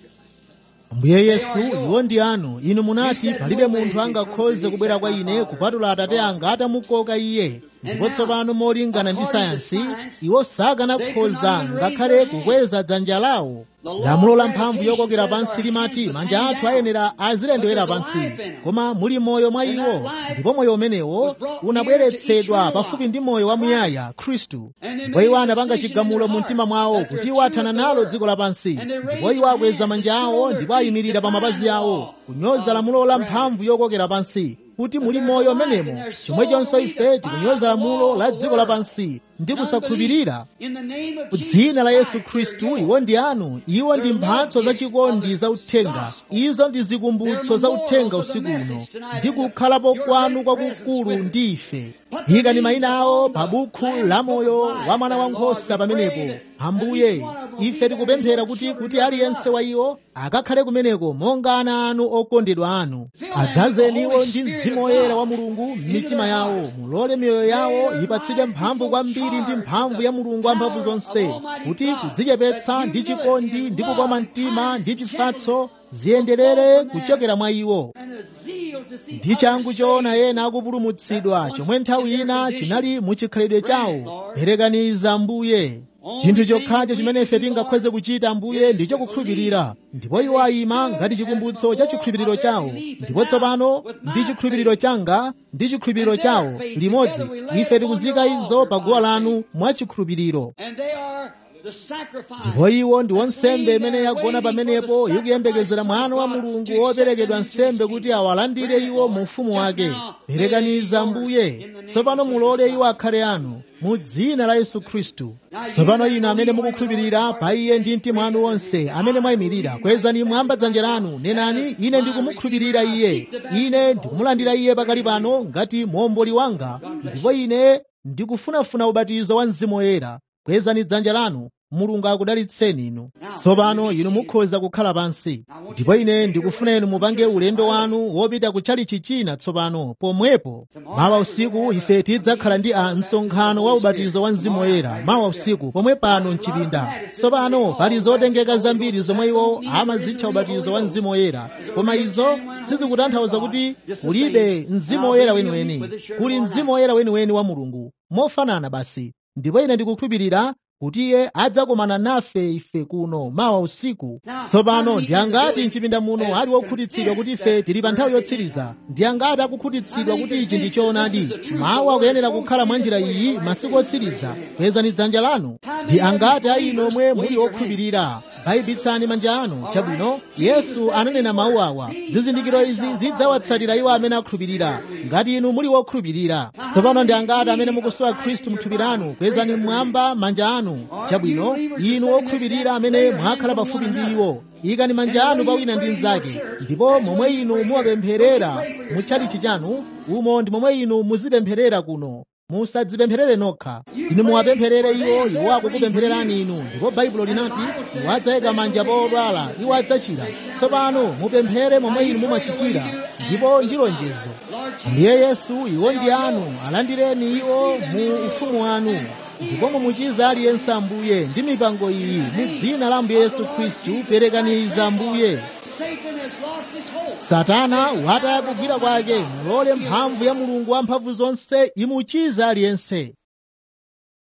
ambuye yesu iwo ndi anu inu munati palibe munthu angakhoze kubwera kwa ine kupatula atate anga atamukoka iye ndipo tsopano molingana ndi sayansi iwo sakanakhoza ngakhale kukweza dzanja lawo lamulo la mphamvu yokokera pansi limati manja athu ayenera azilendewera pansi koma muli moyo mwa iwo ndipo moyo umenewo unabweretsedwa pafupi ndi moyo wamuyaya khristu ndipo iwo anapanga chigamulo mu mtima mwawo kuti iwo athana nalo dziko lapansi ndipo iwo akweza manja awo ndipo ayimirira pa mapazi awo kunyoza lamulo la mphamvu yokokera pansi kuti muli moyo umenemo chomwechonso ife tikunyoza lamulo la dziko lapansi ndi kusakhulupirira in the name of dzina la yesu khristu iwo ndi anu iwo ndi mphatso zachikondi za uthenga izo ndi zikumbutso za uthenga usiku uno ndi kukhalapo kwanu kwakukulu ndi ife ikani mayina awo pa bukhu la moyo wa mwana wankhosa pamenepo ambuye ife tikupemphera kuti kuti aliyense wa iwo akakhale kumeneko monga ana anu okondedwa anu adzazeniwo ndi mzimu woyera wa mulungu m'mitima yawo mulole miyoyo yawo ipatsidwe mphamvu kwambiri ndi mphamvu ya mulungu wamphamvu zonse kuti kudzichepetsa ndi chikondi ndi kukoma mtima ndi chifatso ziyenderere kuchokera mwa iwo and a zeal to see ndi changu choona ena akupulumutsidwa chomwe nthawi ina chinali muchikhalidwe chawo perekaniza ambuye chinthu chokhacho chimene ife tingakhoze kuchita ambuye ndicho kukhulupirira ndipo iwo ayima ngati chikumbutso cha chikhulupiriro chawo ndipo tsopano ndi chikhulupiriro changa ndi chikhulupiriro chawo limodzi ife tikuzika izo pa guwa lanu mwa chikhulupiriro and they are the sacrifice ndipo iwo ndi wansembe imene yagona pamenepo ikuyembekezera mwana wa mulungu woperekedwa nsembe kuti awalandire iwo mu ufumu wake perekaniza ambuye tsopano mulole iwo akhale anu mu dzina la yesu khristu tsopano inu amene mukukhulupirira pa iye ndi mtima wanu wonse amene mwayimirira kwezani mwamba dzanja lanu nenani ine ndikumukhulupirira iye ine ndikumulandira iye pakali pano ngati muomboli wanga ndipo ine ndikufunafuna ubatizo wa mzimu woyera kwezani dzanja lanu mulungu akudalitseni inu tsopano inu mukhoza kukhala pansi ndipo ine ndikufuna inu mupange ulendo wanu wopita kutchalichi china tsopano pomwepo mawa usiku ife tidzakhala ndi a msonkhano wa ubatizo wa mzimu woyera mawa usiku pomwe pano mchipinda tsopano pali zotengeka zambiri zomwe iwo amazitcha ubatizo wa mzimu woyera koma izo sizikutanthauza kuti kulibe mzimu woyera weniweni kuli mzimu woyera weniweni wa mulungu mofanana basi ndipo ine ndikukhulupirira kuti iye adzakomana nafe ife kuno mawa usiku tsopano ndi angati mchipinda muno ali wokhutitsidwa kuti ife tili pa nthawi yotsiriza ndi angati akukhutitsidwa kuti ichi ndi choonadi mawu akuyenera kukhala mwa njira iyi masiku otsiriza kwezani dzanja lanu ndi angati a inu omwe muli wokhulupirira bayibitsani manja anu chabwino yesu ananena mawu awa zizindikiro izi zidzawatsatira iwo amene akhulupirira ngati inu muli wokhulupirira tsopano ndi angati amene mukusowa khristu mthupi lanu kwezani mmwamba manja anu chabwino inu wokhulupirira amene mwakhala pafupi ndi iwo ikani manja anu pa wina ndi mnzake ndipo momwe inu muwapempherera mu tchalichi chanu umo ndi momwe inu muzipempherera kuno musadzipempherere nokha inu muwapempherere iwo iwo akukupemphererani inu ndipo baibulo linati iwo adzayika manja pa odwala iwo adzachira tsopano mupemphere momwe inu mumachitira ndipo ndi lonjezo ndiye yesu iwo ndi anu alandireni iwo mu ufumu wanu ndipo mumuchiza aliyense ambuye ndi mipango iyi mu dzina la ambuye yesu khristu perekaniza ambuye Satan has lost his hold. satana wataya kugwira kwake mulole mphamvu ya mulungu wamphamvu zonse imuchiza aliyense